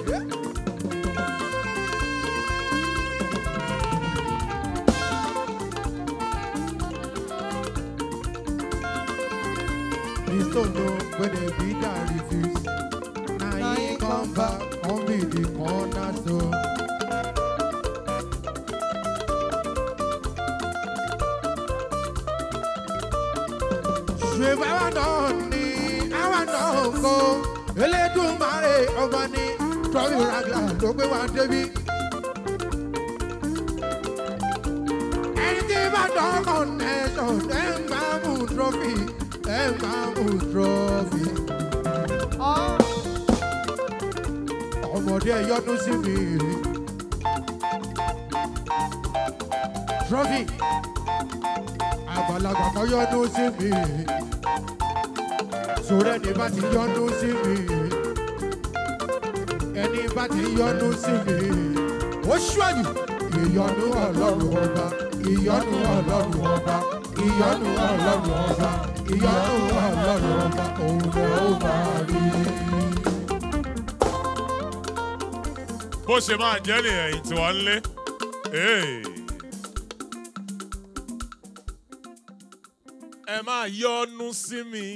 Please don't know when they beat and refuse. Now he come back, come be the cornerstone. ṣe báwa náà ní àwa náà kó elédùnmáre ọba ní tọ́lú ragla ló gbé wá débi. ẹni tí bá dán connection ẹ máa mú trophy ẹ máa mú trophy. ọmọdé yọnu sí mi. trophy àgbàlagbà kan yọnu sí mi sọ̀rọ̀ ẹni bá ti yọnu sí mi ẹni bá ti yọnu sí mi ó ṣíwájú ìyọnu ọlọ́run ọba ìyọnu ọlọ́run ọba ìyọnu ọlọ́run ọba ìyọnu ọlọ́run ọba òun lè ó máa rí. bó ṣe máa jẹ́ nìyẹn yìí tí wọ́n ń lé. Hey. ẹ máa yọnu sí mi.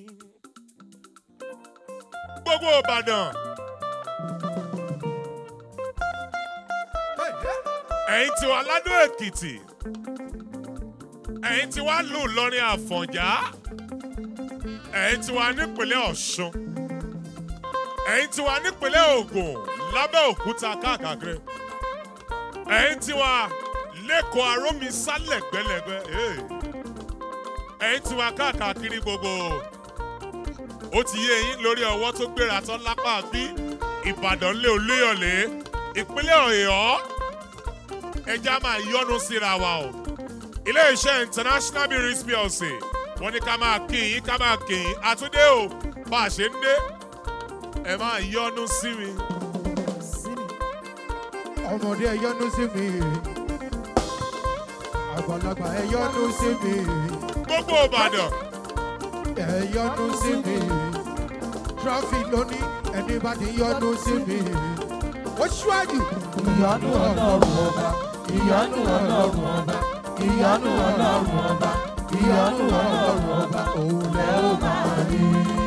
gbogbo ìbàdàn. ẹ̀yin tí wà ládó èkìtì. ẹ̀yin tí wà lù lọ́rin àfọ̀njá. ẹ̀yin tí wà nípínlẹ̀ ọ̀ṣun. ẹ̀yin tí wà nípínlẹ̀ ògùn lábẹ́òkúta káàkiri. ẹ̀yin tí wà lẹ́kọ̀ọ́ arómi sálẹ̀ gbẹ́lẹ́gbẹ́. Hey ẹ̀yin tí wà káàkiri gbogbo ó ti yé yín lórí ọwọ́ tó gbéra tán lápá bí ìbàdàn lé olóyọ̀lé ìpínlẹ̀ ọ̀yọ́ ẹja máa yọnu síra wa o ilé-iṣẹ́ international breweries plc wọ́n ní ká máa kí yín ká máa kí yín àtúndé o bá a ṣe ń dé ẹ máa yọnu sí mi. ọmọdé yọnu sí mi àgbàlagbà ẹ yọnu sí mi gbogbo ìbàdàn ẹ yọnu sí mi trọfì lónìí ẹni bá ti yọnu sí mi ó ṣíwájú. ìyọnu ọlọ́run ọba ìyọnu ọlọ́run ọba ìyọnu ọlọ́run ọba ìyọnu ọlọ́run ọba òun lẹ ó máa rí.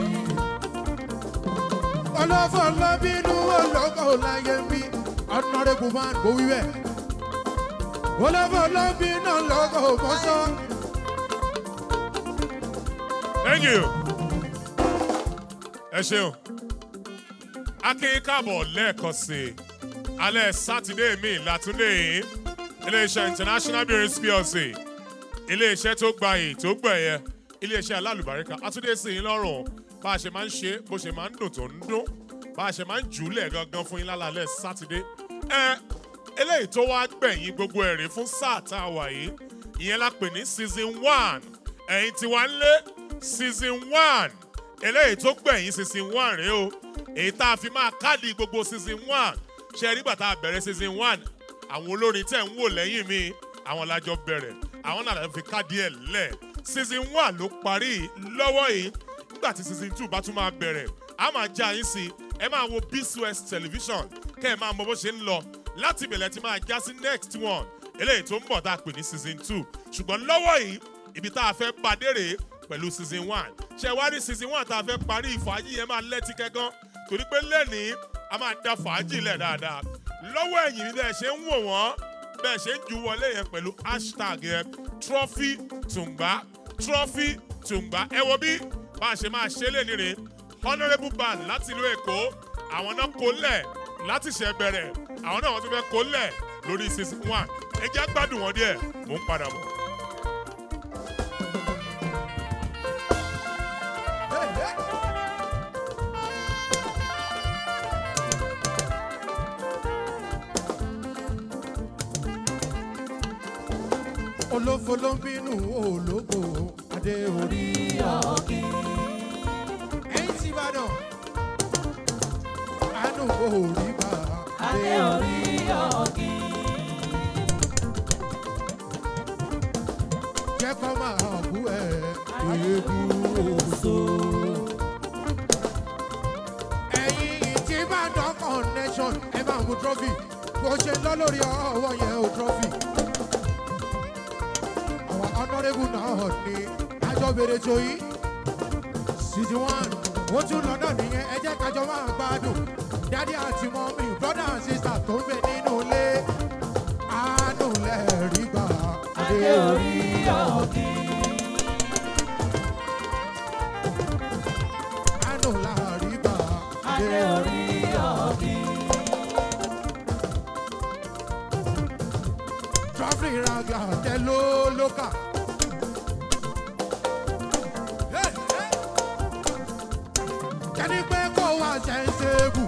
ọlọ́fọ̀ lọ́bínú olóko láyé mi ọ̀nàrẹ́kùn máa ń gbowí bẹ́ẹ̀. ọlọ́fọ̀ lọ́bínú olóko mọ́sán. thank you. ẹ ṣeun akin káàbọ̀ lẹ́ẹ̀kan sí i alẹ́ sátidé mi látúndé yìí iléeṣẹ́ international breweries plc iléeṣẹ́ tó gbayì tó gbẹ̀yẹ iléeṣẹ́ alálùbáríkà àtúndé sí i lọ́rùn bá a ṣe máa ń ṣe bó ṣe máa ń dùn tó ń dún bá a ṣe máa ń jùúlẹ̀ gangan fún yín lálẹ́ sátidé ẹ eléyìí tó wá gbẹ̀yìn gbogbo ẹ̀rí fún sáà tá a wà yìí ìyẹn la pè ní season one ẹ̀yin tí wàá ń lé season one eléyìí tó gbẹ̀yìn season one rèé o èyí tá a fi máa káàdì gbogbo season one ṣe nígbà tá a bẹ̀rẹ̀ season one àwọn olórin tẹ̀ ń wò lẹ́yìn mi àwọn lájọ bẹ̀rẹ̀ àwọn náà láti fi káàdì ẹ̀ lẹ̀ season one ló parí lọ́wọ́ yìí nígbà tí season two bá tún máa bẹ̀rẹ̀ a máa já yín sí ẹ máa wo bcos television kẹ́ ẹ máa mọ bó ṣe ń lọ láti ìbẹ̀lẹ̀ tí máa já sí next one eléyìí tó ń bọ̀ tá a pè ní season two ṣùgbọ́n lọ́wọ́ yìí ibi tá a fẹ́ padé rèé pẹ̀lú season one ṣe wá ní season one tá a fẹ́ parí ìfàájì yẹn máa lẹ́tí kẹ́gán torí pé lẹ́nìí a máa da fàájì lẹ̀ dáadáa lọ́wọ́ ẹ̀yìn bí ẹ ṣe ń wò wọ́n bẹ́ẹ̀ ṣe ń ju wọlé yẹn pẹ̀lú hashtag yẹn trophy tùǹgbà trophy tùǹgbà ẹ wo bí bá a ṣe máa ṣe lè nírè honourable band láti ìlú èkó àwọn náà kó lẹ̀ láti ṣẹ̀ bẹ̀rẹ̀ àwọn náà wọ́n ti fẹ́ kó lẹ̀ lórí season one ẹ jẹ́ gbádùn wọn díẹ̀ mò ń padà bọ̀. olófo ló ń bínú ológo adé orí ọ̀gì. ẹ̀yin tí ìbàdàn àánú orí bá adé orí ọ̀gì. jẹ́ kó máa bú ẹ̀ eégú oṣù. ẹ̀yin tí ìbàdàn connection mu trọ́fì bó ṣe ń lọ lórí ọwọ́ yẹn ò trọ́fì. àwọn ọ̀nàrẹ́bù náà ní àjọ bèrè tó yí city one ó tún lọ́dọ̀ nìyẹn ẹ jẹ́ kájọ máa gbádùn dádì àti mọ́mí brother and sister tó ń bẹ nínú ilé àánú lẹ́ẹ̀rí gbà Adé orí ọ̀kì. àánú lẹ́ẹ̀rí gbà Adé orí ọ̀kì. traffic ragla tẹ ló lókà. kẹ́ni pé kó wá sẹ́ńsẹ́bù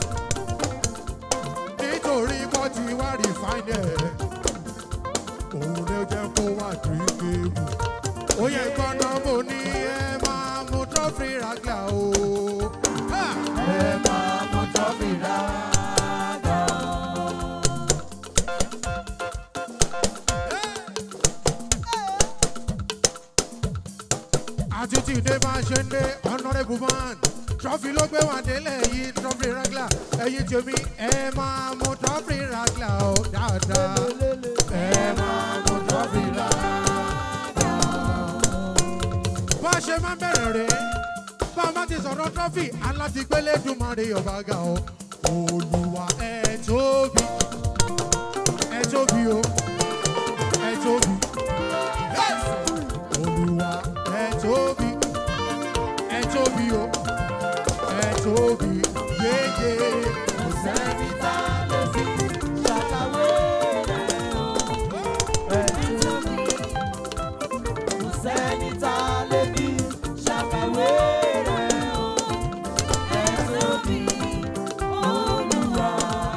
nítorí kó ti wá rìfáìnì ẹ̀ òun ló jẹ́ kó wá dìrínkébù. ó yẹ gbọ́dọ̀ mo ní ẹ máa mú traffic ragla o. Ha! Ẹ máa mú tọ́fì rárá. àti tí ìdè máa ṣe ń dé honourable man trọ́fì ló gbé wà délẹ̀ yìí trọ́fì ragla ẹ̀yin tèmi ẹ máa mú trọ́fì ragla ó dáadáa ẹ máa mú trọ́fì ragla. bá a ṣe máa ń bẹ̀rẹ̀ rẹ̀ bá a má ti sọ̀rọ̀ trọ́fì alátigbélé dùnmọ̀rè ọ̀bá ga o olùwà ẹ tóbi ẹ tóbi o ẹ tóbi. Yes! olùwà ẹ tóbi ẹ tóbi o ẹ tóbi yéye Kò sẹ́ni tá a lè fi ṣàkàwé rẹ̀ o. Ẹni tóbi. Kò sẹ́ni tá a lè fi ṣàkàwé rẹ̀ o. Ẹni tóbi. Olúwa.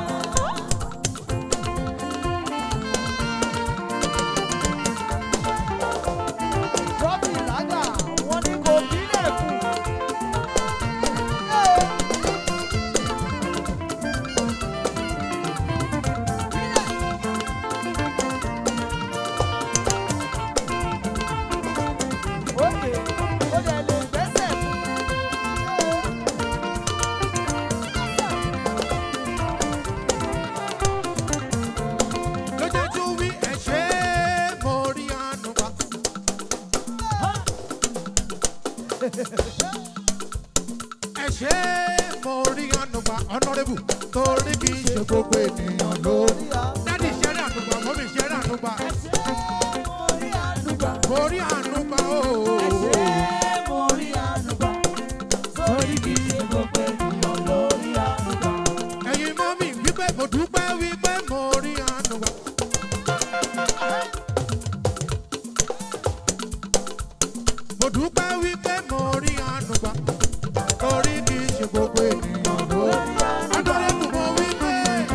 Rọ́bì lágbà, wọ́n ní kò bílẹ̀ kù. Òkè, ó dẹ̀ lè gbẹ́sẹ̀ fún. ló jẹ́ tún wí ẹ ṣé mo rí àánú wa. ẹ ṣé mo rí àánú wa honourable torí kì í ṣe gbogbo ènìyàn ló. dádì ṣẹ́rẹ́ ànúgbà mọ́mí ṣẹ́rẹ́ ànúgbà mo rí ànúgbà ooo. ẹ̀yin mọ́mí wípé mo dúpẹ́ wípé mo rí àánú wa. mo dúpẹ́ wípé mo rí àánú wa. torí kì í ṣe gbogbo ènìyàn ló. adọ́lẹ́kùn mo wípé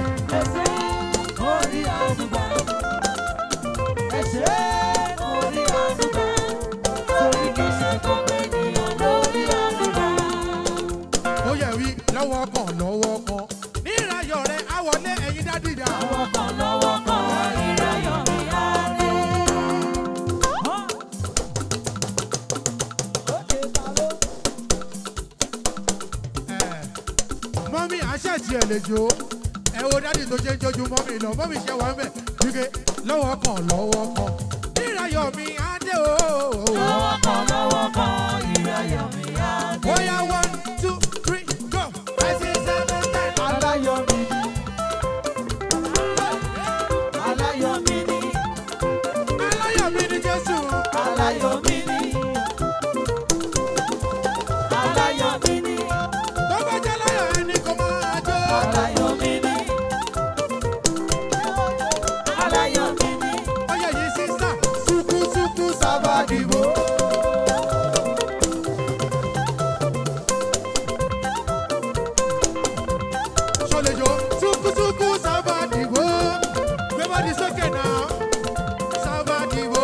ó yẹ wí lọ́wọ́ kan lọ́wọ́ kan. ní ìrayọ̀ rẹ̀ á wọlé ẹ̀yin dádìjà. mọ́mí àṣẹ̀tì ẹ̀ lè jó ẹ wo dádì tó ṣe ń jójú mọ́mí lọ mọ́mí ṣe wà ń bẹ̀ wípé lọ́wọ́ kan lọ́wọ́ kan. ní ìrayọ̀ mi á dé o. ó yá one two three go. five six seven ten. Aláyọ̀mí ni. Aláyọ̀mí ni. aláyọ̀ mi ní jésù. Aláyọ̀mí ni. Aláyọ̀mí ni. tó bá jẹ́ láyọ̀ ẹni kò máa jó. Aláyọ̀mí ni. Aláyọ̀mí ni. ó yẹ yìí sísá sukusuku sábàdìbò. sọlẹjọ sukusuku sábàdìbò. gbé bọ́dì sókè náà sábàdìbò.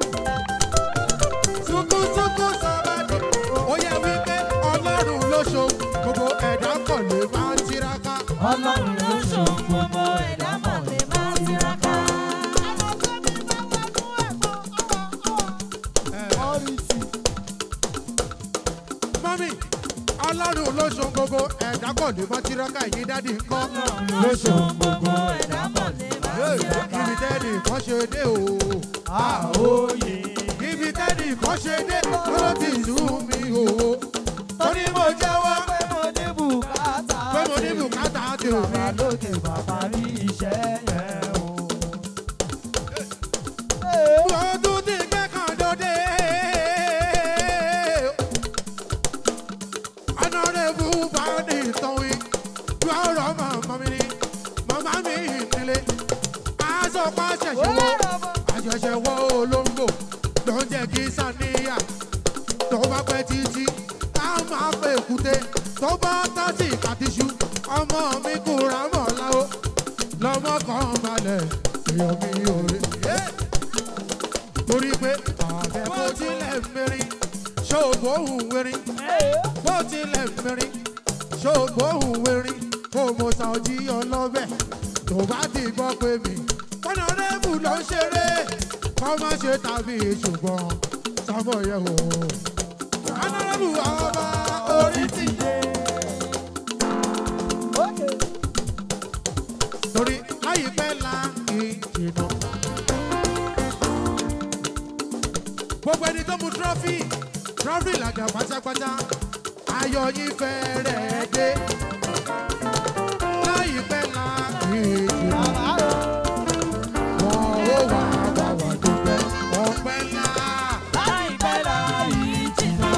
sukusuku sábàdìbò. ó yẹ wípé ọlọ́run ló ṣo gbogbo ẹ̀dá kọ̀ lè máa tiraka. Ọlọ́run ló ṣòun gbogbo ẹ̀dá mọ̀ lè máa tiraka. mọ́mí ọlọ́run ló ṣo gbogbo ẹ̀dá kọ̀ lè má tiraka ẹ̀yin dádì ńkọ́. lóṣù gbogbo ẹ̀dá kan lè máa tiraka. ibi tẹ́lẹ̀ kan ṣe dé o. àòyè. ibi tẹ́lẹ̀ kan ṣe dé ló ti sú mi o. torí mo jẹ́wọ́ pé mo ní bùkátà. pé mo ní bùkátà tèmi. bàbá lókè bàbá rí iṣẹ́ yẹn o. mo tún ti kẹ́kọ̀ọ́ dòde. ọ̀nàrẹ́bù bá ní ìtàn wí. bí ọ̀rọ̀ màmá mi ni màmá mi nílé. aṣọ pa ṣẹ̀ṣẹ̀ wọ́ àṣẹ̀ṣẹ̀ wọ́ olóńgbò ló ń jẹ́ kí sàníyà tó bá pẹ́ títí á máa pẹ́ èkúté tó bá tásì kàtíṣu ọmọ mi kúra mọ̀ láwo lọ́mọ kan balẹ̀ èèyàn mi ò rí. torí pé àbẹ̀ bó tilẹ̀ mẹ́rin ṣòbó òun wẹ̀rin bó tilẹ̀ mẹ́rin ṣòbó òun wẹ̀rin kó mo sa ojí ọlọ́bẹ̀ tó bá ti gbọ́ pé mi ọ̀nàrẹ́bù ló ń ṣeré kọ́ má ṣe tàbí ṣùgbọ́n sábọ̀ yẹ̀ wò. ọ̀nàrẹ́bù ọba orí ti dé. torí láyìípẹ́ la ìjìnà. gbogbo ẹni tó mu trọ́fì trọ́fì làjà pátápátá ayọ̀ yín fẹ́rẹ̀ dé. láyìípẹ́ la ìjìnà. wọn ò wá wá wá dúpẹ́ ọpẹ́ ńlá. láìpẹ́ láì jìnnà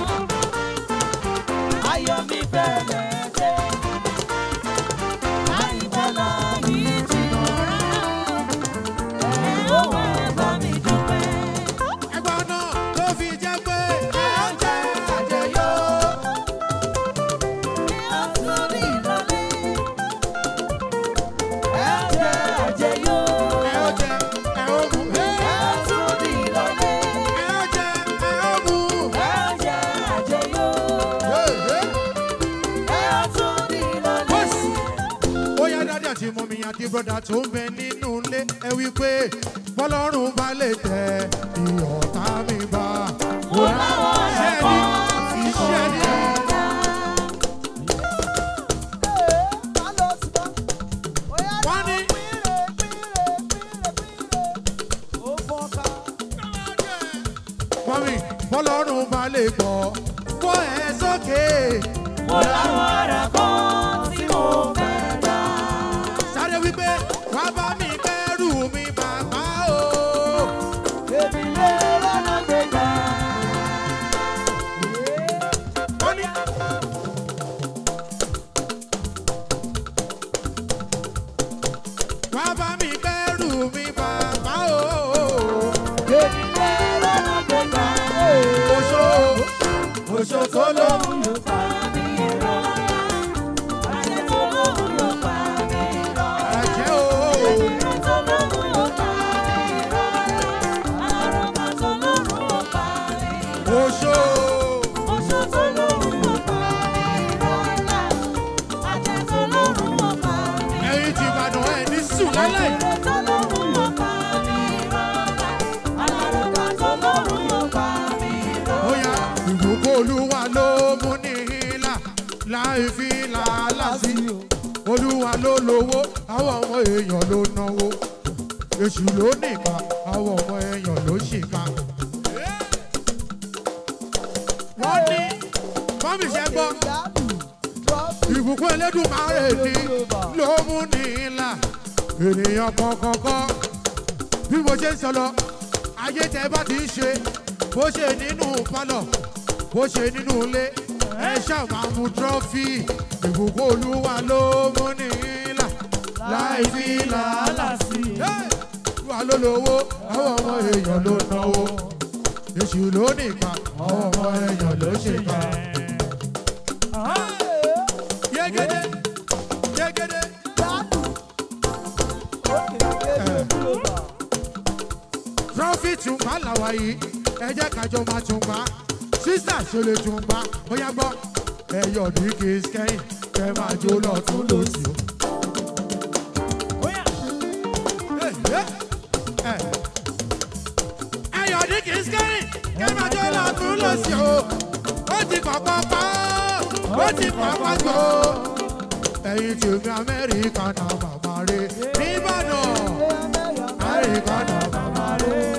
ayọ̀ mi bẹ̀rẹ̀ dé. láìpẹ́ láì jìnnà ẹ̀ ó wá bá mi dúpẹ́. ẹgbọ́n náà ló fi jẹ́ pé ẹ ń jẹ́ àjẹyó. ọ̀tún ní ìrọ̀lẹ́ ẹ̀ jẹ́ àjẹyó. ẹ ó jẹ ẹ ó mu. ọ̀tún ní ìrọ̀lẹ́ ẹ ó jẹ ẹ ó mu. ẹ̀ jẹ́ àjẹyó. ọ̀tún ní ìrọ̀lẹ́. ó yá dáadé àti mọ́mí àti bọ́dà tó ń bẹ nínú ilé ẹ wí pé bọ́lọ́run bá lè tẹ ìyọ̀tá mi bá. Mo láwọn Iṣẹ́ ẹ̀kọ́ ni iṣẹ́ ni wọ́n ní mọ́mí bọ́lọ́run bá lè gbọ́ bọ́ ẹ sókè. Mo láwọn ẹ̀kọ́ tí mo fẹ́ dá. sáré wípé wá bá mi kẹ́rù mi bàbá o. Èmi lé lọ́nà gbégbá. wọ́n ní. wá bá mi kẹ́rù mi bàbá o. Èmi lé lọ́nà gbégbá. oṣó oṣó tó lóhùn. Olóhùn ló pa mí rọ́. Àṣẹ tó lóhùn ló pa mí rọ́. ẹ̀jẹ̀ o. Ìrìn tó lóhùn ló pa mí rọ́. Àrùnkà tó lóhùn ló pa mí rọ́. oṣó. Oṣù tó lóhùn ló pa mí rọ́. Àjẹ tó lóhùn ló pa mí rọ́. ẹ̀yin ti ìbàdàn ẹ̀ ní sùn lálẹ́. Ìrìn tó lóhùn ló pa mí rọ́. Àrùnkà tó lóhùn ló pa mí rọ́. ó yá ìbùkún olúwa ló mú ní ìlà láì fi làálà sí. olúwa ló lówó àwọn ọmọ èèyàn ló náwó. èṣù ló nìka àwọn ọmọ èèyàn ló ṣìkà. wọ́n ní mọ́mí ṣe gbọ́ ìbùkún elédùnmáre ni ló mú ní ìlà ènìyàn kọ̀ọ̀kọ̀ọ̀kọ̀ bí mo ṣe ń sọ lọ ayé tẹ bá ti ń ṣe bó ṣe nínú pálọ̀ bó ṣe nínú ilé ẹ ṣàmà mú trọ́fì ìbùkún olúwa ló mú ní ìlà láì fi làálà sí i. olúwa ló lówó àwọn ọmọ èèyàn ló náwó èṣù ló nìkan àwọn ọmọ èèyàn ló ṣèkà. yégede yégede. trọ́fì tùǹbà làwà yìí ẹ jẹ́ kájọ máa tùǹbà sísà ṣe lè tùǹbà bóyá gbọ́ ẹ̀yọ̀ ní kì í kẹ́yìn kẹ́ máa jó lọ tún lò sí o. ẹ̀yọ̀ ní kì í kẹ́yìn kẹ́ máa jó lọ tún lò sí o. ó ti kọ̀kọ́ pa ó ó ti pàpà jọ ẹ̀yin tèmi amẹ́ríkà náà màmá rẹ̀ nìbàdàn amẹ́ríkà náà màmá rẹ̀.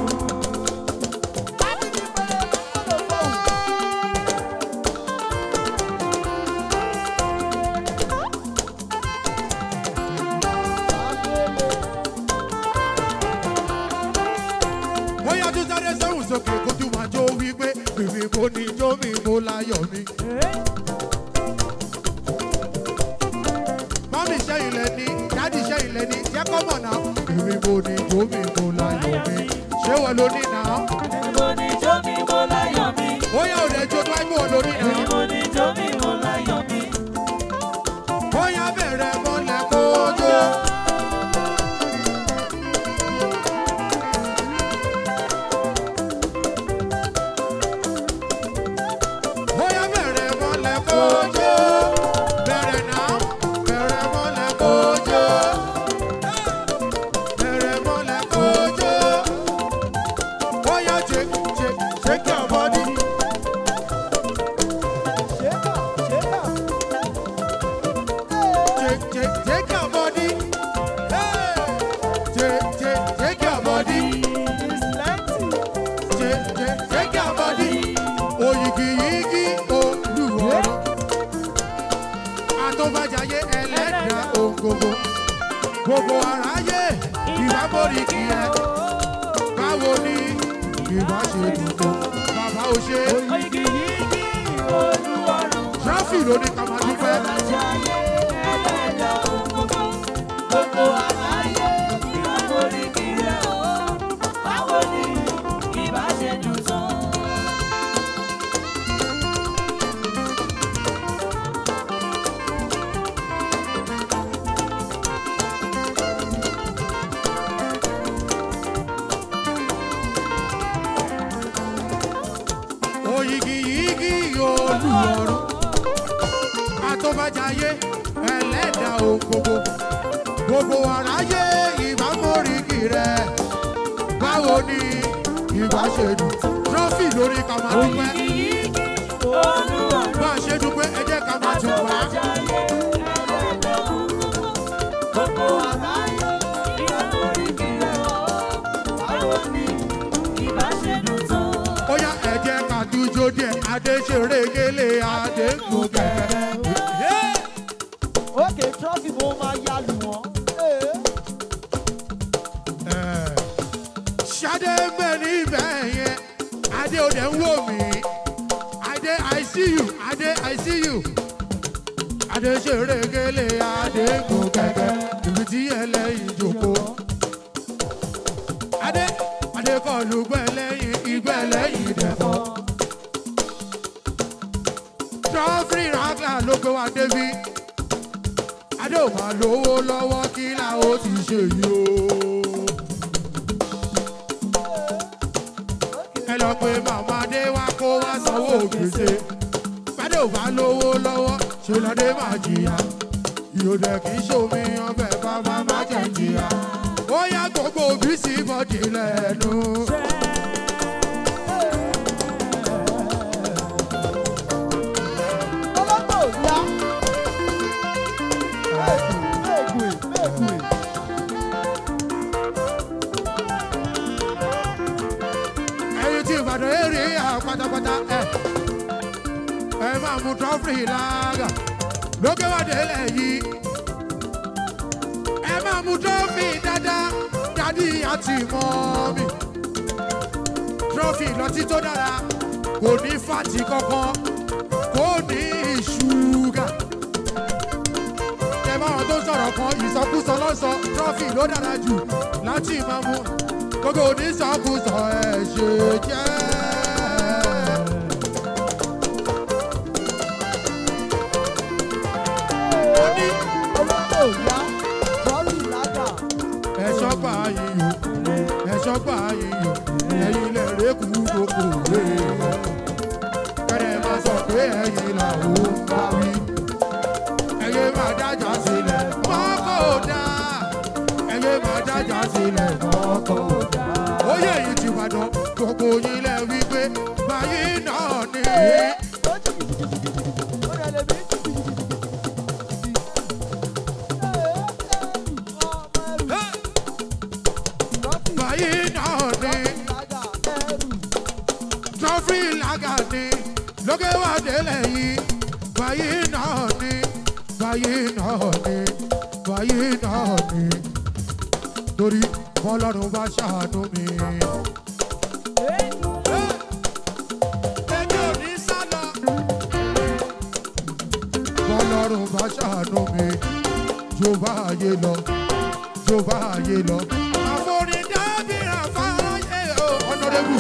bóyá tó sáré sẹ́wọ̀n sókè kó tún máa jó wípé bèbè mo ní jó mi mo láyọ̀ mi. mọ́mí iṣẹ́ ilẹ̀ ni dádì iṣẹ́ ilẹ̀ ni jẹ́ kọ́ mọ̀ náà bèbè mo ní jó mi mo láyọ̀ mi. ṣé wọ́n ló ní náà? Mo ní jó mi mo láyọ̀ mi. bóyá ò rẹ̀ jó tó wáyé wọ́n ló ní náà. Mo ní jó mi mo láyọ̀ mi. bóyá bẹ̀rẹ̀ mọ́lẹ̀ kó jó. bóyá bẹ̀rẹ̀ mọ́lẹ̀ kó jó. bẹ̀rẹ̀ náà bẹ̀rẹ̀ mọ́lẹ̀ kó jó. bẹ̀rẹ̀ mọ́lẹ̀ kó jó. bóyá ṣe ṣe ṣe kí ọmọ ní. Take, take, take your body. Hey! Take, take, take your body. Take, take, take your body. Oyigi yigi olúwọ̀rọ̀. Àtọ́bàjáyé ẹlẹ́dàá ògògò. Gbogbo aráyé ìwà borí kì í ẹ. Báwo ni ìwà ṣe dùn tó? Bàbá ò ṣe. Oyigi yigi olúwarun. Tráfì ló ní ká máa dúpẹ́. Àtọ́bàjáyé ẹlẹ́dàá ògógó. Gbogbo àgbáyé ìwà borí kiri o. Báwo ni ìbá ṣe dùn tó? Oyigi yigi olúwọ̀rọ̀. Àtọ́bàjáyé ẹlẹ́dàá ògògò. Gbogbo aráyé ìbá móríkì rẹ̀. Báwo ni ìbá ṣe dùn? Trọ́fì lórí ká máa dúpẹ́. Oyigi yigi olúwarun. Bá a ṣe dúpẹ́, ẹ jẹ́ ká máa tún wá. Àtọ́bàjáyé ẹlẹ́dàá ògógó. Gbogbo àgbáyé ìwà borí kiri o. Báwo ni ìbá ṣe dùn tó? Ó yá ẹ jẹ́ ká dújó díẹ̀. Adé ṣeré gélé, Adé kú kẹ̀kẹ́. Ókè trọ́fì mo máa ya lù wọ́n. Ee. Ṣadé ń bẹ níbẹ̀ yẹn. Adé ò dẹ̀ ń wò mí. Adé I see you. Adé I see you. Adé ṣeré gélé, Adé kú kẹ̀kẹ́. Ibi tí ẹlẹ́yin jòkó. Adé Adé kọlu gbẹ̀lẹ́yin, ìgbẹ̀lẹ́yin dẹ̀fọ́. Trọ́fì ràgà ló gbé wa débi. Adé ò máa lówó lọ́wọ́ kí la ó ti ṣe yìí o. ẹ lọ pé màmá dé wá kó wá sanwó gbèsè bàdé ò bá lówó lọ́wọ́ ṣe lọ́dẹ máa jìyà ìyóòdẹ kì í ṣomi ọbẹ̀ bàbá má jẹ̀ jìyà ó yá gbogbo òbí sí bọ́dì lẹ́nu. Ọlọ́gbọ̀n ò yá. Méèkùn méèkùn. ẹyin tí ìbàdàn èrè yà pátápátá ẹ ẹ máa mú trọ́fì lága lókè wá délẹ̀ yìí ẹ máa mú trọ́fì dáadáa dádì àti mọ́mì trọ́fì lọtí tó dára kò ní fàtì kankan kò ní ṣúgà ẹ bá wọn tó sọ̀rọ̀ kan ìsọkúsọ lọ́sọ trọ́fì ló dára jù láti máa mú gbogbo onísọkúsọ ẹ ṣe jẹ́. ó ní Ọlọ́gbọ̀n ò yá. Trọ́fì lága. ẹ̀ṣọ́ gbà yíyọ ẹ̀ṣọ́ gbà yíyọ ẹ̀yin lè rékù gbogbo rẹ̀ kẹ́rẹ́ máa sọ pé ẹ̀yin làwọn ń bá wí ẹ̀yẹ máa dájà sílẹ̀ mọ́kò dá ẹ̀yẹ máa dájà sílẹ̀ mọ́kò dá. Oyè yìí ti Ìbàdàn gbogbo yín lẹ wí pé báyìí náà ni. Ó jìjìjìjìjì. Ó rẹ̀ lè délẹ̀ yìí báyìí náà ni báyìí náà ni báyìí náà ni torí bọ́lọ́run bá ṣàánú mi. Èmi ò ní sálọ. Bọ́lọ́run bá ṣàánú mi, jó bá ayé lọ, jó bá ayé lọ. Àforí dábìrà fáyé o. Honourable.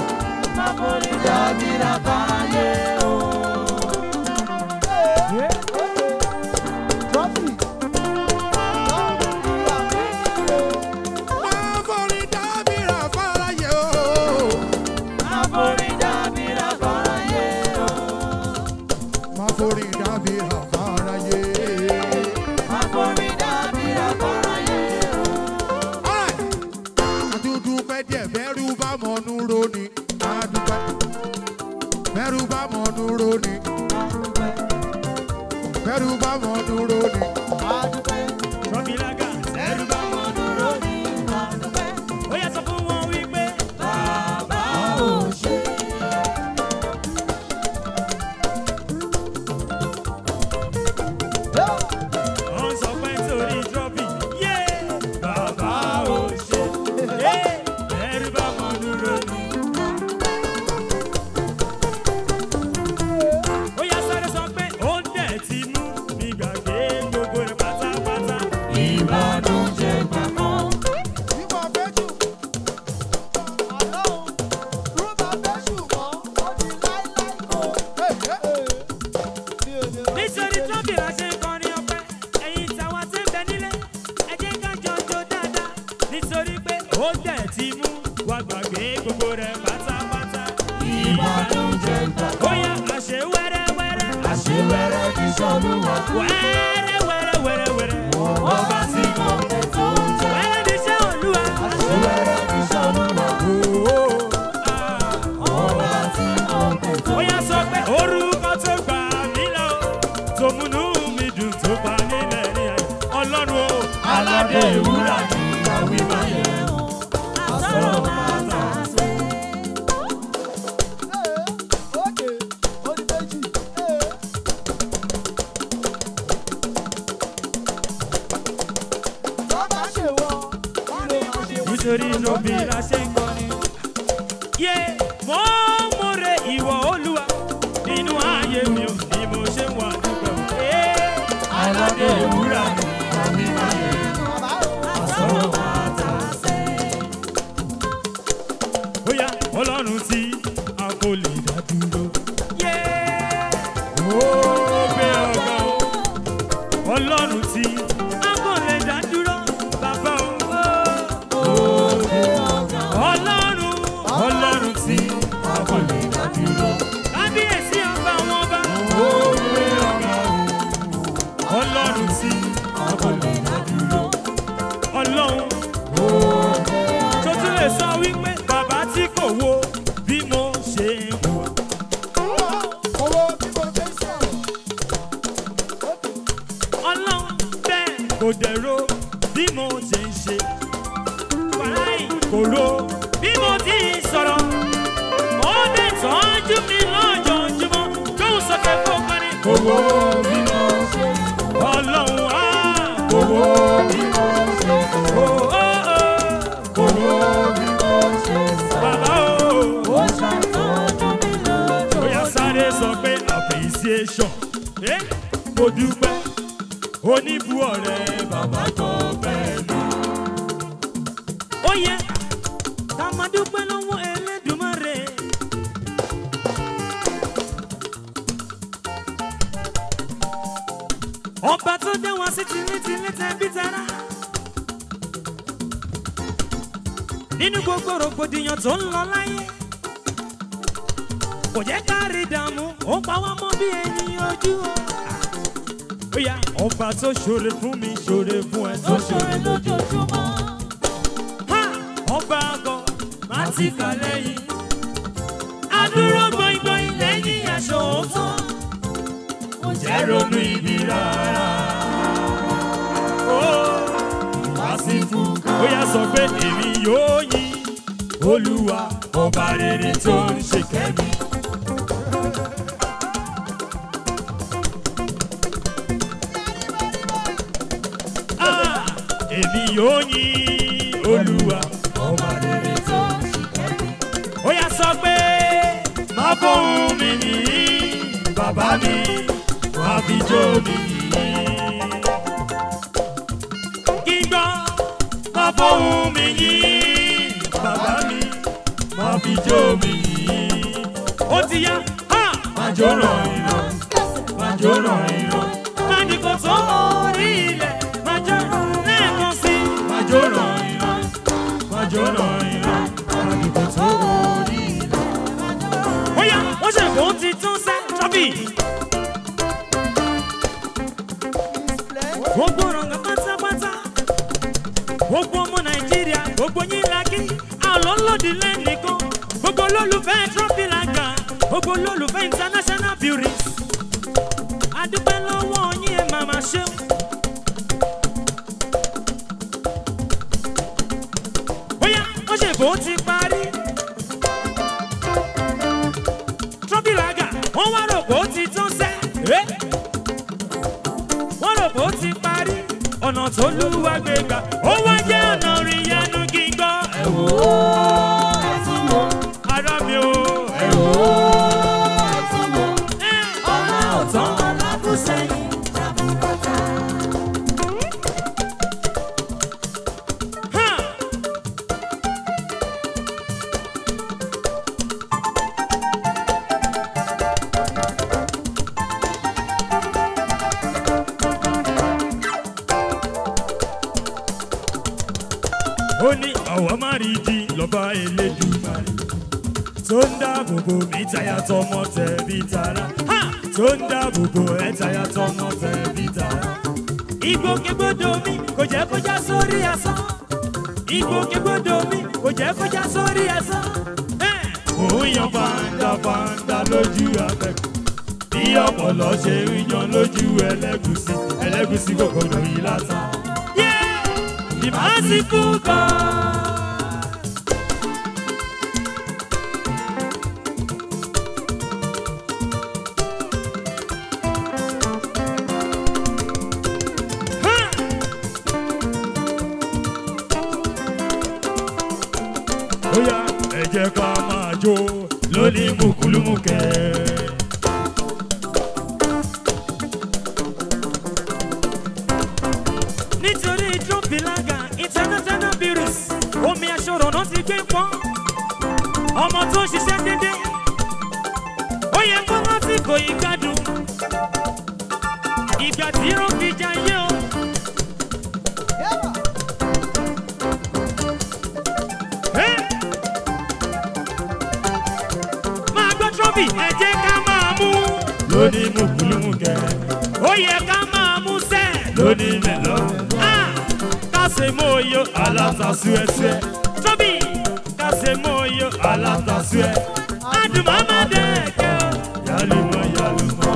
Àforí dábìrà fáyé o. Má forí dábìrà fáráyé. Alright. Àdúdú pẹ́jẹ́ bẹ́rù bá mọ̀nú roni. Àdúpẹ́. Bẹ́rù bá mọ̀nú roni. Bẹ́rù bá mọ̀nú roni. Rọ́bìlágà ẹ̀rù bá wọn dúró ní àdúpẹ́. Ó yẹ sọ fún wọn wípé bàbá ò ṣe. Wọ́n sọ pé torí trọ́bì yé bàbá ò ṣe. Yé ẹ̀rù bá wọn dúró ní. Ó yẹ sáré sọ pé ó ń dẹ̀ ti mú mi gbàgbé gbogbo rẹ̀ pátápátá. Ìbànújẹ́ gbàgbọ́. Ìwọ bẹ́jù. Ọlọ́run, rúbà bẹ́jù mọ́, ó di láíláí kò. Mi ò lè rọ́ nítorí tọ́bì la ṣe ń kọrin ọpẹ́ ẹ̀yin tàwa tí ń bẹ nílé ẹ jẹ́ ká jọjọ dáadáa nítorí pé ó dẹ̀ ti mú wa gbàgbé gbogbo rẹ̀ pátápátá. ìbànújẹ́ gbà. ó yá àṣẹ wẹ́rẹ́wẹ́rẹ́. àṣẹ wẹ́rẹ́ kì í ṣolúwa. wẹ́rẹ́ wẹ́rẹ́ wẹ́rẹ́ wẹ́rẹ́. ọba tí mo tẹ̀ tó ń jẹ́. wẹ́rẹ́ ní iṣẹ́ olúwa. àṣẹ wẹ́rẹ́ kì í ṣolúwa. ọba tí mo tẹ̀ tó ń jẹ́. ó yá sọ pé orúkọ tó gbà mí lọ tó múnú mi dùn tó pa nílẹ̀ ní ayé ọlọ́run o. aládé ìwúrà ni àwí máa yẹ wọn. àsọ̀rọ̀ máa tà sí. Ókè, ó di méjì. Tọ́ba ṣe wọ, kí ló máa ṣe wọ? nítorí lóbi la ṣe ń kọrin. yé mo múre ìwọ olúwa nínú ayé mi ò ní mo ṣe ń wà nígbà wo. aládé ìwúrà ni àwí máa yẹ wọn. Bàbá o. àsọ̀rọ̀ máa tà sí. bóyá ọlọ́run tí a kò lè dá dúró. yé ó gbé ọgá o ọlọ́run tí a kò lè dá dúró bàbá o. ọlọ́run ọlọ́run tí a kò lè dá dúró. kábíyèsí ọba àwọn ọba. ó gbé ọgá o ọlọ́run tí a kò lè dá dúró. ọlọ́run tó tún lè sọ wípé bàbá tí kò wo bí mo ṣe ń wò. Owó bí mo fẹ́ sọ̀rọ̀. Ókè. ọlọ́run bẹ́ẹ̀ kò dẹ̀rọ bí mo ṣe ń ṣe. wàláì kò ro bí mo ti ń sọ̀rọ̀. ó dẹ̀ tọ́jú mi lójoojúmọ́ lóhùn sókè kó parí. kò wo bí mo ṣe ọlọ́run á kò wo bí mo ṣe kò ó ó kò wo bí mo ṣe bàbá o. ó ṣàtọ́jú mi lójoojúmọ́. ó yá sáré sọ pé appreciation. Eh? mo dúpẹ́ oníbu ọ̀rẹ́ bàbá tó bẹ́ẹ̀ lọ. ó yẹ ká máa dúpẹ́ lọ́wọ́ Ẹlẹ́dùmarè. ọba tó dé wá sí tìlétìlé tẹbí tará. nínú gbogbo rògbòdìyàn tó ń lọ láyé kò jẹ́ ká rí dààmú ó pa wá mọ́ bí ẹni ojú o. Bóyá ọba tó ṣoore fún mi ṣoore fún ẹ tó ṣoore lójoojúmọ́. Ha! Ọba àgọ́ máa ti kà lẹ́yìn. Adúró gbọ̀ngbọ̀n lẹ́yìn aṣọ òótọ́. Kò jẹ́ ronú ibi rárá. Ó wá sí fún. Bóyá sọ pé èmi yóò yìn Olúwa ọba rere tó ń ṣe kẹ́mi. èmi yóò yin olúwa ọba rere tó ó yà sọ pé má fóun mi yìí bàbá mi wá fi jó mi yìí. kí n gbọ́ má fóun mi yìí bàbá mi wá fi jó mi yìí. ó ti yá ha má jó ràn ìràn má jó ràn ìràn má ní kò tó orí ilẹ̀ má jó lẹ́ẹ̀kan sí i. má jó ràn ìràn má jó ràn ìràn má ní kò tó orí ilẹ̀. ó yá wọ́n ṣe kó ti tún sẹ́ trọ́bì. gbogbo rọ̀ǹgà pátápátá gbogbo ọmọ nàìjíríà gbogbo yín la kí àlọ́lọ́dì lẹ́nìkan gbogbo olólùfẹ́ trọ́bì làgà gbogbo olólùfẹ́ international beauties adúpẹ́ lọ́wọ́ yín ẹ̀ máa ma ṣeun. bóyá wọ́n ṣe bó ti parí. trọ́bì làgà wọ́n wá rò bó ti tán sẹ́. Eh? wọ́n rò bó ti parí. ọ̀nà tó lúwa gbé gbà ó wá jẹ́ ọ̀nà ìyanu kí n gbọ́. ẹ wò ó ara mi o. ẹ wò ó ọ̀nà ọ̀tán. Ha! ó ní àwa má rí di lọ́ba elédùmarè tó ń dáàbò bò mí táyà tọmọ tẹ̀bí tara Ha! tó ń dáàbò bò ẹ táyà tọmọ tẹ̀bí tara. ìgbòkègbodò mi kò jẹ́ kó já sórí asán ìgbòkègbodò mi kò jẹ́ kó já sórí asán. Ẹ̀! òun yan fàǹdà fàǹdà lójú abẹ́kù bí ọpọlọ ṣe ń yan lójú ẹlẹ́gùsì ẹlẹ́gùsì kò gbọdọ̀ yí látà. ìmásíkú kan. Bóyá ẹ jẹ́ ká máa jó lóní mùkúlùmùkẹ́. Nítorí Trumpilaga International Breweries, omi aṣọ́rọ̀ náà ti gbé pọ́n. Ọmọ tó ń ṣiṣẹ́ dédé, ó yẹ kó rántí kò yí gbádùn. Ìgbà tí ó fi jayé o. Hey! máa gbọ́ trọ́bì ẹ jẹ́ ká máa mú. lóní mùkúlùmùkẹ́. ó yẹ ká máa mú sẹ́. lóní mẹ́lọ́. kásẹ̀ mọ́ oyo alátasúẹ́súẹ́. trọ́bì kásẹ̀ mọ́ oyo alátasúẹ́. adùnmọ́ máa dẹ́ẹ̀kẹ́ o. yálùmọ́ yálùmọ́.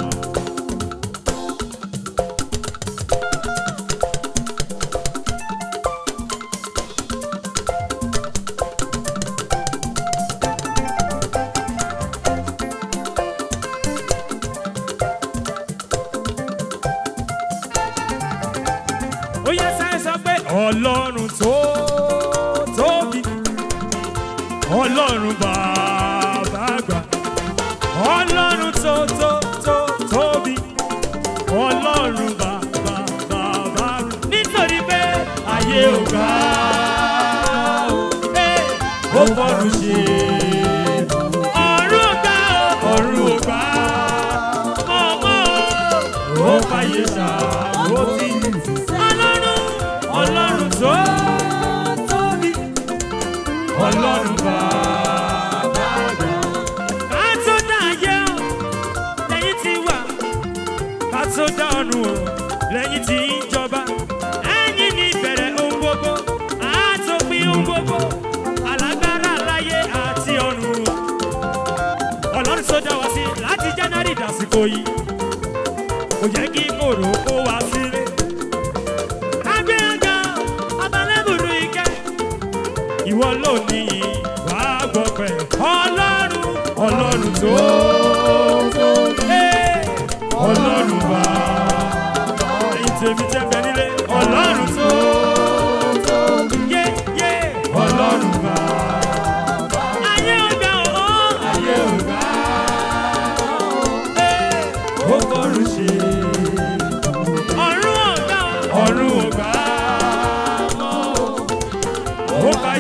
ó yẹ sáré sọ pé ọlọ́run tó tóbi ọlọ́run bàbá àgbà ọlọ́run tó tó tó tóbi ọlọ́run bàbá bàbá àgbà nítorí pé ayé ò gbà ó ẹ̀, ó fọ́run ṣe ọ̀run ò gbà ó ọ̀run ò gbà ó mọ̀mọ́ ó fàyè ṣàwọ́tì ọlọ́run ọlọ́run tó tóbi ọlọ́run bàbá àgbà. ká tó dá ayé o lẹ́yìn tí wà ká tó dá ọ̀run o lẹ́yìn tí ń jọba ẹ̀yìn ní ìbẹ̀rẹ̀ ohun gbogbo àtòpin ohun gbogbo alágbára láyé àti ọ̀run o ọlọ́run tó dá wa sí láti january dàsìkò yìí kò jẹ́ kí kòrò kó wa sílé agbẹ́yàgà abalẹ́bùrú ike. ìwọ ló ní wà á gbọ́ pẹ̀. ọlọ́run ọlọ́run tó tóbi. ọlọ́run bá ẹyin tèmi tẹ́ bẹ nílé. ọlọ́run tó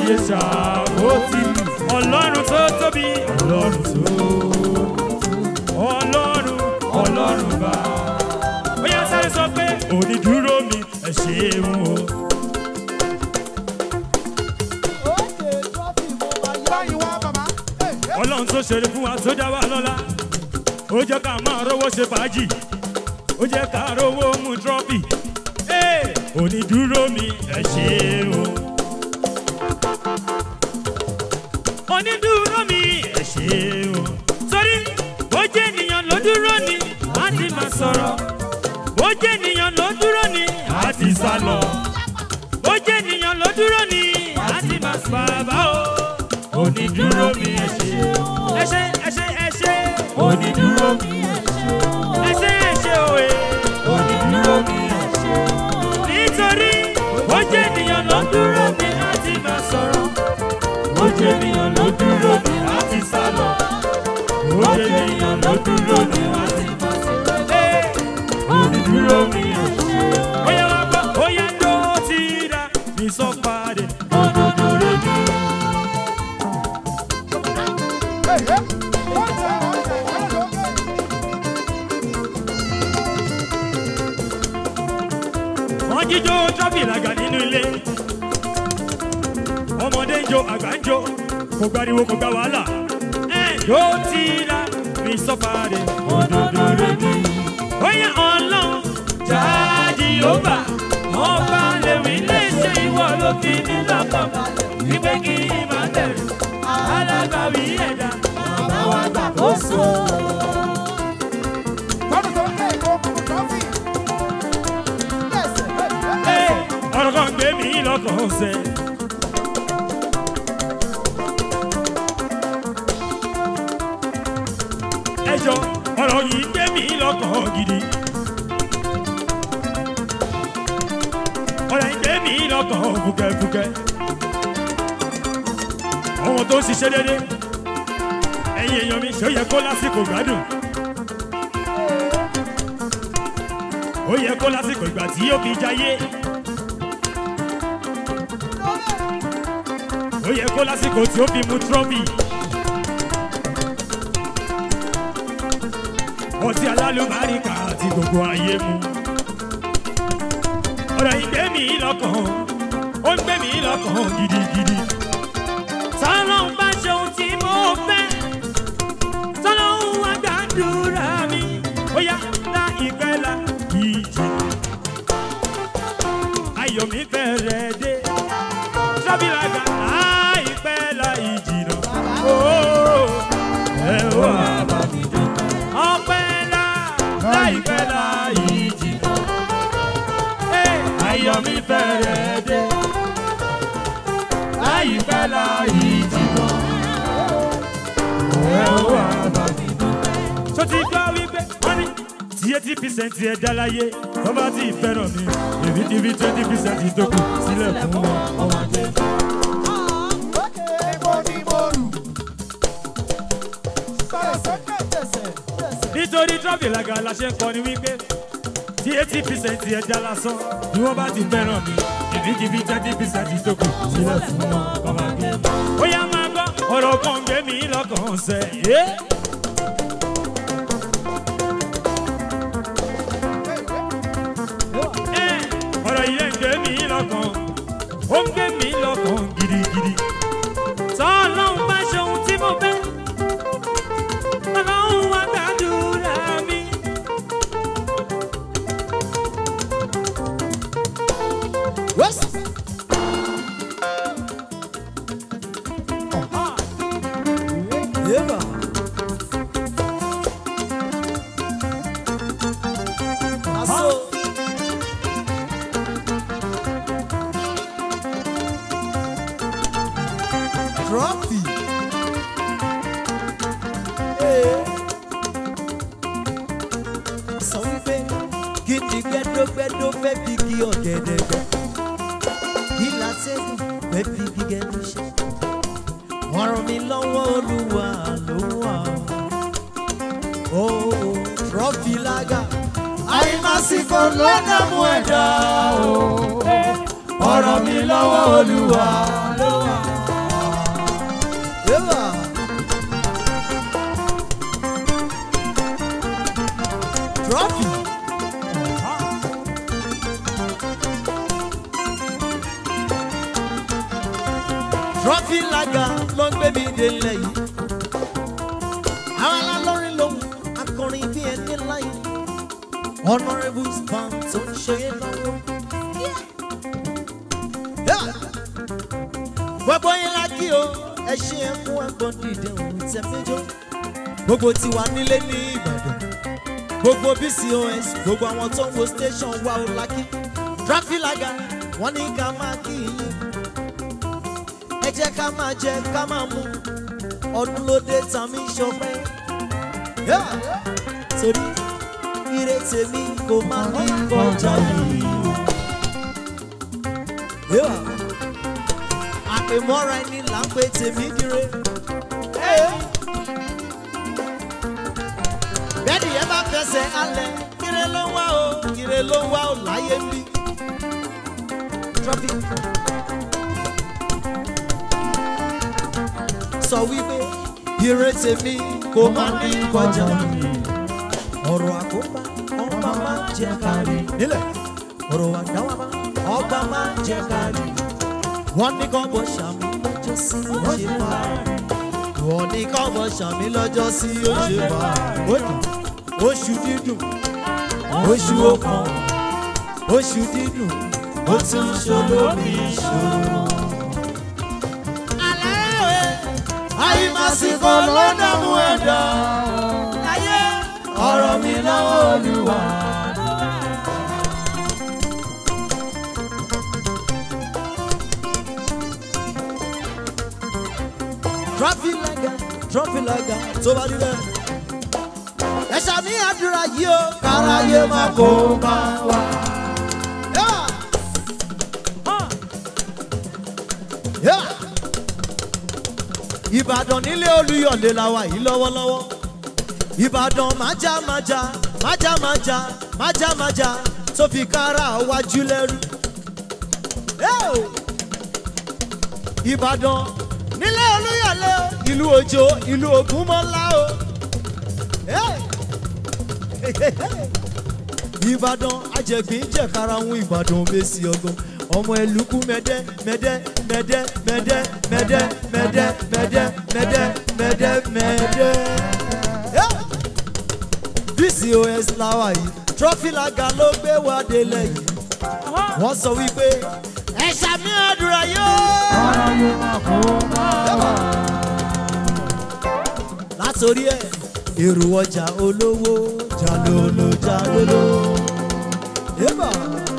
ayé ṣàwọ́tì ọlọ́run tó tóbi ọlọ́run tó ọlọ́run ọlọ́run bá. ó yá sáré sọ pé onídúró mi ẹ ṣeun o. Òkè trọ́fì mo máa yá báyìí wá bàbá. ọlọ́run tó ṣeré fún wa tó dá wa lọ́la ó jẹ́ ká máa rówó ṣe fàájì ó jẹ́ ká rówó mú trọ́fì Ee, onídúró mi ẹ ṣeun o. onídúró mi ẹ ṣeun o. torí bó jẹ́ ènìyàn ló dúró ni á ti máa sọ̀rọ̀ bó jẹ́ ènìyàn ló dúró ni á ti sá lọ bó jẹ́ ènìyàn ló dúró ni á ti máa sọ bàbá o onídúró mi ẹ ṣe ẹ ṣe ẹ ṣe ẹ ṣe onídúró mi ẹ ṣe ẹ ṣe òye onídúró mi ẹ ṣe nítorí bó jẹ́ ènìyàn ló dúró ni á ti máa sọ̀rọ̀ bó jẹ́ ènìyàn ló dúró ni á ti sá lọ bó jẹ́ ènìyàn ló dúró ni á ti máa sọ̀rọ̀ ẹ onídúró mi ẹ ṣe bóyá wá gbọ́ bóyá ló ti rà mí sọ padì onídúró mi. Hey, hey. One time, one time, one time. wọ́n jíjó tọ́pì làgà nínú ilé ọmọdé ń jó àgbà ń jó kò gbariwo kò gba wàhálà ẹ ló ti ra mi sọ́fàdé òdòdó rẹ̀ bí. bóyá ọlọ́run jáde ó bà ọba lèmi lè ṣe ìwọ ló fi mí lọ́kàn wípé kí n má bẹ̀rù alágbàwí ẹ̀dá bàbá wa gbàkóso. Tọ́dún tó ń lé ìbò kùkù trọ́fì. lẹ́sẹ̀. Ẹ, ẹ, Ẹ, ọ̀rọ̀ kan gbé mi lọ́kàn ṣe. ẹjọ́ ọ̀rọ̀ yìí gbé mi lọ́kàn gidi. ọ̀rọ̀ yìí gbé mi lọ́kàn fúkẹ́fúkẹ́. àwọn tó ń ṣiṣẹ́ dédé ẹ̀yin èèyàn mi ṣó yẹ kó lásìkò gbádùn. ó yẹ kó lásìkò ìgbà tí yóò fi jayé. ó yẹ kó lásìkò tí ó fi mu trọ́bì. ọtí alálùbáríkà àti gbogbo ayé mu. ọ̀rọ̀ yìí gbé mi lọ́kàn ó ń gbé mi lọ́kàn gidigidi. sọ́lọ́hún bá ṣe ohun tí mo fẹ́ sọ́lọ́hún wá gbàdúrà mi ó yá láìpẹ́ la ìjì. ayọ̀ mi fẹ́rẹ̀ dé sábìlága láìpẹ́ la ìjì náà. Ó, ẹ wá bá mi dúpẹ́. ọpẹ́ la láìpẹ́ la ìjì náà. Ẹ, ayọ̀ mi fẹ́rẹ̀ dé láìpẹ́ la ìjì náà. ẹ wá bá mi dúpẹ́. tó ti gbọ́ wípé wọ́n ní tí eighty percent ẹ̀ dá láyé tó bá ti fẹ́ràn mi èmi ti fi twenty percent tó kù sílẹ̀ fún wọn ọmọ àgbẹ̀. òkè Ibo ni mo rù. Sọ̀rọ̀ sókè. lẹ́sẹ̀. lẹ́sẹ̀. nítorí trọ́fì làgà la ṣe ń kọni wípé tí eighty percent ẹ̀ dá lásán ni wọ́n bá ti fẹ́ràn mi èmi ti fi twenty percent tó kù sílẹ̀ fún wọn ọmọ àgbẹ̀. ó yá máa gbọ́ ọ̀rọ̀ kan gbé mi lọ́kàn sẹ́ ẹ́. Ẹ́, ọ̀rọ̀ yìí ń gbé mi lọ́kàn ó ń gbé mi lọ́kàn gidigidi. sọ́ọ́lọ́hún bá ṣe ohun tí mo fẹ́ ọlọ́run wá gbàdúrà mi. Wẹ́sì. Yéèbà. Aso. Trọ́fì. Ee. Sọ wípé kí ni gbẹ́dọ́gbẹ́dọ́ fẹ́ fi kí ọ̀gẹ̀dẹ̀ gbẹ kí látẹ́gùn fẹ́ fi gígẹ́ ní ṣe. ọ̀rọ̀ mi lọ́wọ́ olúwa ló wà ó. ó trọ́fì lága. àìmásìkò lọ́nà mú ẹ̀dá o. ọ̀rọ̀ mi lọ́wọ́ olúwa ló wà. trọ́fì lága ló ń gbé mi délẹ̀ yìí. àwọn alálọ́rin lòun akọrin bí ẹni láyé. honourable span tó ń ṣe é lọ́wọ́. Yeah. gbogbo yín la kí o ẹ ṣe é fún ẹ̀gbọ́n dìde òun tẹ̀mẹ́jọ́. gbogbo tiwa nílé ní ìbàdàn gbogbo bcos gbogbo àwọn tó ń wo station wa ò lákì tráfílágà wọn ní ká máa kí yín ẹ jẹ́ ká máa jẹ ká máa mú ọdún ló dé tàmí ṣọpẹ́ Yeah. torí ire tèmi kò máa ní kọjá yìí. Yeah. àpèmọ́ra ẹni là ń pè tèmi dire. Yeah. bẹ́ẹ̀ni ẹ bá fẹsẹ̀ alẹ̀ kire ló ń wá o kire ló ń wá o láyé ń bí. traffic. sọ wípé ire tèmi kò máa ní kọjá ọ̀rọ̀ àkóbá ọba máa ń jẹ kárí nílẹ̀ ọ̀rọ̀ àdáwàbá ọba máa ń jẹ kárí wọ́n ní kọ́ bọ̀ ṣàmì lọ́jọ́ sí ọ̀ṣẹ́ báyìí wọ́n ní kọ́ bọ̀ ṣàmì lọ́jọ́ sí ọ̀ṣẹ́ báyìí oṣù dídùn oṣù ọkàn oṣù dídùn ó tún ṣolómi ìṣòro. àyìnbásíkò ló dààmú ẹ̀dá ayé ọ̀rọ̀ mi lọ́wọ́ olúwa. trọfìlàgà trọfìlàgà tó bá rí bẹ́ẹ̀. ẹ ṣàmì àdúrà yìí o káráyé má kó bá wa. Yeah. Yeah. ìbàdàn nílé olúyọ̀lé la wà yìí lọ́wọ́lọ́wọ́ ìbàdàn májá májá májá májá májá májá tó fi kára wájú lẹ́rú. Hey! ìbàdàn nílé olúyọ̀lé o ìlú òjò ìlú ògúnmọ́lá o. Hey! ìbàdàn ajẹ̀gbín jẹ̀kára ń ìbàdàn mẹ́sì ọgbọ́n ọmọ ẹlùkù mẹ́dẹ́ mẹ́dẹ́ mẹ́dẹ́ mẹ́dẹ́ mẹ́dẹ́ mẹ́dẹ́ mẹ́dẹ́ mẹ́dẹ́ mẹ́dẹ́ mẹ́dẹ́. Yeah! dcos láwa yìí trọfìlàgà ló gbé wá délẹ̀ yìí wọ́n sọ wípé ẹ ṣàmì àdúrà yóò. látòrí ẹ èrò ọjà olówó jalolo jalolo. Eba.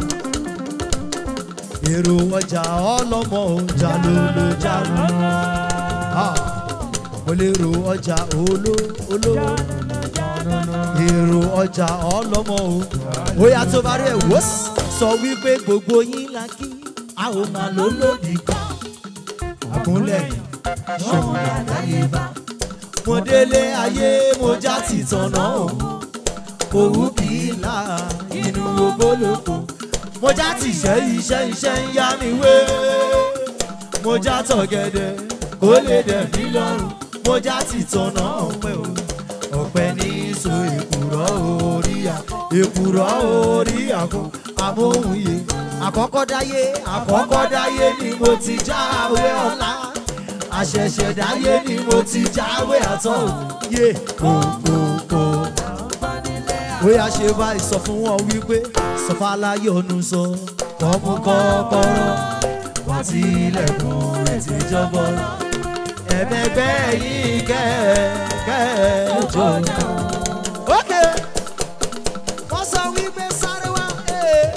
èrò ọjà ọlọ́mọ jalolo jalolo. Ah, mo lè ro ọjà olo olówó èrò ọjà ọlọ́mọ o. ó yà tó bá rí ẹ̀ wò sọ wípé gbogbo yín la kí a ò máa lò lòdì kan. àkúnlẹ̀ ṣòwò àdáyébá. mo délé ayé mo já ti tọ̀nà òun. òwú kì í là inú ogólógbò. mo já ti iṣẹ́ iṣẹ́ iṣẹ́ ń yá mi wé. mo já tọ̀gẹ̀dẹ̀ kó lè dẹ̀ mí lọ́rùn. mo já ti tọ̀nà ọ̀pẹ o ọ̀pẹ ní so èkùrọ́ orí à èkùrọ́ orí àgọ́ amóhùnyé àkọ́kọ́ dáyé àkọ́kọ́ dáyé ni mo ti jáwé ọ̀la àṣẹ̀ṣẹ̀ dáyé ni mo ti jáwé àtọ̀ òye kòkòkò. bóyá ṣe báyìí sọ fún wọn wípé sọfàlàyọ̀nù sọ kọ́mú kọ́kọ́rọ́ wá tí ilẹ̀kùn rẹ̀ ti jọ́bọ̀ ẹ̀mẹ́gbẹ́ yìí kẹ́ẹ̀kẹ́ẹ̀jọ. ókè wọ́n sọ wípé sáré wá. eh.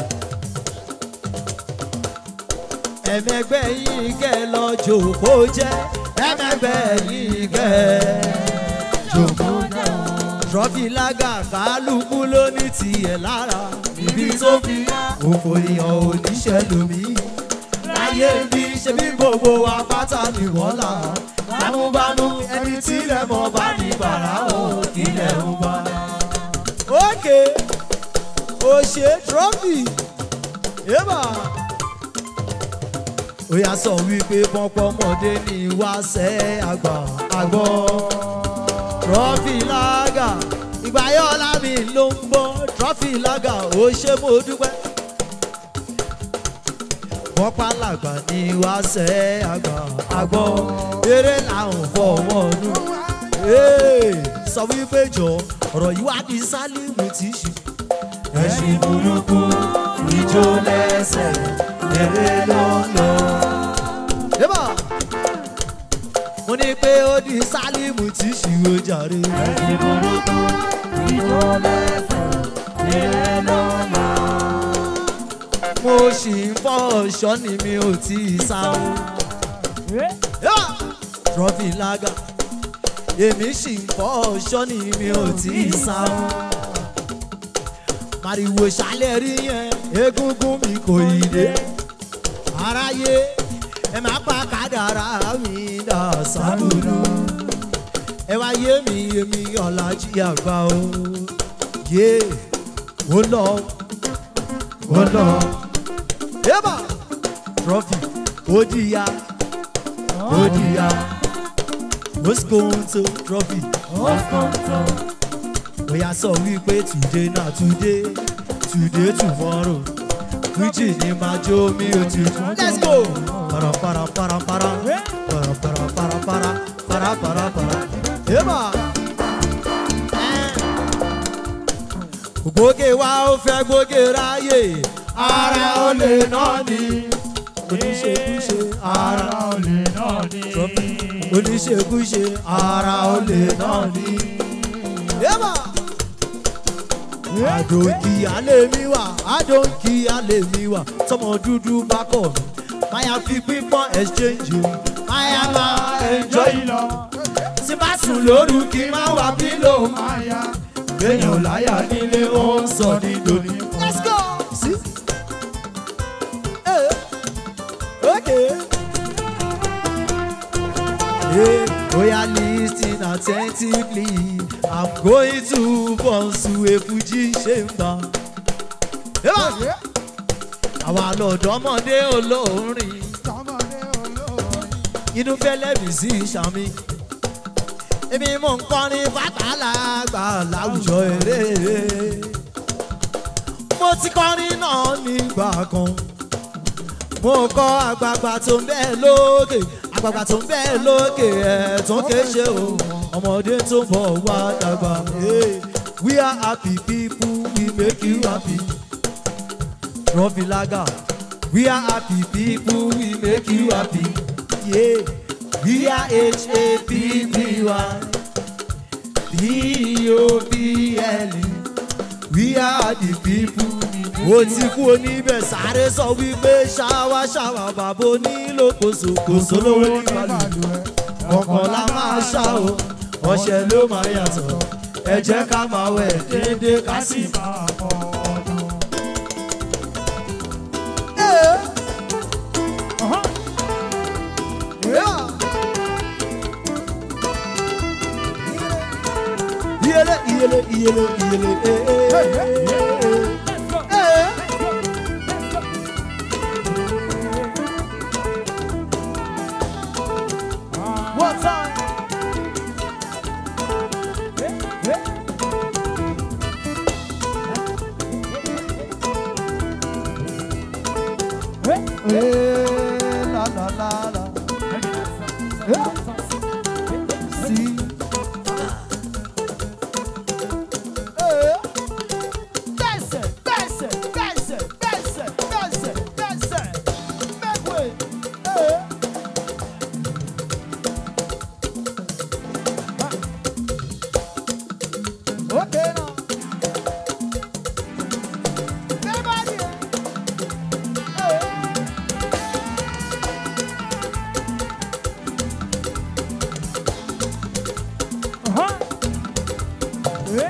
ẹ̀mẹ́gbẹ́ yìí kẹ́ lọ jòkó jẹ́ ẹ̀mẹ́gbẹ́ yìí kẹ́ jòkó jẹ́. trọ́fì lága kálukú ló ní tiẹ̀ lára ibi tó fi òfò èèyàn oníṣẹ́ lómi. láyé bí ṣe bí gbogbo apáta ni wọ́n là bámúbámú ẹni tí ilẹ̀ mọ̀ bá ní bàrà o ilẹ̀ ń bá. ókè òṣè trọ́fì yébà ó yà sọ wípé pọ́npọ́mọdé ní wáṣẹ́ àgbà àgbọ̀ trọ́fì lága ìgbà yọ̀ lámì ló ń bọ́ trọ́fì lága ó ṣe mo dúpẹ́ bọ́pá làgbà ní wáṣẹ́ àgbà àgbọ̀ eré làwọn fọwọ́ nù. Ee, sọ wípé jọ ọ̀rọ̀ yìí wá di sálímù tí í ṣe. ẹṣin burúkú ìjó lẹ́sẹ̀ eré ló ń lọ. Yébà! mo ní pé ó di sálímù tí í ṣe ó jàre. ẹṣin burúkú ìjó lẹ́sẹ̀ eré ló ń lọ. mo ṣì ń fọ́ ọ̀ṣọ́ ni mi ò tí ì sáwó. Yébà! trọ́fì lága èmi sì ń fọ́ ọ̀ṣọ́ ni mi ò tí ì sáwó. màrìwò ṣálẹ̀ rí yẹn egungun mi kò ì dé. aráyé ẹ má pa kádàrá mi dà sábùdù. ẹ wá yé mi yé mi ọ̀làjì àgbà o. yé ó lọ ó lọ. yébà trọ́fì ó dìyà ó dìyà. Moscow trophy. Oya sọ wípé today na today, today tomorrow. Fújì ni máa jó mi ò ti tún. Let's go! Para para para para para para para para para para para. Eba! Gbóge wa ó fẹ́ gbóge ráyè. Ara ó lè náà ni. Oníṣekúṣe ara ó lè náà ni. Trophy oníṣekúṣe ara olè náà ní. Yébà! Àdòkì alẹ́ mi wà, àdòkì alẹ́ mi wà, tọmọ dúdú bá kọ̀ mí. Máyà fi pípọ́n exchange o, máyà máa enjoy lọ. Tí bá sùn lóru kí má wà pílò máyà. Béèyàn láyà nílé ó ń sọ ní dòní. Let's go! Sí. Hey. Okay. Hey, oya listen attentively. I'm going to Bonsu Efuji Chamber. Yébà! Àwa lọ̀dọ́mọdé olórin. Inú fẹ́lẹ́ mi sí ìṣàmì. Èmi mò ń kọrin fàtàlàgbà láwùjọ eré. Mo ti kọrin náà nígbà kan. Mo kọ́ àgbààgbà tó ń bẹ́ẹ̀ lókè àgbàgbà tó ń bẹ́ẹ̀ lókè ẹ̀ tó ń kéṣe o ọmọdé tó ń bọ̀ wá dàgbà. Hey, we are happy people we make you happy. Rọ́bì lága we are happy people we make you happy. Yeah. we are H-A-P-P-Y P-O-P-L we are the people. ó ti kú oníbẹ̀ sáré sọ wípé ṣáwá ṣáwá bàbá onílò kòsòkòsò lówó ní balùwẹ̀ kọ̀ọ̀kan la máa ṣá o ọṣẹ ló máa yàtọ̀ ẹ jẹ́ ká máa wẹ̀ déédéé ká sì máa kọ́ ọdún. Iyele iyele iyele iyele eh eh eh eh. One time. Eh, la la la la. Eh, si. Eh, Dance it, dance it, dance it, dance it, dance it, dance it. Make way. Eh. Okay now. Everybody. Eh. Uh-huh. Eh.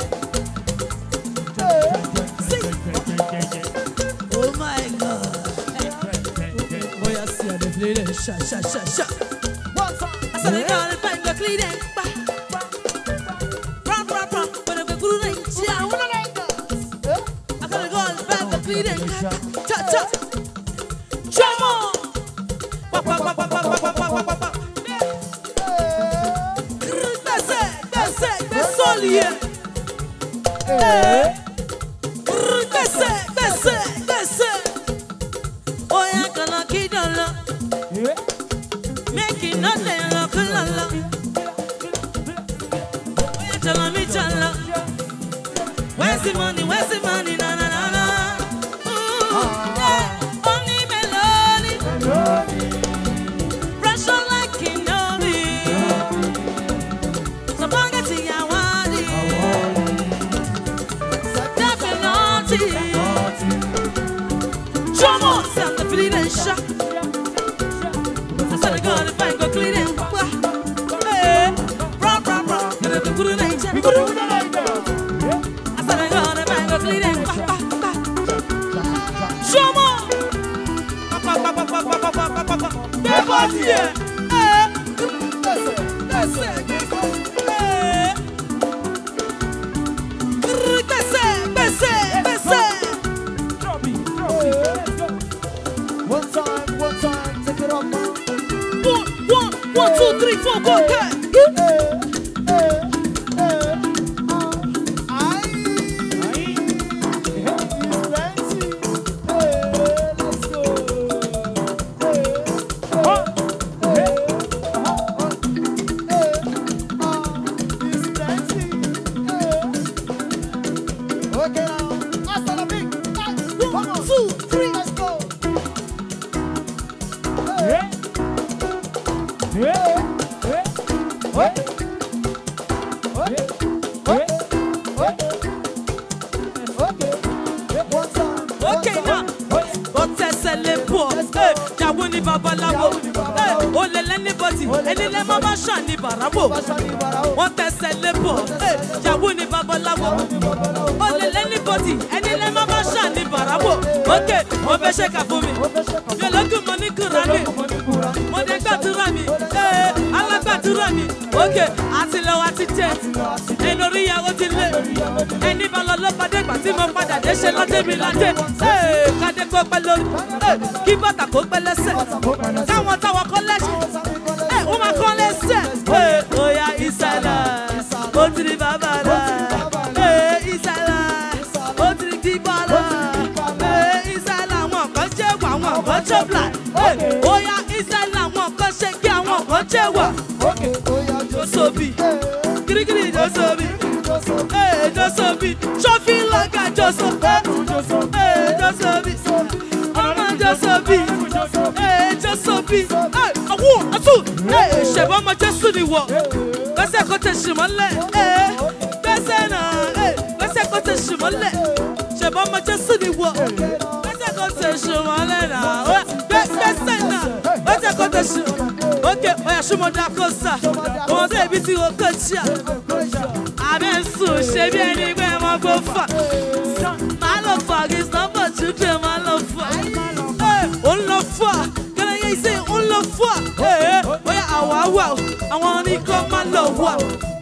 Oh my God. Oya si a dey play dem sha sha sha sha. One time. I said, "Girl, if I go clean it, ba, ba, ba, run, run, run, but if I go to the I gym, wanna like that. Eh? I gotta go and find the clean it, cha, cha, drum on, pa, pa, pa, pa, pa, pa, pa, pa, pa, pa, That's it, that's it, that's all here. That's it, that's it, that's it. Oh yeah, gonna kid on love. Make it nothing look la la. Oh, yeah, tell me, tell her. Where's the money? Where's the money? Na na na na. Ooh, yeah. Only melody. Pressure like Kinobi. So long as you want it. Definitely. Drum on, sound the feeling and shock. I said I got it, bang, go clean it. Hey, rah, rah, rah. Get it, put it in, check. I said I got it, bang, go clean it. Drum on. Pa, pa, pa, pa, pa, pa, pa, pa, pa, pa. Big body, yeah. Hey. That's it, that's it. Hey. Grrr, That's it, that's it, that's it. One time, one time, take it off now. One, one, one, two, three, four, go, okay. Okay now, hasta la big. One, two, three. Let's go. One time. Okay now. Ó tẹsẹ̀ lé bọ̀. Ẹ, Ìyàwó ni babaláwo. Ẹ, Ó lè lẹ́ni bọ́dì. Ẹni lẹ́ máa bá ṣàn ní bàrábò. Wọ́n tẹsẹ̀ lé bọ̀. Ẹ, Ìyàwó ni babaláwo. Ó lè lẹ́ni bọ́dì. Ẹni lẹ́ máa bá ṣàn ní bàrábò. Ok, wọ́n fẹ́ ṣe kà fún mi. Mi ò lókun mo ní Kùránì. Mo dé gbàdúrà mi. Ẹ, Alágbàdúrà mi. Ok, àti lọ wa ti jẹ. Ẹnu orí ìyàwó ti lé. Ẹni bá lọ ló padà ìgbà tí mo padà dé ṣe lọ́dẹ mi ládé. Ee, Kádé kó pẹ́ lórí. Ee, Kí bàtà kó pẹ́ lẹ́sẹ̀. Káwọn táwọn kọ́ lẹ́sẹ̀. Ee, Wọ́n máa kọ́ lẹ́sẹ̀. Ee, Oya ìsàlà, ó ti di bàbá rà. Ee, ìsàlà, ó ti di kíkọ́ rà. Ee, ìsàlà, àwọn kan jẹ́ wà, àwọn kan jẹ́ bla. Ee, Oya ìsàlà, àwọn kan ṣe kí àwọn kan jẹ́ wà. Okay, oh yeah, just Josobi, kirikiri Josobi. Hey, Josobi, Shofi Laga Josobi. Hey, Josobi, Ọmọ Josobi. Hey, Josobi. Hey, awo, atu. Hey, ṣẹ̀bọ́n ọmọ Jésù ni wọ̀. Gbẹ́sẹ̀ kó tẹ̀ ṣì mọ́lẹ̀. Hey, gbẹ́sẹ̀ náà. Hey, gbẹ́sẹ̀ kó tẹ̀ ṣì mọ́lẹ̀. Ṣẹ̀bọ́n ọmọ Jésù ni wọ̀. Gbẹ́sẹ̀ kó tẹ̀ ṣì mọ́lẹ̀ náà. Gbẹ́- Gbẹ́sẹ̀ náà. Gbẹ́sẹ̀ kó tẹ̀ ṣì Ok, oya ṣùmọ̀dà kò sà. Ọmọdé ibi tí o kò ṣí à. Àbẹ̀ ń sùn ṣe bí ẹni pé ẹ máa gbó fà. Máa lọ fà kí sọ́pọ̀ children máa lọ fà. Ẹ, Ó ń lọ fà. Kẹ́lẹ́ yẹ ṣe ó ń lọ fà. Ẹ, Oya àwa wà o, àwọn oníkan máa lọ wà.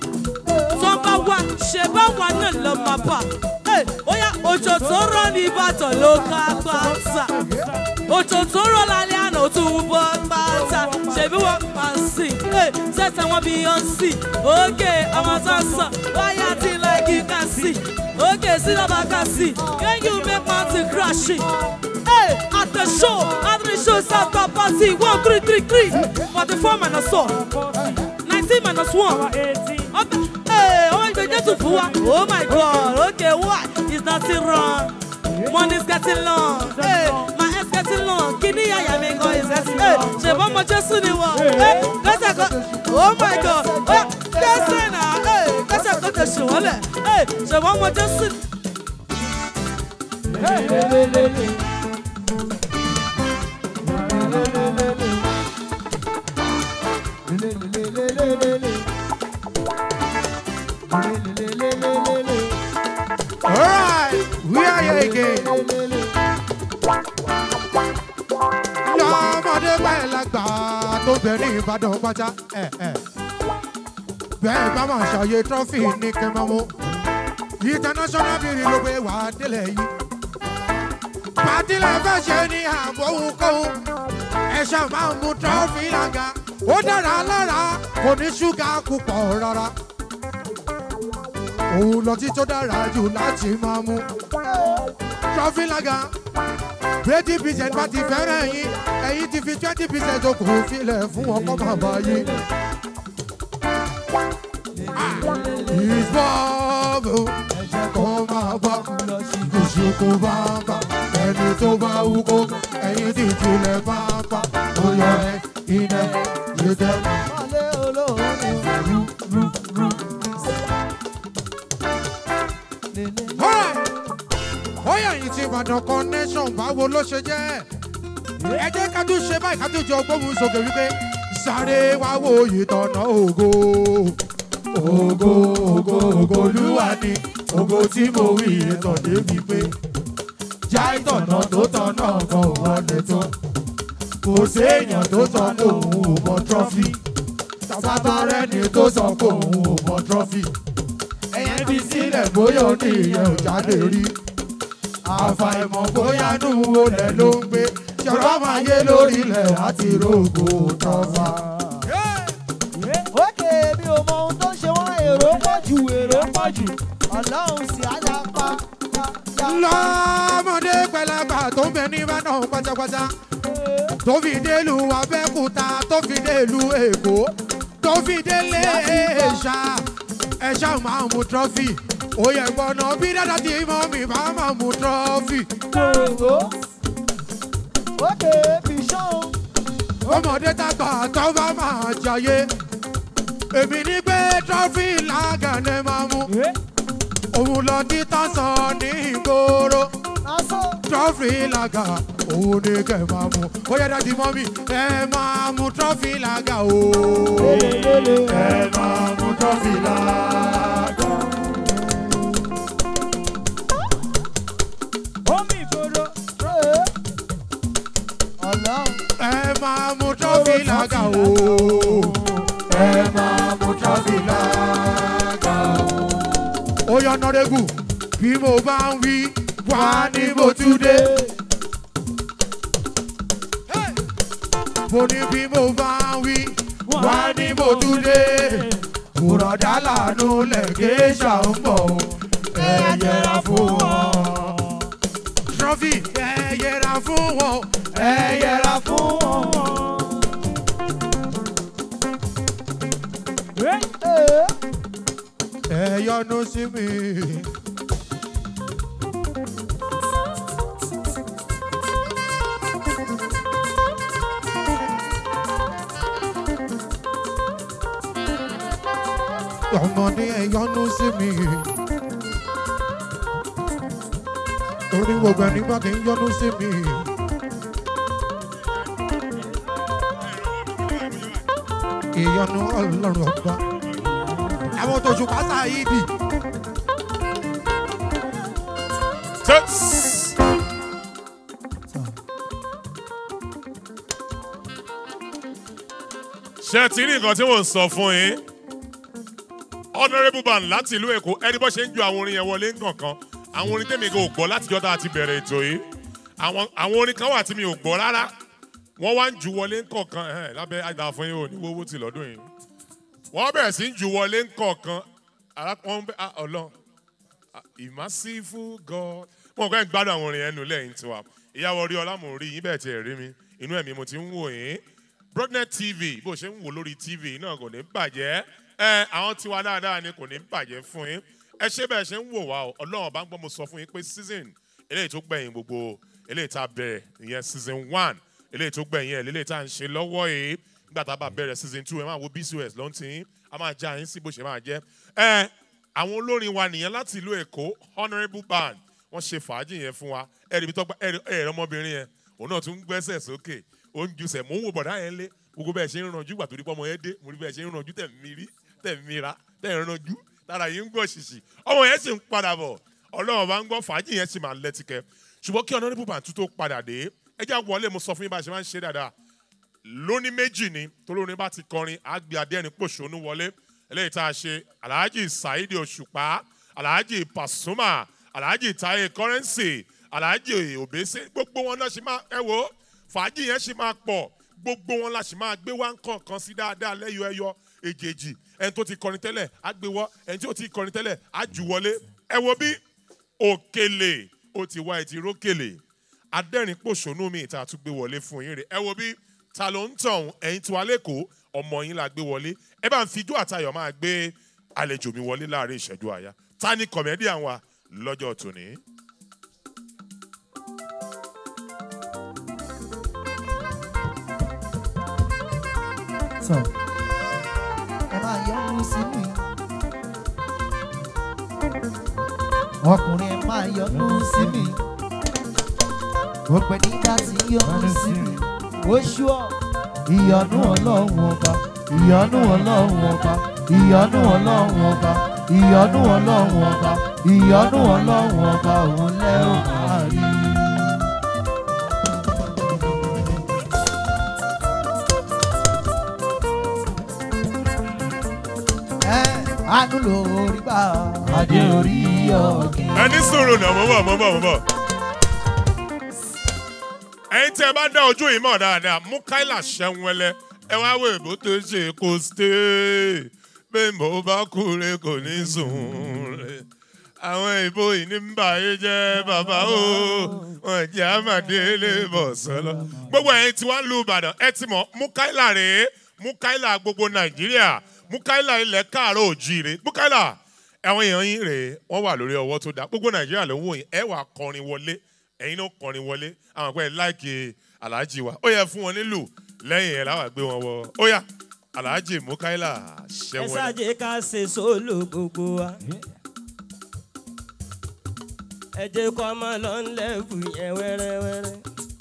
Tọ́ bá wà, ṣe bá wà náà lọ máa bà. Ẹ, Oya òjò tó rọ̀ ní Ìbàdàn ló ká pátá. Òjò tó rọ̀ lálẹ́ àná ó tún bọ́ pátá. Ṣèbí wọ́n máa ń sìn. Ẹ, Sẹ́sẹ̀ wọn bí yọ̀ ń sìn. Òkè ọmọ sọ̀sọ̀, wáyà tí like you can see. Òkè sí lọ́ba ká sí. Can you make mountain crashing? Hey, at the show, at the show, South Party, one, three, three, three. Forty-four minus four. Nineteen minus one. Okay. Hey, oh my God, just fún wa. Oh my God, okay, why? Is nothing wrong. Money's getting long. Hey, my ass getting long. Kini yaya mi gan is getting. Hey, ṣe bọ́ ọmọ Jésù ni wọ́n. Hey, kẹ́sẹ̀ kan. Oh my God. Oya, kẹ́sẹ̀ náà. Hey, kẹ́sẹ̀ kan tẹ̀ ṣù wọ́n lẹ̀. Hey, ṣe bọ́ ọmọ Jésù ni. Alright, we are here again. Lọ́mọdé báyìí lágbà tó bẹ̀rẹ̀ Ìbàdàn pátá. ẹ̀, ẹ̀. Bẹ́ẹ̀ bá máa ṣàyè trọ́fì ní kẹ́mọ́mú. International bìrì ló gbé wà á délẹ̀ yìí. Pàtí lè fẹ́ ṣe ní ààbò ohunkóhun. Ẹ ṣáà máa mú trọ́fì lága. Ó dára lára, kò ní ṣúgà púpọ̀ rárá òun lọ tí tó dára jù láti máa mú. trọ́fì lága twenty percent bá ti fẹ́ràn yín ẹ̀yin ti fi twenty percent tó kù filẹ̀ fún ọkọ̀ bàbá yín. ìbọ̀bù kò máa bá ìṣòkò bá bá ẹni tó bá wú kó ẹ̀yin ti tilẹ̀ bá bá ó yọ ẹ iná yóò tẹ́. Wálé olóòórùn rú rú rú. Lélẹ̀ ó yà yín ti ìbàdàn connection báwo ló ṣe jẹ́ ẹ jẹ́ ká tún ṣe báyìí ká tún jọ gbóhùn sókè wípé sáré wá wo ìtọ̀nà ògo ògo ògo ògo olúwa ni ògo tí mo wí ìtàn débi pé já ìtọ̀nà tó tọ̀nà kan ò wọlé tán kò séèyàn tó sọ pé òun ò mọ trọ́fì sátọ́rẹ́ni tó sọ pé òun ò mọ trọ́fì ẹ̀yẹ́ fi sílẹ̀ bóyá ó ní ìyẹn ò jáde rí àfàìmọ̀ bóyá nù olè ló ń gbé ṣọ̀rọ̀ máa yé lórílẹ̀ láti rògbò tọ́fà. Ókè mi ò mọ ohun tó ń ṣe wọ́n èrò pọ̀ jù èrò pọ̀ jù. Ọlọ́run sì á yá pa pa pa. lọ́mọdé pẹlẹgbà tó ń bẹ ní ìbàdàn pátápátá tó fi délu abẹ́kúta tó fi délu èkó tó fi délé ẹ̀ṣà ẹ̀ṣà máa mú trọ́fì òye gbọ́nà bí dáadáa tí mọ́ mi bá máa mú trọ́fì. Gbòòrò. Ókè fi ṣán. ọmọdé tàgbà tó bá máa jayé èmi ní pé trọ́fì lágànnẹ́ máa mú òun lọ títà sọ ní ìgboro Lásán. trọ́fì làgà òun ni kẹ́ máa mú ó yẹ dájú mọ́ mi ẹ máa mú trọ́fì làgà o ẹ máa mú trọ́fì làgà. Omi ìgboro. Ee. Ọlọ́run. ẹ máa mú trọ́fì làgà o ẹ máa mú trọ́fì làgà o. ó yọ nọ́rẹ́gù bí mo bá ń wí wá ní mo tún dé. mo ní bí mo bá ń wí wá ní mo tún dé. bùrọ̀dá làánú lẹ́gẹ́ ṣàǹbọ̀ ẹ yẹra fún wọn. trọ́fì ẹ yẹra fún wọn ẹ yẹra fún wọn. Ee. ẹ yọnu sí mi. ọmọdé ẹ yọnu sí mi. torí gbogbo ẹni bá kì í yọnu sí mi. ìyọnu ọlọ́run ọba àwọn tó ṣùpá sáyidi. Tets. ṣé ti rí nǹkan tí mò ń sọ fún yín honourable band láti ìlú èkó ẹni bó ṣe ń ju àwọn orin yẹn wọlé nǹkankan àwọn orin tèmi kò gbọ́ látijọ́ tá a ti bẹ̀rẹ̀ ètò yìí àwọn àwọn orin kan wà tí mi ò gbọ́ rárá wọ́n wá ń ju wọlé nǹkankan ẹ̀ lábẹ́ àdá fún yín ò ní wọ́wọ́ tì lọ́dún yìí wọ́n bẹ̀rẹ̀ sí ń ju wọlé nǹkankan arákùnrin bẹ́ẹ̀ ah, ọlọ́run ìmásífù god mo kọ́ ẹ̀ ń gbádùn àwọn orin ẹnu lẹ́yìn tiwa ìyàwó orí ọlá mò ń rí yín bẹ́ẹ̀ tiẹ̀ rí mi inú ẹ̀mí mo ti ń wò yín broadnet tv bó ṣe ń wò lórí tv náà kò ní bàjẹ́ ẹ àwọn tiwa dáadáa ni kò ní bàjẹ́ fún yín ẹ ṣé bẹ́ẹ̀ ṣe ń wò wá o ọlọ́run bá ń gbọ́ mo sọ fún yín pé season eléyìí tó gbẹ̀yìn gbogbo eléyìí tá a bẹ̀rẹ̀ ìyẹn season one eléyìí tó gbẹ̀yìn ẹ̀ eléyìí tá a ń ṣe lọ́wọ́ yìí nígbà tá a bá bẹ̀rẹ̀ season two ẹ máa wo bcos ló ń tì í a máa já yín sí bó ṣe máa jẹ́ ẹ àwọn olórin wa nìyẹn láti ìlú èkó honourable band wọ́n ṣe fàájì yẹn fún wa ẹ̀rì bí tọ́gbà ẹ̀rì ọmọbìnrin yẹn òun náà tún ń gbẹ́sẹ̀ sókè ó ń jusẹ̀ mò ń wò bọ̀dá yẹn lé gbogbo bẹ́ẹ̀ ṣe ń ranjú gbà torí pọ́mọ yẹn dé mo rí bẹ́ẹ̀ ṣe ń ranjú tẹ̀ mí rí tẹ̀ mí ra tẹ̀ ń ranjú tára yìí ń gbọ́ ṣìṣì ọmọ yẹn sì ń padà bọ̀ ọlọ́run bá ń gbọ́ fàájì yẹn sì máa lẹ́tìkẹ́ ṣùgbọ́n kí honourable band tún tó padà dé ẹ jẹ́ wọlé mo sọ fún yín bá a ṣe máa ń ṣe dáadáa lóní méjì ni torí orin bá ti kọrin àgbẹ̀ adẹ́rìn pòṣónú wọlé eléyìí tá a ṣe alhaji saheed òṣùpá alhaji pasuma alhaji taye currency alhaji obese gbogbo wọn náà ṣe máa ẹ wo fàájì yẹn ṣe máa pọ̀ gbogbo wọn la ṣe máa gbé wá nǹkan sí dáadáa lẹ́yọ ẹyọ èjèèjì ẹni tó ti kọrin tẹ́lẹ̀ á gbé wọ́ ẹni tí ò ti kọrin tẹ́lẹ̀ á jù wọlé ẹ wo bí òkèlè ó ti wá ẹtì rókèlè adẹ́rìn pòṣónú mi ìta tún gbé wọlé fún yín rè ẹ wo bí ta ló ń tàn ẹ̀yin tí wà lẹ́kọ̀ọ́ ọmọ yín la gbé wọlé ẹ bá ń fijú àtayọ̀ máa gbé àlejò mi wọlé láàrin ìṣẹ́jú àyà ta ni kọ̀mẹ́díàn wa lọ́jọ́ tòní. sọ ẹ máa yọnu sí mi. ọkùnrin ẹ máa yọnu sí mi. gbogbo ẹni bá ti yọnu sí mi. oṣù ọ ìyọnu ọlọ́run ọba ìyọnu ọlọ́run ọba ìyọnu ọlọ́run ọba ìyọnu ọlọ́run ọba ìyọnu ọlọ́run ọba òun lẹ́rù máa rí. ẹ àánú lórí bá adé orí ọ̀gẹ̀. ẹni sòrò náà mo bọ̀ mo bọ̀ mo bọ̀. ẹyin tí ẹ bá dá ojú yìí mọ̀ dáadáa mú káìlà ṣẹ́wọ́lẹ́ ẹ wá wo èbó tó ṣe kó stay bẹ́ẹ̀ mo bá kúre kò ní sùn rẹ̀. àwọn ìbò yìí ní ń bà yé jẹ́ bàbá o wọn jẹ́ àmàdélé bọ̀ sọ́lọ́. gbogbo ẹ̀yin tí wọ́n lu ìbàdàn ẹ ti mọ̀ mú káìlà rèé mú káìlà gbogbo nàìjíríà mú káìlà ilẹ̀ káàárọ̀ òjìire mú káìlà àwọn èèyàn yín rèé wọ́n wà lórí ọwọ́ tó dáa gbogbo nàìjíríà ló ń wò yín ẹ wà kọrin wọlé ẹ̀yin náà kọrin wọlé àwọn àpẹẹrẹ láìkè aláàjì wa ó yẹ fún wọn nílùú lẹ́yìn ẹ̀ láwà gbé wọn wọ ó yá aláàjì mukaila ẹ ṣẹ́wọ́n ṣáàjì ká ṣe sólò gbogbo wa. ẹ jẹ́ kó ọmọ lọ ń lẹ́bù yẹn wẹ́rẹ́wẹ́rẹ́.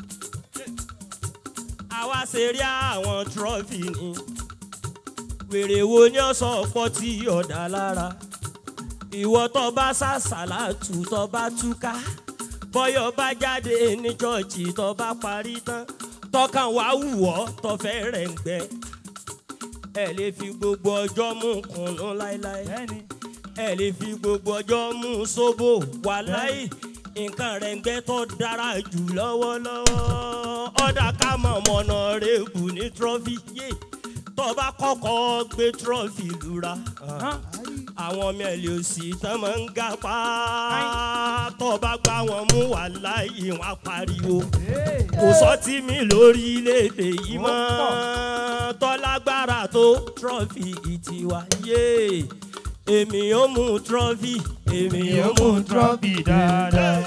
àwa ṣe rí àwọn trọ́fì ni wèrè wo ni ó sọ ọ̀pọ̀ tí ọ̀dà lára ìwọ tó bá ṣàṣàlátù tó bá túká bọ́yọ̀ bá jáde ní chọ́ọ̀chì tó bá parí tán tọkàn wá wù ọ́ tó fẹ́ rẹ̀ ń gbẹ ẹ lè fi gbogbo ọjọ́ mú kùnú láéláé ẹ lè fi gbogbo ọjọ́ mú sóbò wàláì nǹkan rẹ̀ ń gbẹ tó dára jù lọ́wọ́lọ́wọ́ ọ̀dà ká mọ̀ mọ̀nà rẹ̀ bù ní trọ́fì yé tó bá kọ́kọ́ gbé trọ́fì lura àwọn ọmọ ẹ̀lẹ́ òsì tán máa ń ga pa tó bá gbá wọn mú wàláì wọn pariwo kò sọ́tí mi lórílẹ̀‐èdè yìí mọ́ tọ́lágbára tó trọ́fì ìtiwá yé èmi ò mú trọ́fì èmi ò mú trọ́fì dáadáa.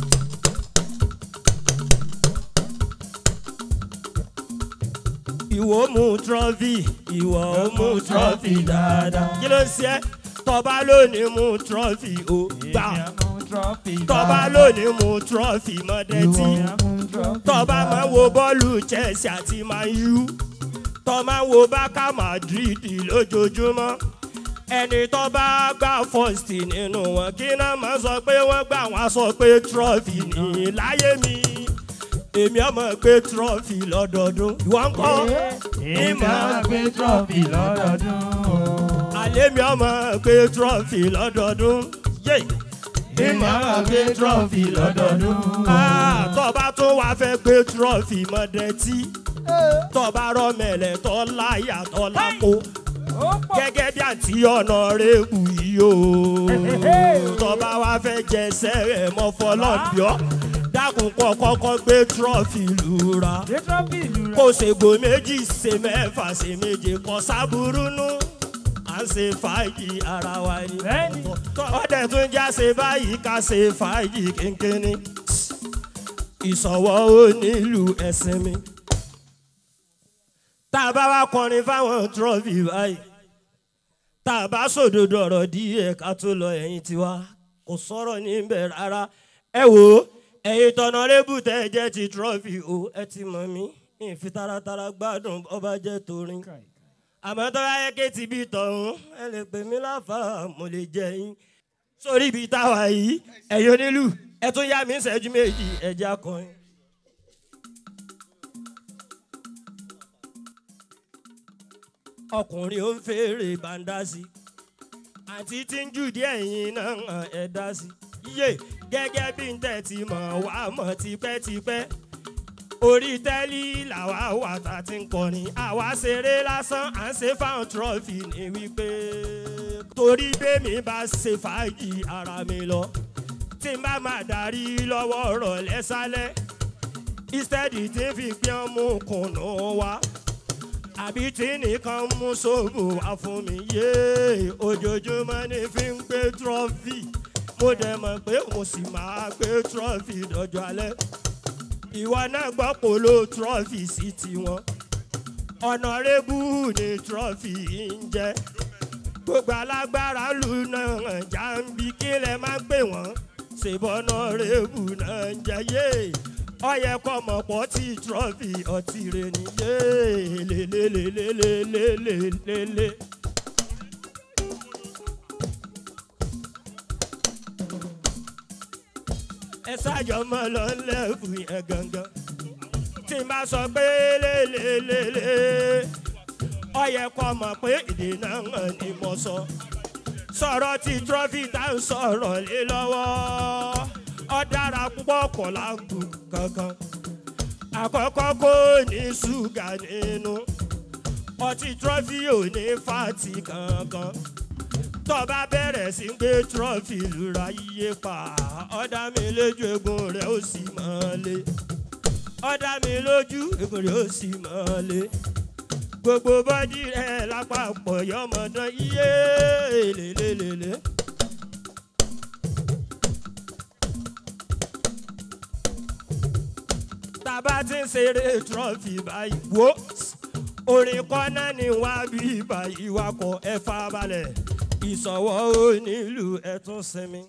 ìwọ mú trọ́fì ìwọ ò mú trọ́fì dáadáa. kí ló ń ṣe é tọ́ba lónìí mú trọ́fì ó gbà tọ́ba lónìí mú trọ́fì mọ́dẹ́tì tọ́ba máa wo bọ́ọ̀lù chelsea àti man u tọ́ máa wo bákà madrid lójoojúmọ́ ẹni tó bá gbà first nínú wọn kí náà máa sọ pé wọ́n gbà wọ́n sọ pé trọ́fì ní láyé mi èmi ọmọ gbé trọ́fì lọ́dọọdún ìwọ ń kọ́ ìmọ̀ gbé trọ́fì lọ́dọọdún àlẹ́ mi ọmọ gbé trọ́fì lọ́dọọdún yé ìmọ̀ gbé trọ́fì lọ́dọọdún tọ́ba tó wàá fẹ́ gbé trọ́fì mọ́dẹ́tì tọ́ba rọ́mẹ̀lẹ̀ tọ́ láyà tọ́ lápò gẹ́gẹ́ bí àǹtí ọ̀nà rẹ̀kù yìí o tọ́ba wàá fẹ́ jẹsẹ̀ rẹ̀ mọ́ fọlọ́ọ̀bíọ́ dákun kọ́ kọ́kọ́ gbé trọ́fì lura kó ṣègbò méjì ṣe mẹ́fà ṣe méje kọ́ sábúrú nù à ń ṣe fàájì ara wa ni ọdẹ tún já ṣe báyìí ká ṣe fàájì kínkínní ìṣọwọ́ ó nílùú ẹ̀sìn mi tá a bá wá kọrin fáwọn trọ́fì báyìí tá a bá sòdodo ọ̀rọ̀ díẹ̀ ká tó lọ ẹ̀yìn tiwa kò sọ̀rọ̀ níbẹ̀ rárá ẹ wò ó ẹ̀yin tọ̀nà rébù tẹ́ ẹ jẹ́ ti trọ́fì o ẹ ti mọ̀ mí ìfi taratara gbádùn ọba jẹ́ torin àmọ́ tó bá yẹ kéètì bíi tọ̀hún ẹ lè pè mí láfa mo lè jẹ yín sórí ibi táwa yìí ẹ̀yin onílù ẹ tún yá mi ń ṣẹ́jú méjì ẹ̀jẹ̀ akọrin. ọkùnrin ó ń fèrè bàǹdà sí àti tí ń jù díẹ̀ yín náà ẹ̀ dá sí yé gẹ́gẹ́ bí n tẹ̀ ti mọ̀ wá mọ̀ tipẹ́tipẹ́ orí tẹ́lí làwa wà tá a ti ń kọrin àwa ṣeré lásán à ń ṣe fáwọn trọ́fì ní wípé torí bẹ́ẹ̀mi bá ṣe fàájì ara mi lọ tí tí n bá máa darí lọ́wọ́ ọ̀rọ̀ lẹ́sálẹ̀ ìstẹ́dì tí ń fi gbé ọmú kùnú wa àbí tí nìkan mú sóbò wá fún mi yé ojoojúmọ́ ní fi ń gbé trọ́fì mo dẹ̀ mọ̀ pé mo sì máa gbé trọ́fì dọ́jọ́ alẹ́ ìwọ náà gbọ́ polo trọ́fì sí tiwọn ọ̀nàrẹ́bù ni trọ́fì ń jẹ́ gbogbo alágbára lù náà jàǹbí kí lẹ máa ń pè wọ́n ṣèbọnà rẹ́bù náà ń jẹ́ yé ọyẹ kọmọ pọ̀ tí trọ́fì ọtí rẹ ni yé lélelélelélelélélé. ẹ ṣáàjọ mọ lọ lẹ́fù yẹn gangan tí n bá sọ pé lélelélé ọyẹ kọ mọ̀ pé èdè náà hàn ni mo sọ sọ̀rọ̀ tí trọ́fì tá ń sọ̀rọ̀ lé lọ́wọ́ ọ dára púpọ̀ kọ̀ lágùn kankan àkọ́kọ́ kò ní ṣúgà nínú ọtí trọ́fì ò ní fàtì kankan tọ́ba bẹ̀rẹ̀ sí gbé trọ́fì lura yíyé pa ọ̀dà mi lójú egun rẹ̀ ó sì mọ́lé ọ̀dà mi lójú egun rẹ̀ ó sì mọ́lé gbogbo bọ́dí rẹ̀ lápapọ̀ yọmọdán iye lélelélé. tàbá ti ń ṣeré trọ́fì báyìí wò orin kọ́nà ni wá bí báyìí wakọ̀ ẹ farabalẹ̀ ìsọ̀wọ́ onílù ẹ tún sinmi.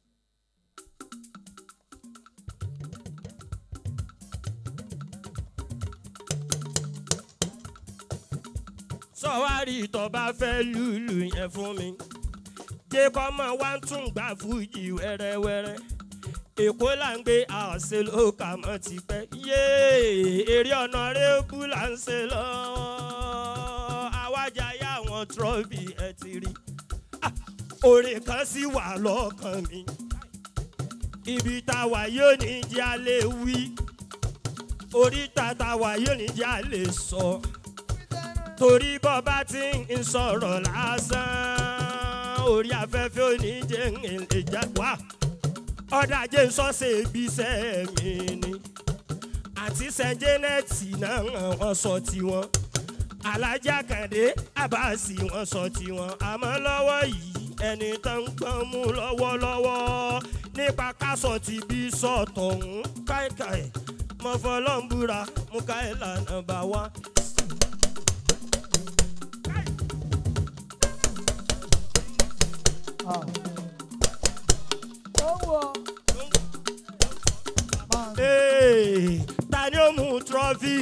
sọ̀wárí tó bá fẹ́ lùlù yẹn fún mi jẹ́ kọ́ mọ̀ wá ń tún gbà fújì wẹ́rẹ́wẹ́rẹ́ èkó là ń gbé àṣẹ ló kà mọ́ ti pẹ́ yéé eré ọ̀nà rẹ́bù là ń ṣe lọ́wọ́ àwájà yá àwọn trọ́bì ẹ ti rí orin kan sì wà lọ́kàn mi ibi táwa yóò ní jẹ́ alẹ́ wí oríta táwa yóò ní jẹ́ alẹ́ sọ torí bọ́ bá ti ń sọ̀rọ̀ lásán orí afẹ́fẹ́ oníjẹ́ ń lè já wá ọ̀dà jẹ́ sọ́sẹ̀ ibiṣẹ́ mi ni àti sẹ́ńjẹ́nẹ́tì náà wọ́n sọ tiwọn alájà kàndé àbáàsì wọ́n sọ tiwọn àmọ́ lọ́wọ́ yìí ẹni tó ń gbọ́n mú lọ́wọ́lọ́wọ́ nípa kásọ ti bí sọ̀tọ̀ ń káìkáì mọ̀fọ́lọ́ǹbúra mú káìlà nàbà wá. Hey, ta ni ó mú trọ́fì?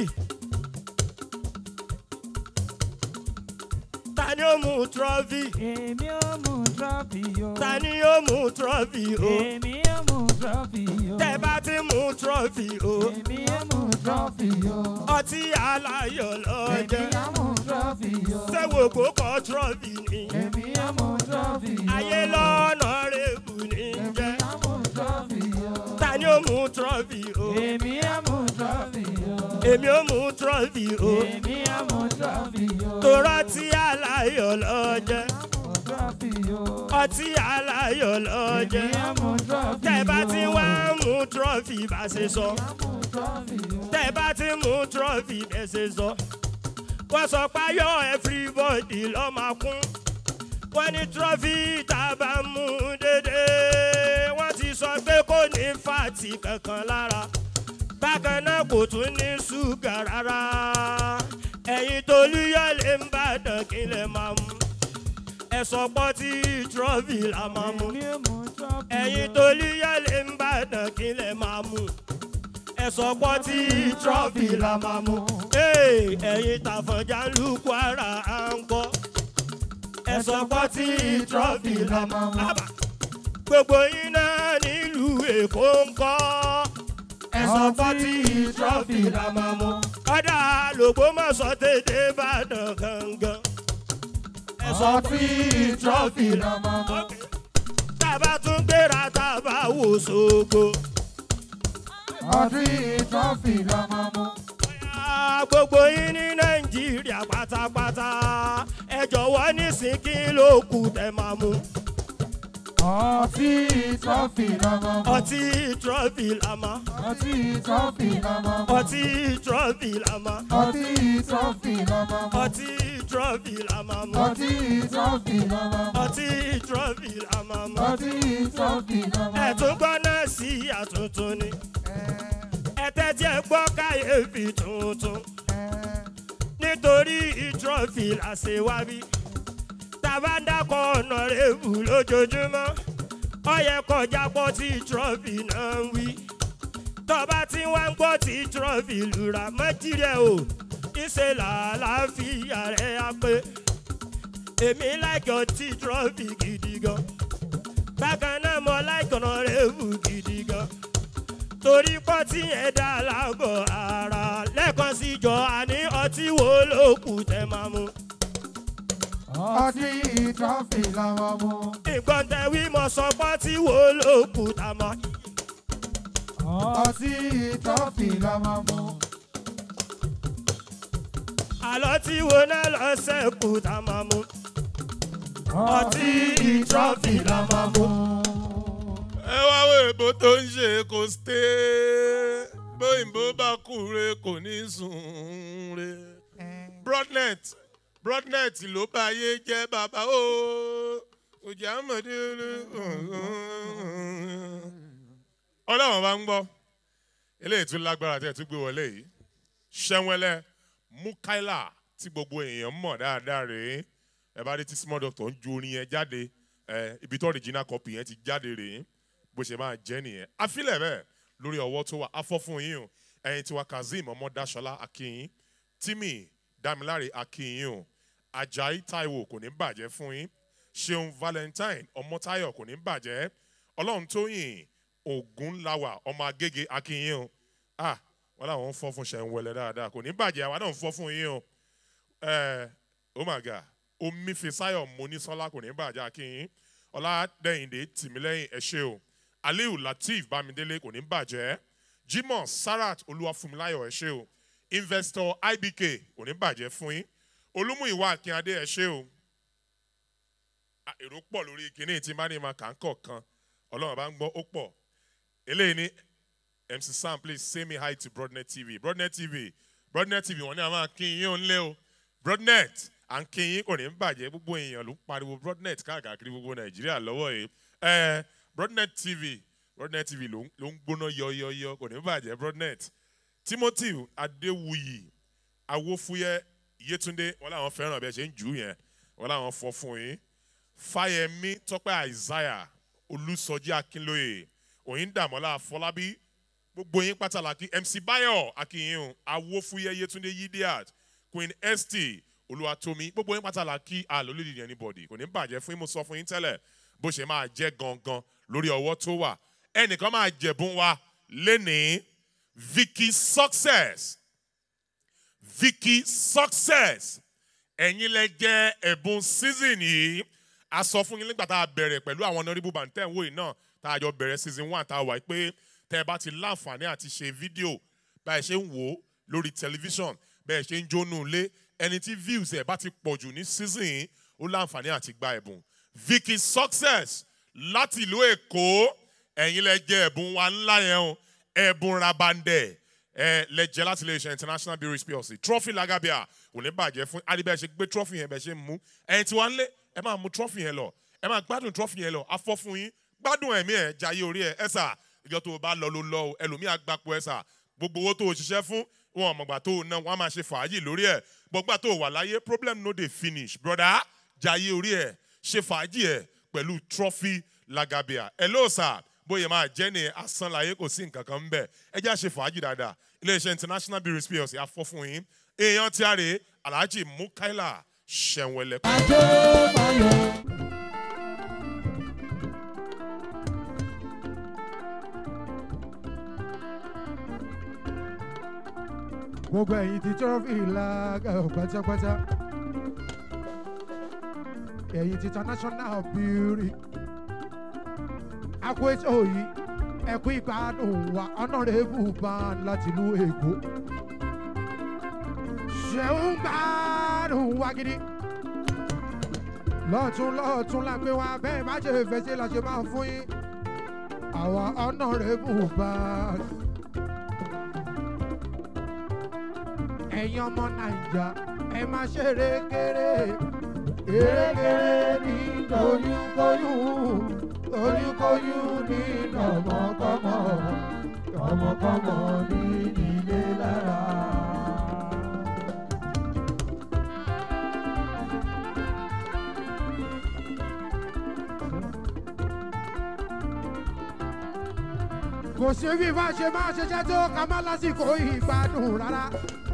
Ta ni ó mú trọ́fì? Èmi ò mú trọ́fì o. Ta ni ó mú trọ́fì o? Èmi ò mú trọ́fì o. Tẹ́ bá ti mú trọ́fì o. Èmi ò mú trọ́fì o. Ọtí aláyọ̀ Èmi lọ́jọ́. ò mú trọ́fì o. Sẹ́wò kó kọ́ trọ́fì ni. Èmi ò mú trọ́fì o. Ayé lọ́nà rẹ̀bù ní Èmi jẹ́. ò mú trọ́fì o. Ta ni ó mú trọ́fì o? Èmi ò mú trọ́fì o. Èmi ó mú trọ́fì o. Èmi ò mú trọ́fì o. Torọ́ tí aláyọ̀ lọ́jọ́. Mú trọ́fì o. Ọtí aláyọ̀ lọ́jọ́. Èmi ò mú trọ́fì o. Tẹ́ bá ti wá mú trọ́fì bá ṣe sọ. Mú trọ́fì o. Tẹ́ bá ti mú trọ́fì bẹ́ ṣe sọ. Wọ́n sọ pé ayọ̀ everybody lọ́ máa kún. Wọ́n ní trọ́fì tá a bá mú dédé. Wọ́n ti sọ pé kò ní fàtì kankan lára. Bákan náà kò tún ní ṣúgà rárá. Ẹ̀yin tolúyọ̀ lè ń bàdàn kí lè máa mú. Ẹ̀sọ́ pọ́ tí trọ́fì la máa mú Èmi ò mú trọ́fì o. ẹ̀yin tó líyàlẹ̀ ń bàdàn kí lẹ̀ máa mú ẹ̀sọ́ pọ́ tí trọ́fì la máa mú Hey, ẹ̀yin tàfọ̀njà lù kwara à ń kọ́ ẹ̀sọ́ pọ́ tí trọ́fì la máa mú Àbá. gbogbo yín náà nílùú èkó ń kọ́ ẹ̀sọ́ pọ́ tí trọ́fì la máa mú ọ̀dà lògbómọ̀ṣọ́ tètè bàdàn gangan ẹ̀sọ́ tí trọ́fì la máa mú tábà tún gbéra tábà wò sógo. ọdún trọ́fì la máa mú. Bóyá gbogbo yín ní Nàìjíríà pátápátá ẹ jọ̀wọ́ nísìn kí ló kù tẹ́ máa mú. ọtí trọ́fì lọ́mọ mu. ọtí trọ́fì làmá ọtí trọ́fì lọ́mọ mu. ọtí trọ́fì làmá ọtí trọ́fì lọ́mọ mu. ọtí trọ́fì làmá mu ọtí trọ́fì lọ́mọ mu. ọtí trọ́fì làmá mu. ọtí trọ́fì lọ́mọ mu. ẹ̀tún gbọ́ náà sí àtúntún ni ẹ̀tẹ́ tí ẹ gbọ́ káyéfì tuntun nítorí trọ́fì làṣẹ wá bí tàbá ń dákọ̀ ọ̀nà rẹ̀bù lójoojúmọ́ ó yẹ kọjá pọ̀ tí trọ́fì náà ń wí tọba tí wọ́n ń gbọ́ tí trọ́fì lura mọ́jírẹ̀ o ìṣe làlàáfíà rẹ̀ á pé èmi láìkọ̀ tí trọ́fì gidi gan bákan náà mo láìkọ̀ ọ̀nà rẹ̀bù gidi gan torí pọ́ tí ẹ̀ dá lágọ̀ ara lẹ́ẹ̀kan sí jọ àní ọtí wo ló kù tẹ́ máa mú. ọtí trọ́fì lọ́mọ mu. nǹkan tẹ wí mo sọ pọ́ tí wo ló kù tá a mọ́. ọtí trọ́fì lọ́mọ mu. àlọ́ tí wo náà lọ sẹ́kù tá a máa mú. ọtí trọ́fì la máa mú. ẹ wá wo èbó tó ń ṣe kò sté bóyìnbó bá kú re kò ní sùn re broadnet broadnet ló bá yé jẹ́ bàbá o òjì àmọ̀dé ọlọ́run bá ń gbọ́ eléyìí tún lágbára tẹ́ ẹ tún gbé wọlé yìí ṣẹ́wẹ́lẹ́ mukaila tí gbogbo èèyàn mọ̀ dáadáa rèé ẹ bá rí tí small doctor ń ju orin yẹn jáde ẹ ibi tó original copy yẹn ti jáde rèé bó ṣe máa jẹ́ nìyẹn àfilẹ̀ bẹ́ẹ̀ lórí ọwọ́ tó wà afọ́ fún yín o ẹ̀yin tiwa kazeem ọmọdáṣọlá akínyìn timi damilare akínyìn o ajayi taiwo kò ní bàjẹ́ fún yín ṣeun valentine ọmọtayọ kò ní bàjẹ́ ọlọ́run tóyìn ògúnláwà ọmọ agége akínyìn o ah wọn làwọn ń fọ́ fún ṣẹ̀ ń wẹlẹ dáadáa kò ní bàjẹ́ àwa náà ń fọ́ fún yín o ẹ oh my god omifisayo monisola kò ní bàjẹ́ akínyìn ọládẹ́yìndé tìmílẹ́yìn ẹ ṣé o aliu lateef bámidélé kò ní bàjẹ́ jimoh sarat olúwàfúnmiláyọ̀ ẹ ṣé o investor ibk kò ní bàjẹ́ fún yín olúmúìwá akínadé ẹ ṣé o Ah, èrò pọ̀ lórí kinní tí bá ní ma kà ń kọ̀ọ̀kan ọlọ́run bá ń gbọ́ ó pọ̀ eléyìí ní mc sam please say me hi to broadnet tv broadnet tv broadnet tv wọn ní a máa kí yín ó ń lé o broadnet à ń kí yín kò ní bàjẹ́ gbogbo èèyàn ló ń pariwo broadnet káàkiri gbogbo nàìjíríà lọ́wọ́ yìí ẹ broadnet tv broadnet tv ló ń ló ń gbóná yọyọyọ kò ní bàjẹ́ broadnet timothy adéwuyì awófúyẹ yétúndé wọn làwọn fẹ́ràn bẹ́ẹ̀ ṣe ń jù ú yẹn wọn làwọn fọ́ fún yín fáyẹmí tọpẹ isaiah olùsọjí akínlóye òyìndàmọlá afọlábí gbogbo yín pátálàkì mc bayo akínyìn awófúyẹ yétúndé yidiat queen st olúwatómi gbogbo yín pátálàkì àlólídìí anybody kò ní bàjẹ́ fún yín mo sọ fún yín tẹ́lẹ̀ bó ṣe máa jẹ́ gangan lórí ọwọ́ tó wà ẹnìkan máa jẹ̀bùn wa lénìí vicky success vicky success ẹ̀yin lẹ jẹ́ ẹ̀bùn season yìí a sọ fún yín nígbà tá a bẹ̀rẹ̀ pẹ̀lú àwọn honourable bantẹ́ wo yìí náà tá a jọ bẹ̀rẹ̀ season one tá a wà pé tẹ́ ẹ bá ti láǹfààní àti ṣe fídíò báyìí ṣe ń wò ó lórí tẹlifíṣàn bẹ́ẹ̀ ṣe ń jónú ilé ẹni tí views ẹ̀ bá ti pọ̀ jù ní season yìí ó láǹfààní àti gba ẹ̀bùn vicky success láti ìlú èkó ẹ̀yin lẹ jẹ́ ẹ̀bùn wa ńlá yẹn o ẹ̀bùn rabandẹ̀ ẹ lẹ́jẹ̀ láti lè ṣe international breweries plc trophy lagabia kò ní bàjẹ́ fún adibẹ́ ṣe gbé trophy yẹn bẹ́ẹ̀ ṣe ń mú ẹ̀yin tí wọ́n ń lé ẹ máa mú trophy yẹn lọ ẹ máa gbádùn trophy yẹn lọ afọ́ fún yín gbádùn ẹ̀mí ẹ̀ jayé orí ẹ̀ ẹ sà ìjọ tó o bá lọ ló lọ o ẹlòmíì àgbàpọ̀ ẹ sà gbogbo owó tó o ṣiṣẹ́ fún wọn ọmọgbà tó o ná wọn á máa ṣe fàájì lórí ẹ̀ gbọgbà tó o wà láyé problem no dey finish broda jayé orí ẹ̀ ṣe fàájì ẹ̀ pẹ̀lú trophy lagabia ẹ ló sà bóyá máa jẹ́ ní asán láyé kò sí nǹkan kan ń bẹ̀ ẹ jẹ́ àṣẹ fàájì dáadáa iléeṣẹ́ international breweries plc afọ́ fún yín èèyàn tí a rè é alhaji mukaila ṣẹ̀wẹ̀lẹ̀. ajé mayọ̀. gbogbo ẹ̀yin ti trophy lága pátápátá ẹ̀yin ti international beauty akó ètò yìí ẹ̀kú ìgbádùn wa honourable ban láti ìlú èkó ṣeun gbádùn wa gidi lọ́tún lọ́tún la gbé wa bẹ́ẹ̀ má ṣe fẹsẹ̀ la ṣe máa fún yín àwa honourable bag. ẹ̀yin ọmọ naija ẹ má ṣe erékeré erékeré ní oyúnkóyún oyúnkóyún ní ọmọkọmọ ọmọkọmọ ní ilé lára. kò sí bí bá ṣe máa ṣiṣẹ́ tó ká má lásìkò ìgbádùn rárá.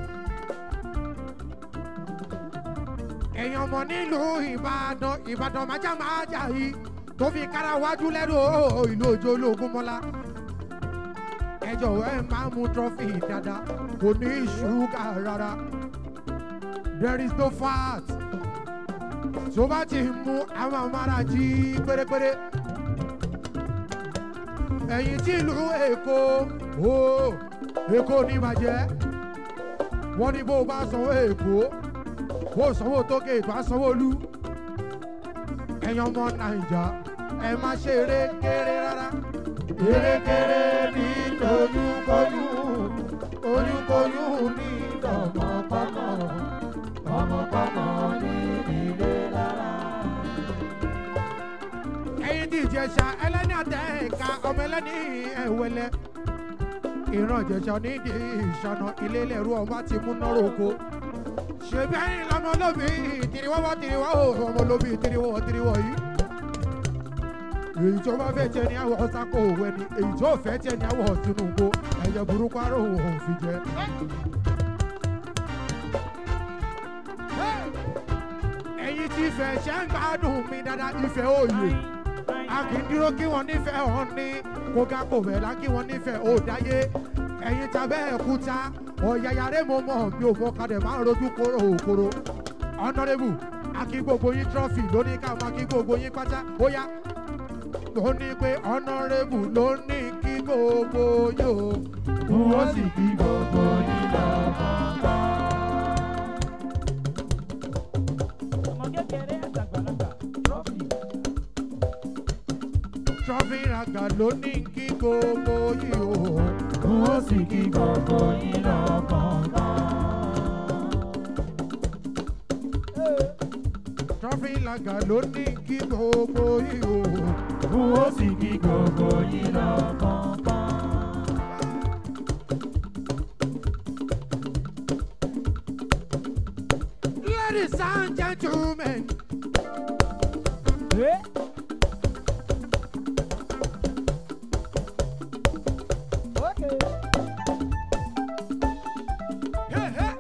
èèyàn mọ̀ nílùú ìbàdàn ìbàdàn májá máa jà yìí tó fi kára wájú lẹ́rù ìlú òjò ológun mọ́lá. ẹ jọ̀wọ́ ẹ máa mú trọ́fì dáadáa kò ní ṣúgà rárá. there is no fat. tó bá ti mú àwọn amára jí pérépéré ẹ̀yìn tí ìlú èkó o èkó ní ìbàjẹ́ wọ́n ní bó o bá sanwó èkó bó o sanwó tókè ètò àsanwóolu ẹ̀yin ọmọ nàìjà ẹ má ṣe erékeré rárá erékeré ní oyúnkóyún oyúnkóyún ní tọmọkọmọ tọmọkọmọ ní ilé lára ẹyin tí ìjẹsà ẹlẹ́ni àtẹ̀ka ọmọ ẹlẹ́ni ẹ̀wẹ̀lẹ̀ ìran ìjẹsà nídìí ìṣànà ilé lẹ́rú ọmọ ti mú nọ́rọ̀ oko ṣèbí ẹyin lọmọ lóbi tìrìwọ́wọ́ tìrìwọ́ o ọmọ lóbi tìrìwọ́ tìrìwọ́ yìí èyí tó bá fẹ́ tẹ ní àwọ̀ sáko òwe ni èyí tó fẹ́ tẹ ní àwọ̀ tinubu ẹ̀yẹ burúkú aró òun fi jẹ. ẹ̀yin tí ìfẹ́ ṣe ń gbádùn mi dáadáa ìfẹ́ òye a kì í dúró kí wọ́n nífẹ̀ẹ́ hàn ní kóga kò bẹ̀rẹ̀ kí wọ́n nífẹ̀ẹ́ ò dáyé ẹ̀yin tàbẹ́ ẹ̀kúta ọ̀yàyàrá mo mọ̀ bí o mọ̀ kadẹ̀ máa ń rojú kóró òkoro honourable akí gbogbo yín trọ́fì lóní ká máa kí gbogbo yín pátá ó yá ló ní pé honourable ló ní kí gbogbo yín o wọ́n sì kí gbogbo yín lọ́kọ̀ọ̀kan. ọmọ kékeré àtàgbàlagbà trọ́fì. trọ́fì ràgà ló ní kí gbogbo yín o wọ́n sì kí gbogbo yín lọ́kọ̀ọ̀kan. trọ́fì ràgà ló ní kí gbogbo yín o wọ́n sì kí gbogbo yín lọ́kọ̀ọ̀kan. Ladies and gentlemen, ẹ hey, hey.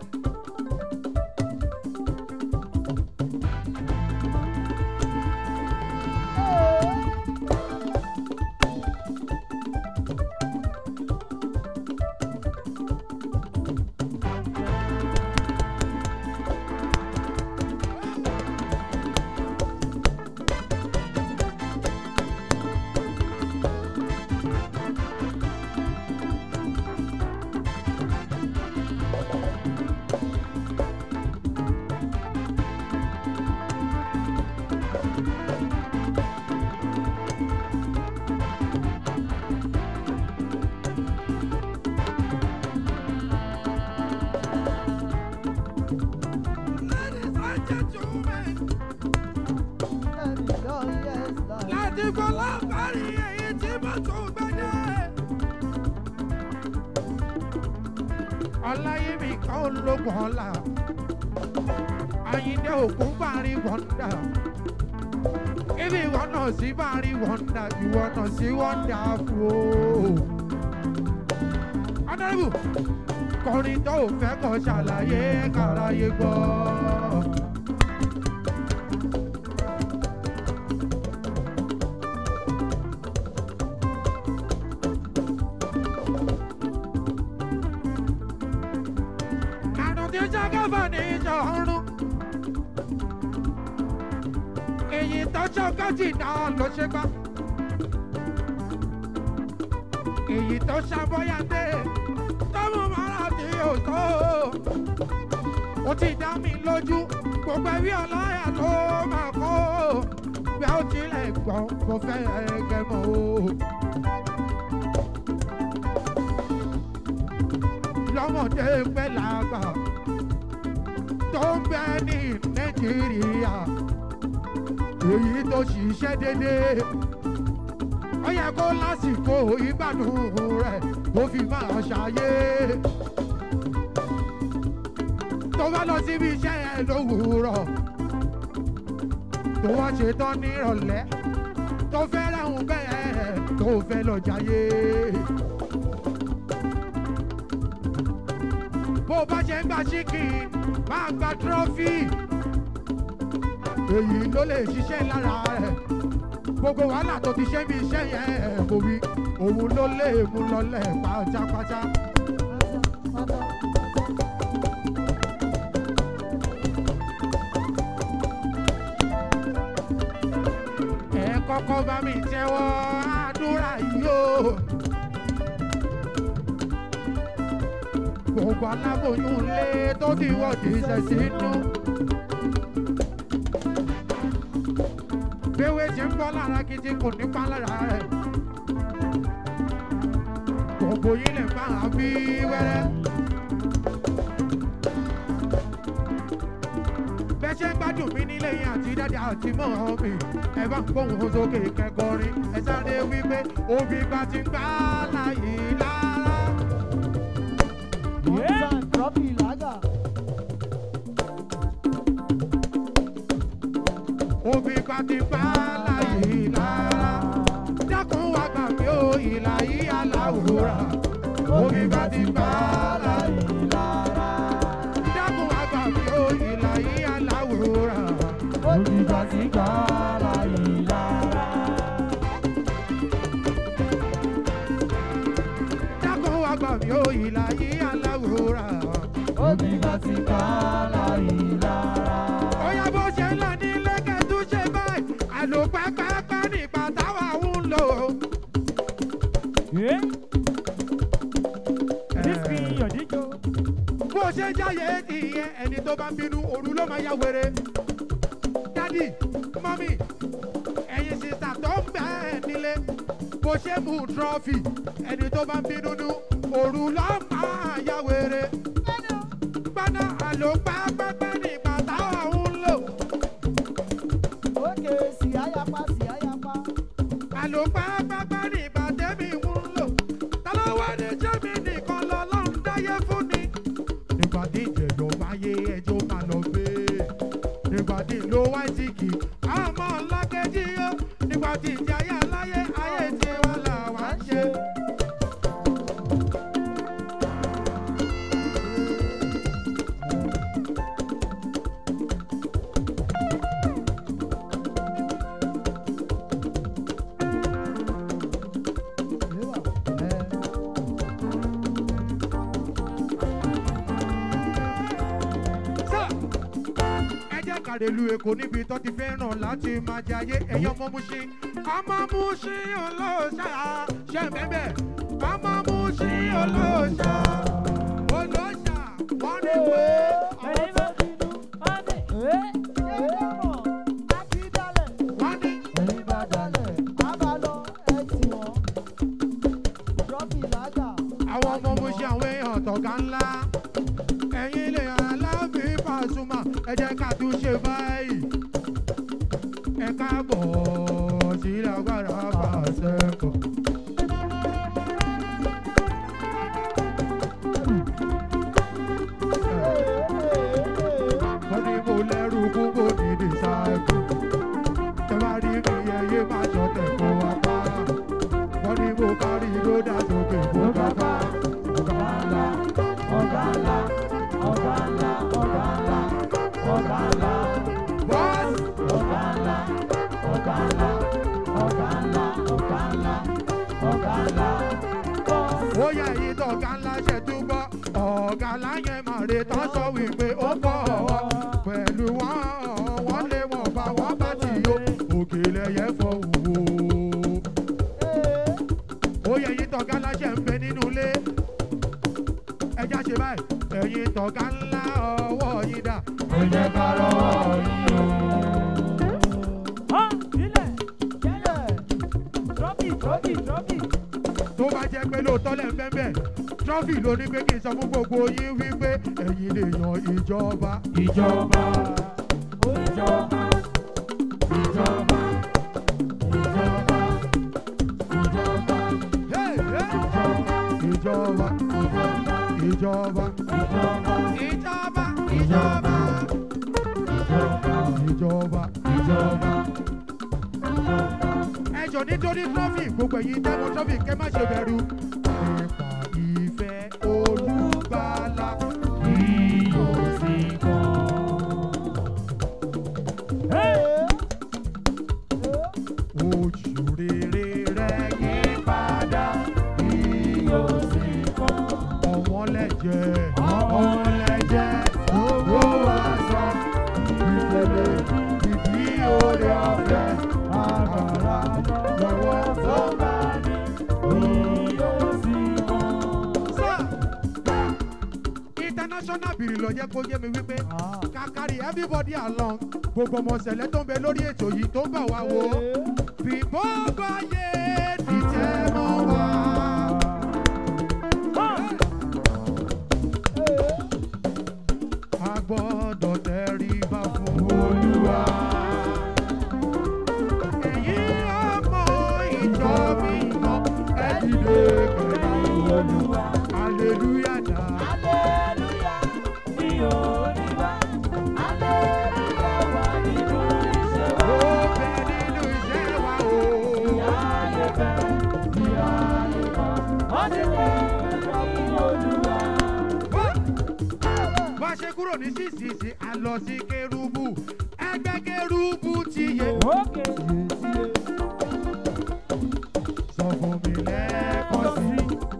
Ladies and gentlemen, láti fọlá parí èyí tí mo tún gbẹ́dẹ́. ọláyémi kan lógun ọ̀la àyíndé òkú parí wọ́ndà ibi ìwọ náà sí parí wọ́ndà ìwọ náà sí wọ́ndà fún o. honourable kọrin tó fẹ́ kọ́ ṣàlàyé káráyé gbọ́. àrùn tí jágàbà ní ìjọ ọrùn. èyí tó ṣọkọ́tì náà ló ṣe gbá. èyí tó ṣàbọ̀yàdé tó mú mara tí ò tó. ó ti dá mi lójú gbogbo ẹbí ọlọ́yà tó máa kó bí a ó tilẹ̀ gbọ́ kó fẹ́ gẹ̀mọ́ o. lọ́mọdé pẹ́ làgbà tó ń bẹ ní nàìjíríà èyí tó ṣiṣẹ́ déédéé ó yẹ kó lásìkò ìgbádùn rẹ̀ ó fi máa ṣàyé tó bá lọ síbi iṣẹ́ yẹn lówùúrọ̀ tó wá ṣetán nírọ̀lẹ́ tó fẹ́ rẹ̀hùn bẹ́ẹ̀ tó fẹ́ lọ jayé. bó o bá ṣe ń gba chicken máa gba trophy èyí ló lè ṣiṣẹ́ lára rẹ̀ gbogbo wàhálà tó ti ṣe bí iṣẹ́ yẹn kò wí òun ló lè mú lọlẹ̀ pátápátá. ẹ kọ́kọ́ bá mi tẹ́wọ́ àdúrà yìí o. gbogbo aláboyún lé tó ti wọ́ ti ṣẹ̀ sínú. Béwé ṣe ń bọ́ lára gidi kò ní pa lára rẹ̀. Gbogbo yín lè máa bí wẹ́rẹ́. Bẹ́ẹ̀ ṣe ń gbádùn mí nílé yín àti dáadé àti mọ́ mi. Ẹ bá ń gbóhùn sókè kẹkọrin. Ẹ sáré wípé òbí gba ti gbá láyé lára. Òbí gba ti gbá láyé lára. Dákun wá gbà mí ó ìlà yìí aláwòrán. Òbí gba ti gbá láyé lára. Dákun wá gbà mí ó ìlà yìí aláwòrán. Òbí gba ti gbá láyé lára. Dákun wá gbà mí ó ìlà yìí aláwòrán. Òbí gba ti gbá láyé lára. Oya bó ṣe ń lọ ní lẹ́kẹ̀ tó ṣe báyìí, àlò pẹ́pẹ́pẹ́ nípa táwa ń lò. Bó ṣe ń jáyé nìyẹn, ẹni tó bá ń bínú, òru ló máa yá wèrè. Dádì, mọ́mì, ẹ̀yin sísà tó ń bẹ̀ nílé. Bó ṣe mú trọ́fì, ẹni tó bá ń bínú nú, òru ló máa yá wèrè. Gbọ́dọ̀ àlò pẹ́pẹ́pẹ́ nípa táwa ń lò. àlò pápápá ní ìbàdẹ́mì ń lò ta ló wá ní jẹ́mi nìkan lọ́lọ́run dáyé fún ni. nígbà tí ìjẹ̀yọ̀ wáyé ẹjọ́ máa lọ gbé nígbà tí ìlú wáìtìkì àmọ́ ọlọ́kẹ́jì yó nígbà tí ìjà ayé aláyé ayé tí wọ́n là wá ń ṣe. sá ẹ jẹ́ kàrẹ́lú èkó níbi tó ti fẹ́ràn láti máa jẹ ayé ẹ̀yọ́ ọmọ Mushin ọmọ Mushin olóòṣà ṣe bẹ́bẹ̀ ọmọ Mushin olóòṣà olóòṣà wọ́n ní pé wọ́n ní àwọn ọmọ Mushin àwọn èèyàn tọ̀gá ńlá ẹ̀yin lè aláàfin Pasuma ẹ jẹ́ ká tún ṣe báyìí ẹ káàbọ̀ sí lágbára pàṣẹ kọ̀. wọ́n ní mo lẹ́rù kúkú ní dìsáìkù tẹ bá rí mi ẹyẹ má ṣọ̀tẹ̀ kó wá pa wọ́n ní mo kárí lódà sókè kó kápá ọ̀gá ńlá ọ̀gá ńlá ọ̀gá ńlá ọ̀gá ńlá ọ̀gá ńlá bọ́ọ̀sì ọ̀gá ńlá ọ̀gá ńlá ọ̀gá ńlá ọ̀gá ńlá ọ̀gá ńlá bọ́ọ̀sì. ó yẹ èyí tó ọ̀gá ńlá ṣe túbọ̀ ọ̀gá ńlá yẹn máa retí tán sọ wípé ó pọ̀ pẹ̀lú wọn wọ́n lé wọn bá wọn bá ti yó òkèlè yẹn fọ wò. ó yẹ èyí tó ọ̀gá ńlá ṣe ń bẹ nínú ilé ẹja ṣe báyìí ẹ̀yin tọ̀gá ńlá ọwọ́ yín dà. ẹ jẹ́ ká lọ́wọ́ trọ́fì ló ní pé kí n sọ fún gbogbo yín wípé ẹ̀yin lè yan ìjọba. ìjọba ìjọba ìjọba ìjọba ìjọba Hey, hey. ìjọba ìjọba ìjọba ìjọba ìjọba ìjọba. ẹ jọ nítorí trọ́fì gbogbo ẹ̀yin tẹ́wọ́ trọ́fì kẹ́ má ṣe bẹ̀rù. nípa ìfẹ́ olùgbàlà yóò sì kàn. ojú rere rẹ̀ yí padà yóò sì kàn. ọ̀wọ́n lẹ́jẹ̀ ọ̀wọ́n lẹ́jẹ̀ owó aṣọ ìpele ìdí òde ọ̀fẹ́ àgbàrá lọ́wọ́ tó bá yóò sì kàn. sá. international bìrì lọ jẹ́ kó yé mi wípé kàkàrí everybody along gbogbo ọmọ ṣẹlẹ̀ tó ń bẹ lórí ètò yìí tó ń bà wá wò ó bí gbogbo ayé dìtẹ̀ mọ́ wá. a gbọ́dọ̀ tẹríba fún olúwa. èyí ọmọ ìjọ mi mọ ẹ dìde pẹ̀lú olúwa. hallelujah dá. Aleluya, ní orí wa. Aleluya wà nínú iṣẹ́ wa. ó bẹ nínú iṣẹ́ wa o. Ayé bẹ̀, ní ayé kan. Ó ti lé ní Olúwa. bá a ṣe kúrò ní sísìsì a lọ sí kérúbù ẹgbẹ́ kérúbù ti yẹ. Òkè sọ fún mi lẹ́ẹ̀kan sí.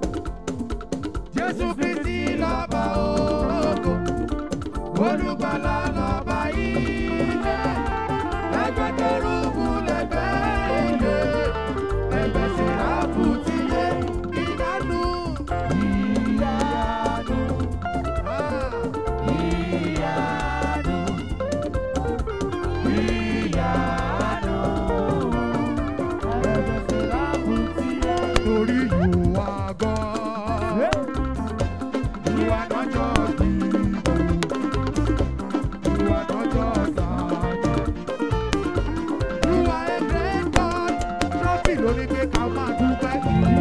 jésù kristi lọ́ba ògo olùgbàlà lọ́ba ilé ẹgbẹ́ kérúbù lẹ́gbẹ́ ilé ẹgbẹ́ sẹ́ráfù ti yẹ ìyanu. ìyanu, Ah. ìyanu, ìyanu. Ẹ̀bẹ̀ sí lábùtì ẹ̀. Torí you are God. You are not just people. You are not just sergeant. You are a great God. Trọ́fì ló ní pé ká máa dúpẹ́.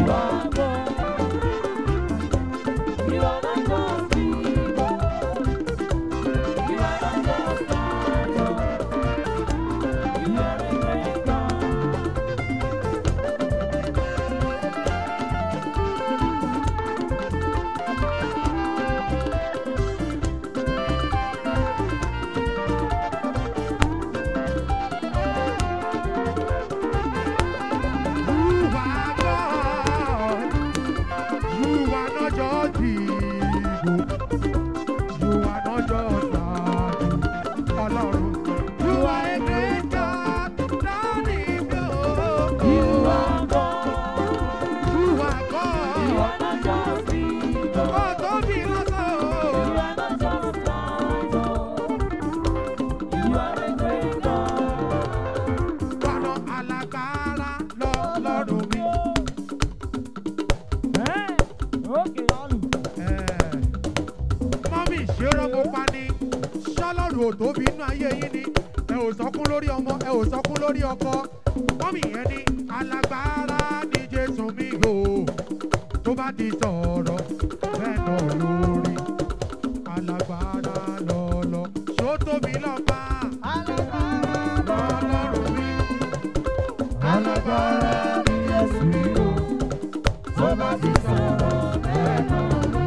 You are God. You are not just people. You are not just sergeant. Ọlọ́run. You are a great God. Lọ́ọ̀nì mi ò. You are God. Ó tóbi lọ́sàn o. Bọ̀dọ̀ alágbára lọ́lọ́run mi. mọ́mí ìṣeré mo pa ni ṣọ́lọ́rù ò tóbi inú ayé yín ni ẹ ò sọkún lórí ọmọ ẹ ò sọkún lórí ọkọ mọ́mí yẹn ni alágbára ní jésù mi o tó bá ti sọ̀rọ̀ bẹ́ẹ̀ náà lórí alágbára lọ́lọ́ ṣó tóbi lọ́ba lọ́lọ́run mi alágbára ní jésù mi o tó bá ti sọ̀rọ̀ bẹ́ẹ̀ náà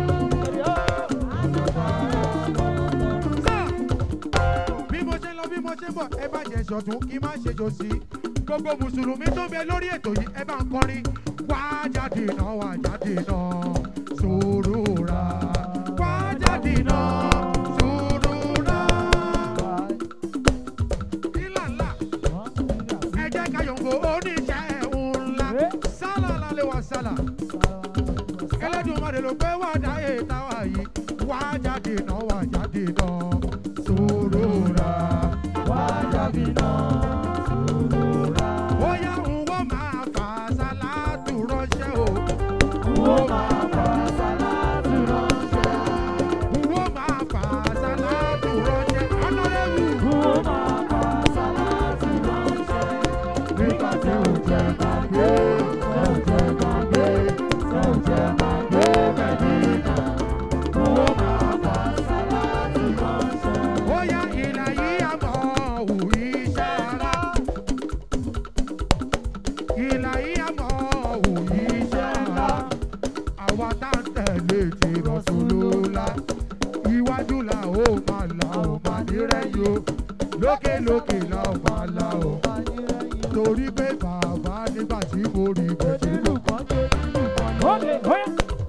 sá bí mo ṣe lọ bí mo ṣe bọ̀ ẹ bá jẹ ṣọ̀tún kí má ṣe jò sí gbogbo mùsùlùmí tó ń bẹ lórí ètò yìí ẹ bá ń kọrin wá jáde náà wá jáde náà sùúrù ra wá jáde náà sùúrù ra ìlànà ẹ jẹ́ ká yọ̀ǹgò oníṣẹ́ ńlá sálà lálẹ́ wá sálà ẹlẹ́dùnmarè ló pé wá dáyé táwa yìí wá jáde náà wá jáde náà sùúrù ra wá jáde náà sùúrù ra. ó yá ń wọ́n máa fà sálátù ránṣẹ́ o. ń wọ́n máa fà sálátù ó yá ìlà yìí àmọ́ òwú iṣẹ́ ara. ìlà yìí àmọ́ òwú iṣẹ́ ara. àwa tá ń tẹ̀lé ti rọ̀ṣùlùlá. iwájú la ó máa la ó máa nírẹ̀yìn o. lókè lókè la ó máa la ó. torí pé bàbá nígbà tí mo rí bẹ̀rẹ̀ lù. Ókè, óyá.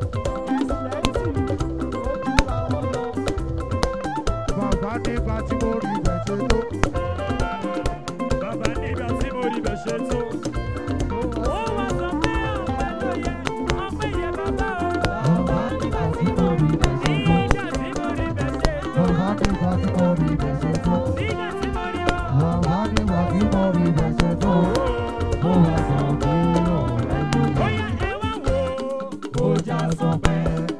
bàbá nígbà tí mo rí bẹ̀rẹ̀ tó. Bàbá nígbà tí mo rí bẹ̀ ṣe tó. Ó wá sọ pé ọ̀pẹ ló yẹ, ọ̀pẹ yẹ bàbá o. Nígbà tí mo rí bẹ̀ ṣe tó. Bàbá nígbà tí mo rí bẹ̀ṣẹ̀ tó. Nígbà tí mo rí ọ. Bàbá nígbà tí mo rí bẹ̀ṣẹ̀ tó. Ó wá sọ pé ọ̀rẹ́ mi Óyá ẹ wá wò ó. ó já sọ pé.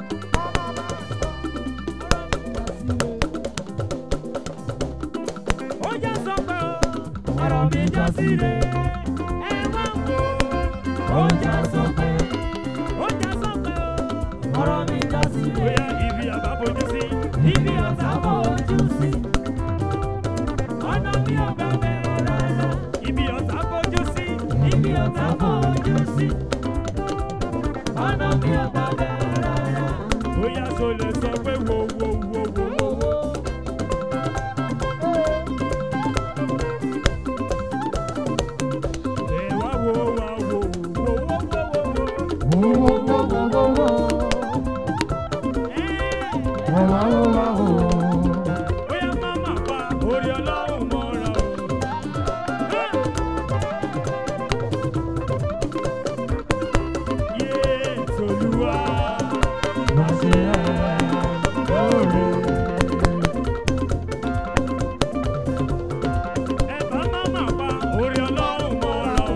Ó já sọ pé o, ọ̀rọ̀ mi já síre. Ẹ wá wò ó. Ó já sọ pé. Ó já sọ pé o. ọ̀rọ̀ mi já sílé. Bóyá ibi àbá fojú sí, ibi ọ̀tá Tábọ̀ ojú sí, ọ̀nà mi ò gbà bẹ̀rẹ̀ rárá. Ibi ọ̀tá fojú sí, ibi ọ̀tá bọ̀ ojú sí. Ọ̀nà mi ò gbà bẹ̀rẹ̀ rárá. bóyá so lè sọ pé wo wo wo wo wo wo. Ẹ wá wo wá wo wo wo wo wo wo. Wo wo wo wo wo wo. Ẹ Wo wá wo wá wo. bóyá máma pa orí ọlọ́run mọ́ra o. Ẹ. Yé Tolúwa. Má ṣe ẹ́ lóore. Ẹ bá máma pa orí ọlọ́run mọ́ra o.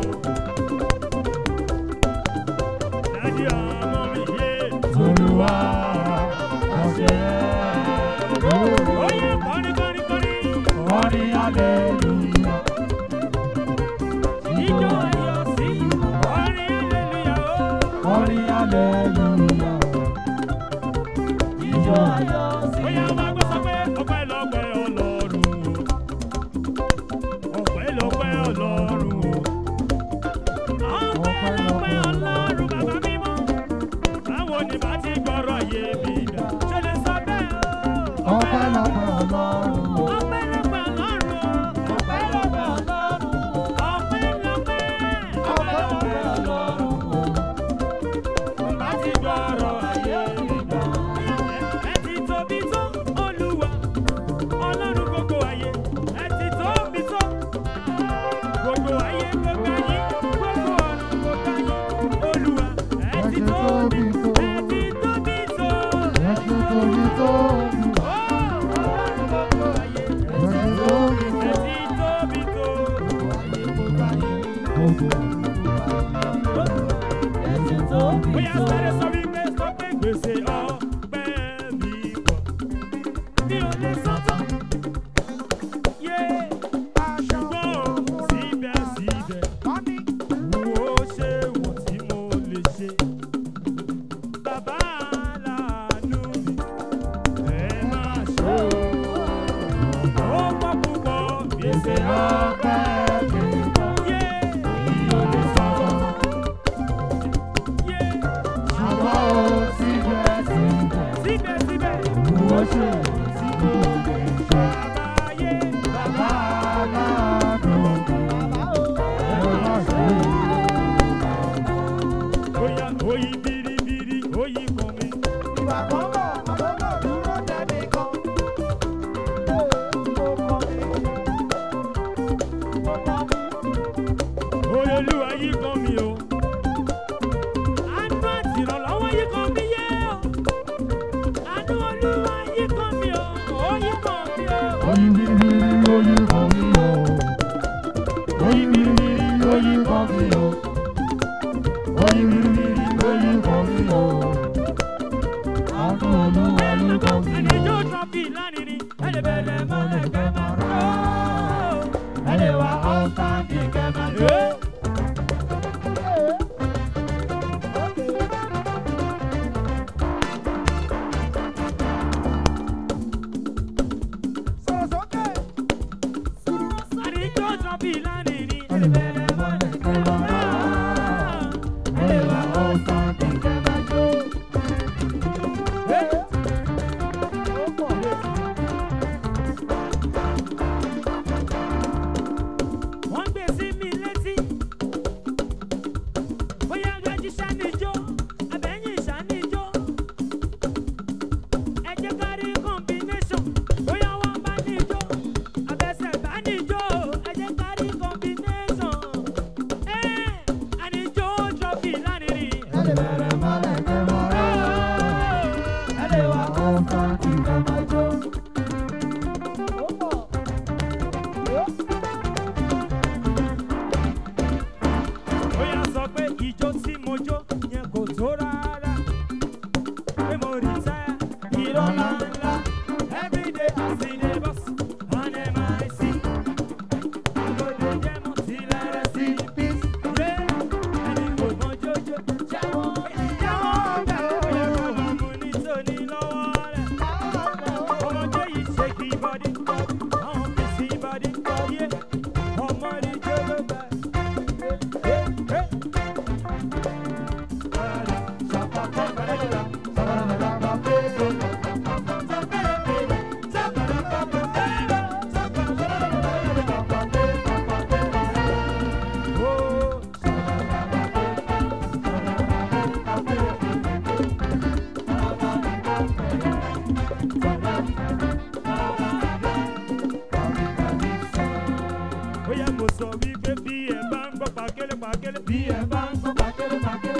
Dádì ọmọ mi yé. Olúwa má ṣe ẹ́ lóore. Ó yẹ kọrin kọrin kọrin. Orin hallelujah. Ijó ayọ̀ sí orin hallelujah o. Orin hallelujah. Ijó ayọ̀ sí. Bóyá máa gbọ́ sọ pé ọpẹ́ lọ́pẹ́ ọlọ́run o. Ọpẹ́ lọ́pẹ́ ọlọ́run o. Ọpẹ́ lọ́pẹ́ ọlọ́run bàbá mímọ́. Báwo ni bá ti gbọ́rọ̀ yé mi gbà? Ṣé lè sọ bẹ́ẹ̀ o? Ọpẹ́ lọ́pẹ́ Ọlọ́run o. Ọpẹ́ lọ́pẹ́ ọlọ́run o. Ọpẹ́ lọ́pẹ́ Ọlọ́run. Ọpẹ́ lọ́pẹ́. Ọpẹ́ lọ́pẹ́ Ọlọ́run. Bá ti gbọ́rọ̀ ayé mi gbà. Ẹ ti tóbi tó Olúwa, Ọlọ́run gbogbo ayé. Ẹ ti tóbi tó gbogbo ayé gbogbo ayé gbogbo ọ̀run gbogbo ayé. Olúwa, ẹ ti tóbi tó. Ẹ ti tóbi tó. Ẹ ti tóbi tó. Ó Ọlọ́run gbogbo ayé. Ẹ ti tóbi Ẹ tó. ti tóbi tó. Èsì tó bí Bóyá tó. sáré sọ wípé sọ pé gbèsè ọpẹ́ mi pọ̀. Mi ò lè sọ tán. Yé ṣùgbọ́n o, síbẹ̀síbẹ̀, wo ṣe wọ̀n tí mo lè ṣe. Bàbá aláàánú mi, ẹ máa ṣe o. Ó pọ̀ púpọ̀ gbèsè ọpẹ́ mi pọ̀. Yé mi ò lè sọ tán. Yé Ṣùgbọ́n o síbẹ̀síbẹ̀. síbẹ̀síbẹ̀. Wo ṣe tí kò lè ṣe. Àbáyé Bàbá aláàánú mi. Ẹ má ṣe Oya oyi biribiri oyi kan mi. ìwà kan bọ̀ àlọ́lọ́ dúró dẹ́ni kan. Oye olúwa yí kan mi o. Àánú àti ìrànlọ́wọ́ yí kan mi yé o. Àánú olúwa yí kan mi o. Ó yí kan mi o. Oyin biribiri oyin kan mi o. Oyin biribiri oyin kan mi o. Oyin biribiri oyin kan mi o. Àánú Olúwa ló kan mi Ẹni o. jó trọ́fì lánìí ẹni bẹ̀rẹ̀ mọ́lẹ̀ kẹ́ máa rọ́. Ẹlẹ́ wa ọ̀tá ní kẹ́mà tó. Ẹ́ àwọn bísí ìbàdí yé ọmọ rí jẹlẹbẹ. ó yẹ kó sọ wípé bí ẹ bá ń gbọ́ pàkélé pàkélé bí ẹ bá ń gbọ́ pàkélé pàkélé.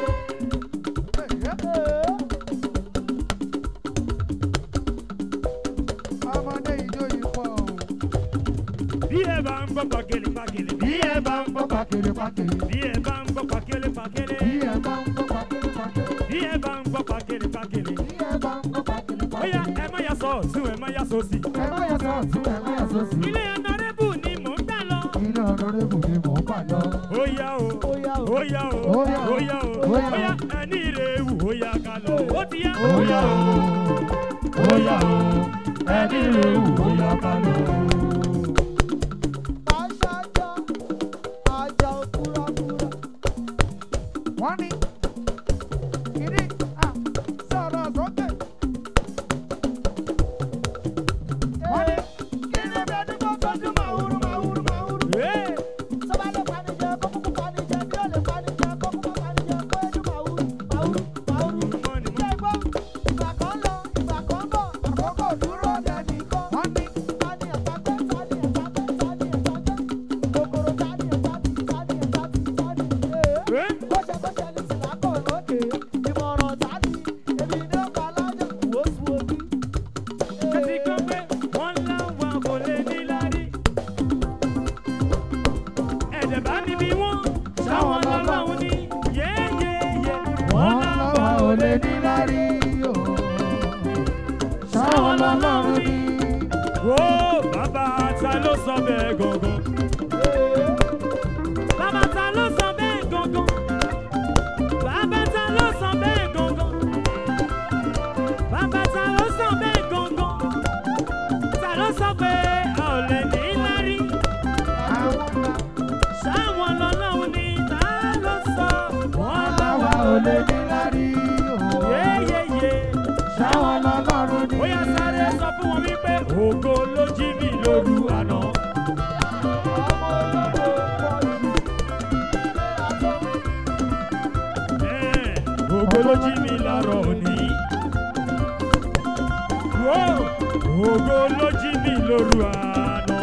ọmọdé ìjọ yìí pọ̀ o. bí ẹ bá ń gbọ́ pàkélé pàkélé bí ẹ bá ń gbọ́ pàkèrè pàkèrè. bí ẹ bá ń gbọ́ pàkélé pàkélé bí ẹ bá ń gbọ́ pàkèrè pàkèrè. bí ẹ bá ń gbọ́ pàkélé pàkélé. bí ẹ bá ń gbọ́ pàkèrè ó yá pàkèrè. ẹ má yà sọ ọ̀tún ẹ má yà sọ sí. ẹ má yà sọ ọ̀tún ẹ má yà sọ sí. ilé ọ̀nàrẹ́bù ni mò ń gbà lọ. ilé ọ̀nàrẹ́bù ni mò ń bà lọ. ó yá o ó yá o Ó yá o. ó yá o Ó yá o. ó yá ẹni rè wù ó yá ká lọ. ó ti yá. ó yá o ó yá o ẹni rè wù ó yá ká lọ. wọ́n ní kiri à sọ̀rọ̀ sókè. wọ́n ní kiri bẹ́ẹ̀ ni kò tọ́jú màwúrú màwúrú màwúrú. Hey! Money, money. àkókò dúró dẹni kan. wọ́n ní Hey! Kẹ́sì kan pé wọ́n láwọn kò lè ní lárí. Ẹ̀jẹ̀ bá mi bí wọ́n, ṣáwọn lọ́lọ́run ní yéyéyé. wọ́n láwa ò lè ní lárí o. sáwọn lọ́lọ́run ní. Wo bàbá ta ló sọ bẹ́ẹ̀ gangan? Bàbá ta ló sọ bẹ́ẹ̀ gangan? Bàbá ta ló sọ bẹ́ẹ̀ gangan? Bàbá ta ló sọ bẹ́ẹ̀ gangan? Ta ló sọ pé a ò lè ní lárí? àwọn náà Ṣáwọn lọ́lọ́run ní ta ló sọ? Wọ́n láwa ò lè ní lárí o. Yéyéyé. sáwọn lọ́lọ́run ní. Ó yá sáré sọ fún wọn wípé ògo ló jí mi lóru àná. Ẹ̀, Ògo ló jí mi láàárọ̀ òní. Wó, Ògo ló jí mi lóru àná.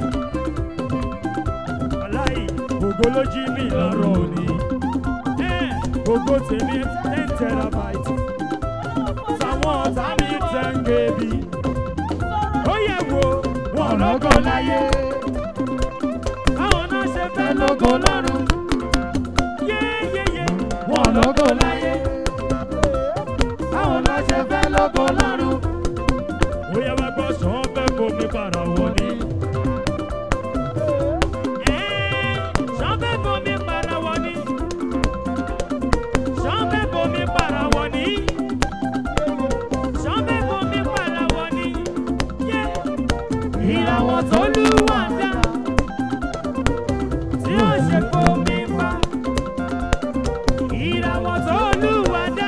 Aláì, ògo ló jí mi láàárọ̀ òní. Ẹ̀, Ògo tèmi ten terabyte. Táwọn ọ̀tá mi ten kb. Ó yẹ wo, wọn lọ́gọ́ láyé. Báwọn náà ṣe fẹ́ lógo lọ́run. Yéyéyé, wọn lọ́gọ́ láyé. báwo la ṣe fẹ́ lógo lọ́run. ó yẹ wá gbọ́ sàn fẹ́ fomi para wọ ni. sàn fẹ́ fomi para wọ ni. sàn fẹ́ fomi para wọ ni. sàn fẹ́ fomi para wọ ni. ìràwọ̀ tó lù wá dá. tí ó ṣe fomi pa. ìràwọ̀ tó lù wá dá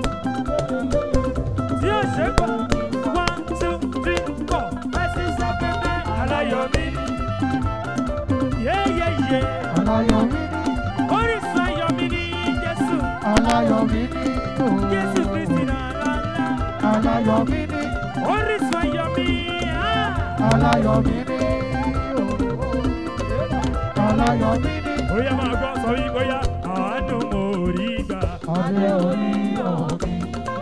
tí ó ṣe pọ̀ one two three four ẹsẹ̀ sọ́kẹ́tẹ́ aláyọ̀mí yéyéyé aláyọ̀ mi ní orísun ayọ̀mí ní jésù aláyọ̀ mi ní o. jésù kristi nàlá aláyọ̀ mi ní orísun ayọ̀mí aláyọ̀ mi ní o. aláyọ̀ mi ní. ó yẹ máa gbọ́ sọ yí bóyá àánú mo rí gbà adé orí ọ̀gbìn.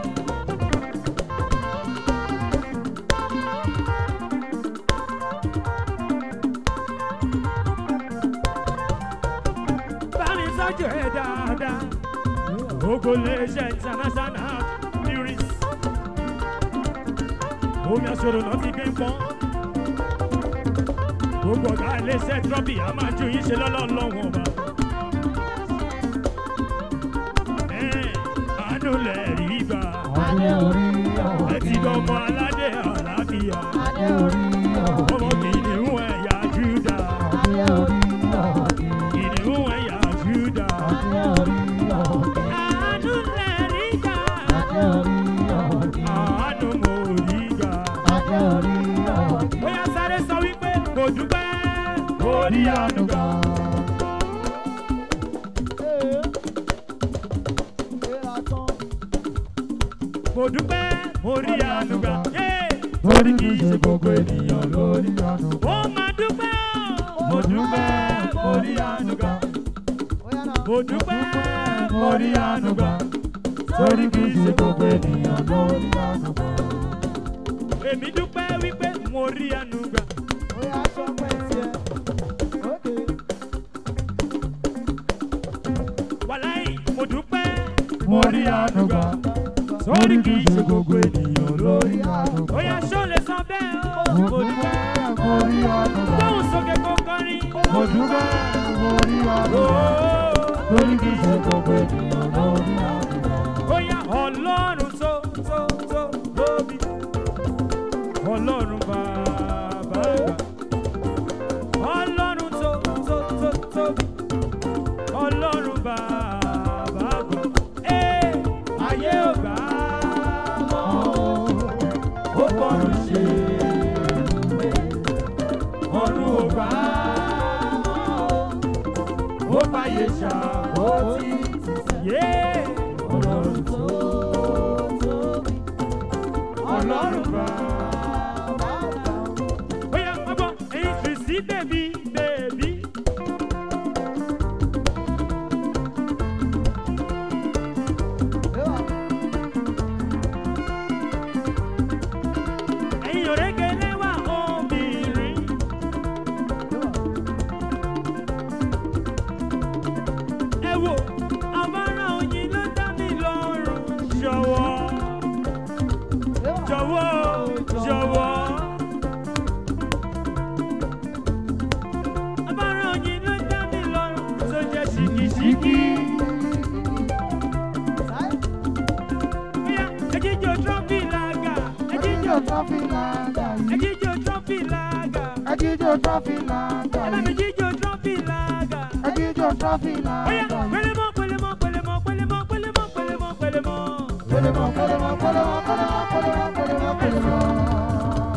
bá mi sọ́jú ẹ̀ dáadáa ogo lè ṣe international lyrics omi aṣọ́rò náà ti gbé ń pọ́n gbogbo ọ̀gá iléeṣẹ́ trọ́bì a máa ju yín ṣe lọ́lọ́lọ́wọ́n ọba. Ẹ̀, àánú lẹ̀ rí gbà adé orí ẹ ti ọ̀gbìn. dọ́mọ aládé àlàáfíà adé orí ọmọ kìnìún ẹ̀yà júdà kìnìún ẹ̀yà júdà àánú lẹ́rí gbà àánú mo rí gbà. bóyá sáré sọ wípé kò dúpẹ́ kò rí àánú gbà. mo dúpẹ́ mo rí àánú gbà. Yéé! torí kì í ṣe gbogbo ènìyàn lórí. ó máa dúpẹ́ o. mo dúpẹ́ mo rí àánú gbà. mo dúpẹ́ mo rí àánú gbà. torí kì í ṣe gbogbo ènìyàn lórí. èmi dúpẹ́ wípé mo rí àánú gbà. wàláì mo dúpẹ́ mo rí àánú gbà. torí kì í ṣe gbogbo ènìyàn lórí. ó yá ṣó lè san bẹ́ẹ̀ o. mo dúpẹ́ gbóhùn sókè kó kọrin. Mo dúpẹ́ mo rí àánú gbà. Torí kì í ṣe gbogbo ènìyàn lórí àdúgbò. Bóyá ọlọ́run tó tó tó tóbi. Ọlọ́run bàbá àgbà. Ọlọ́run tó tó tó tóbi. Ọlọ́run bàbá àgbà. Ee, ayé ò gbà á mọ́. Ó bọ̀rù ṣe ọ̀run ò gbà á mọ́. Ó fàyè ṣàkóso. Yeah. Ọlọ́run tó tóbi. Ọlọ́run bá. Bóyá ọmọ ẹyin sì sí bèbí bèbí. Ẹyin òrékelé wà obìnrin. ẹ wò àbára oyin ló dá mi lọ́rùn jọ̀wọ́ jọ̀wọ́ jọ̀wọ́. àbára oyin ló dá mi lọ́rùn tó jẹ́ ṣìkìṣìkì. bóyá ẹjíjọ trọ́fì làgà ẹjíjọ trọ́fì làgà yìí. ẹjíjọ trọ́fì làgà Ẹjíjọ trọ́fì làgà ẹ bá mi yìí. jíjọ trọ́fì làgà. Ẹjíjọ trọ́fì bóyá làgà yìí. pẹlẹmọ pẹlẹmọ pẹlẹmọ pẹlẹmọ pẹlẹmọ pẹlẹmọ pẹlẹmọ. Pẹlẹmọ pẹlẹmọ pẹlẹmọ pẹlẹmọ pẹlẹmọ pẹlẹmọ pẹlẹmọ.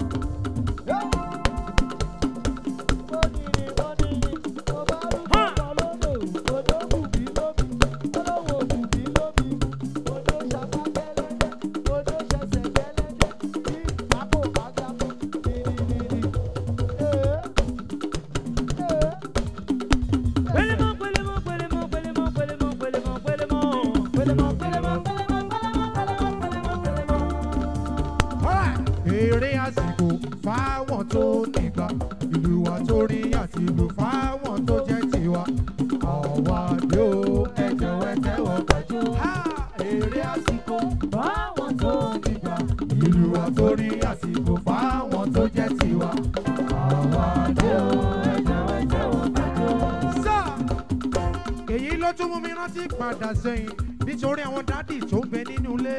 Pẹlẹmọ, pẹlẹmọ, pẹlẹmọ, pẹlẹmọ, pẹlẹmọ, pẹlẹmọ, pẹlẹmọ. Pẹlẹmọ, pẹlẹmọ, pẹlẹmọ, pẹlẹmọ, pẹlẹmọ, pẹlẹmọ. Èrè àsìkò fáwọn tó nígbà ìlú wa tó rí àti ìlú fáwọn tó jẹ́ tiwa. Àwa dé o ẹ̀jẹ̀ wẹ́tẹ́ wọ gbàjú. Èrè àsìkò fáwọn tó nígbà ìlú wa tó rí àsìkò fáwọn tó jẹ́ tiwa. Àwa dé o ẹ̀jẹ̀ wẹ́tẹ́ wọ gbàjú. Sá èyí ló tún mú mi rántí padà sẹ́yìn nítorí àwọn dádì tó ń bẹ nínú ilé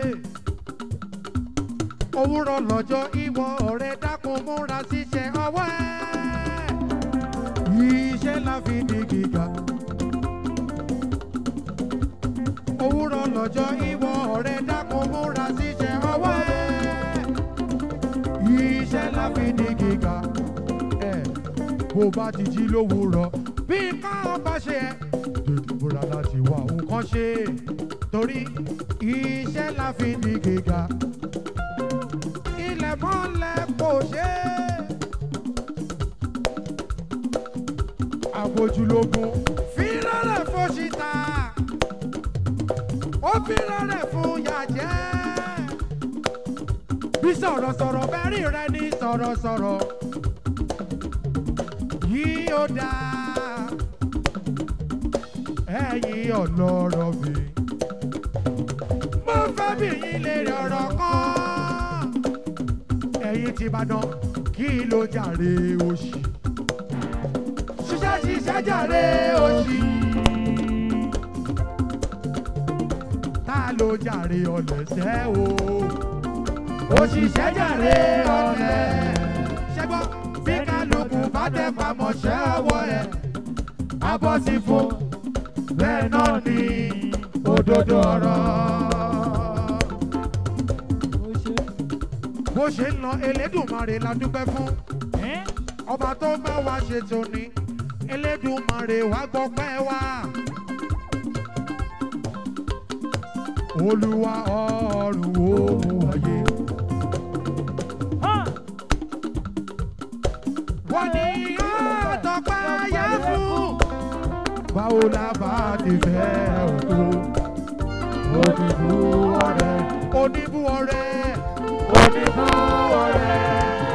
òwúrọ̀ lọ́jọ́ ìwọ ọ̀rẹ́ dákun múra síṣẹ́ ọwọ́ ẹ̀. iṣẹ́ la fi di gíga. òwúrọ̀ lọ́jọ́ ìwọ ọ̀rẹ́ dákun múra síṣẹ́ ọwọ́ ẹ̀. iṣẹ́ la fi di gíga. ẹ̀ bó bá ti jí lówùúrọ̀ bí nǹkan bá ṣe ẹ́ tètè múra láti wá nǹkan ṣe torí iṣẹ́ la fi di gíga ilẹ̀ mọ́lẹ̀ kò ṣe é. àbójúlógún fírọ́rẹ̀ fòṣìta ó fírọ́rẹ̀ fún yàjẹ́. bí sọ̀rọ̀sọ̀rọ̀ bẹ́ẹ̀ rí rẹ ní sọ̀rọ̀sọ̀rọ̀ yìí ó dáa ẹ̀yin ọlọ́rọ̀ mi. mo fẹ́ bí yín lè rọ̀rọ̀ kan ẹ̀yin ti Ìbàdàn kí ló jàre òṣì. ṣiṣẹ́ ṣiṣẹ́ jàre òṣì. ta ló jàre ọ̀lẹ́sẹ̀ o. òṣìṣẹ́ jàre ọ̀lẹ́. ṣẹ́gbọ́ bí kálukú bá tẹ pamọ́ṣẹ́ ọwọ́ ẹ̀ abọ́ sí fún bẹ́ẹ̀ náà ni òdodo ọ̀rọ̀. bó ṣe ń lọ elédùnmarè la dúpẹ́ fún ọba tó bá wa ṣe tòní elédùnmarè wá gbọ́pẹ́ wá. olúwa ọ̀run òun ayé. wọ́n ní àtọ́pẹ́ yẹ fún. báwo la bá ti fẹ́ òkú. oníbú ọ̀rẹ́. oníbú ọ̀rẹ́. oníbú ọ̀rẹ́.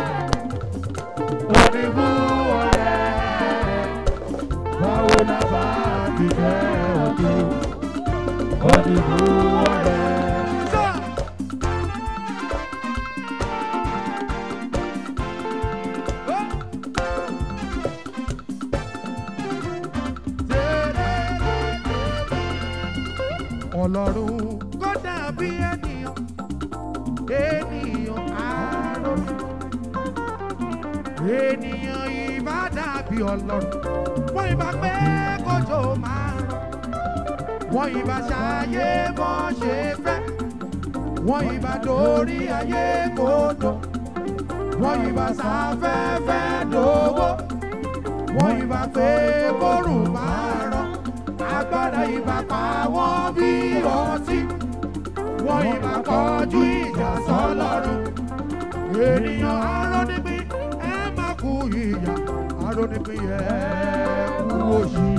oníbú ọ̀rẹ́. báwo la bá ti fẹ́ òkú. oníbú ọ̀rẹ́. ọlọ́run kó dàbí ènìyàn ènìyàn àárọ̀ ènìyàn ìbá dàbí ọlọ́run wọ́n ìbá pé kójó máa rọ̀ wọ́n ìbá ṣayé bọ́ ṣe fẹ́ wọ́n ìbá dorí ayé kódò wọ́n ìbá sáfẹ́fẹ́ dòwó wọ́n ìbá pé kórùn máa rọ̀ agbára ìbá pa wọ́n bí ọtí wọ́n ìbá kọjú ìjà sọ́lọ́run ènìyàn arónípín ẹ má kú ìyà arónípín ẹ kú òṣì.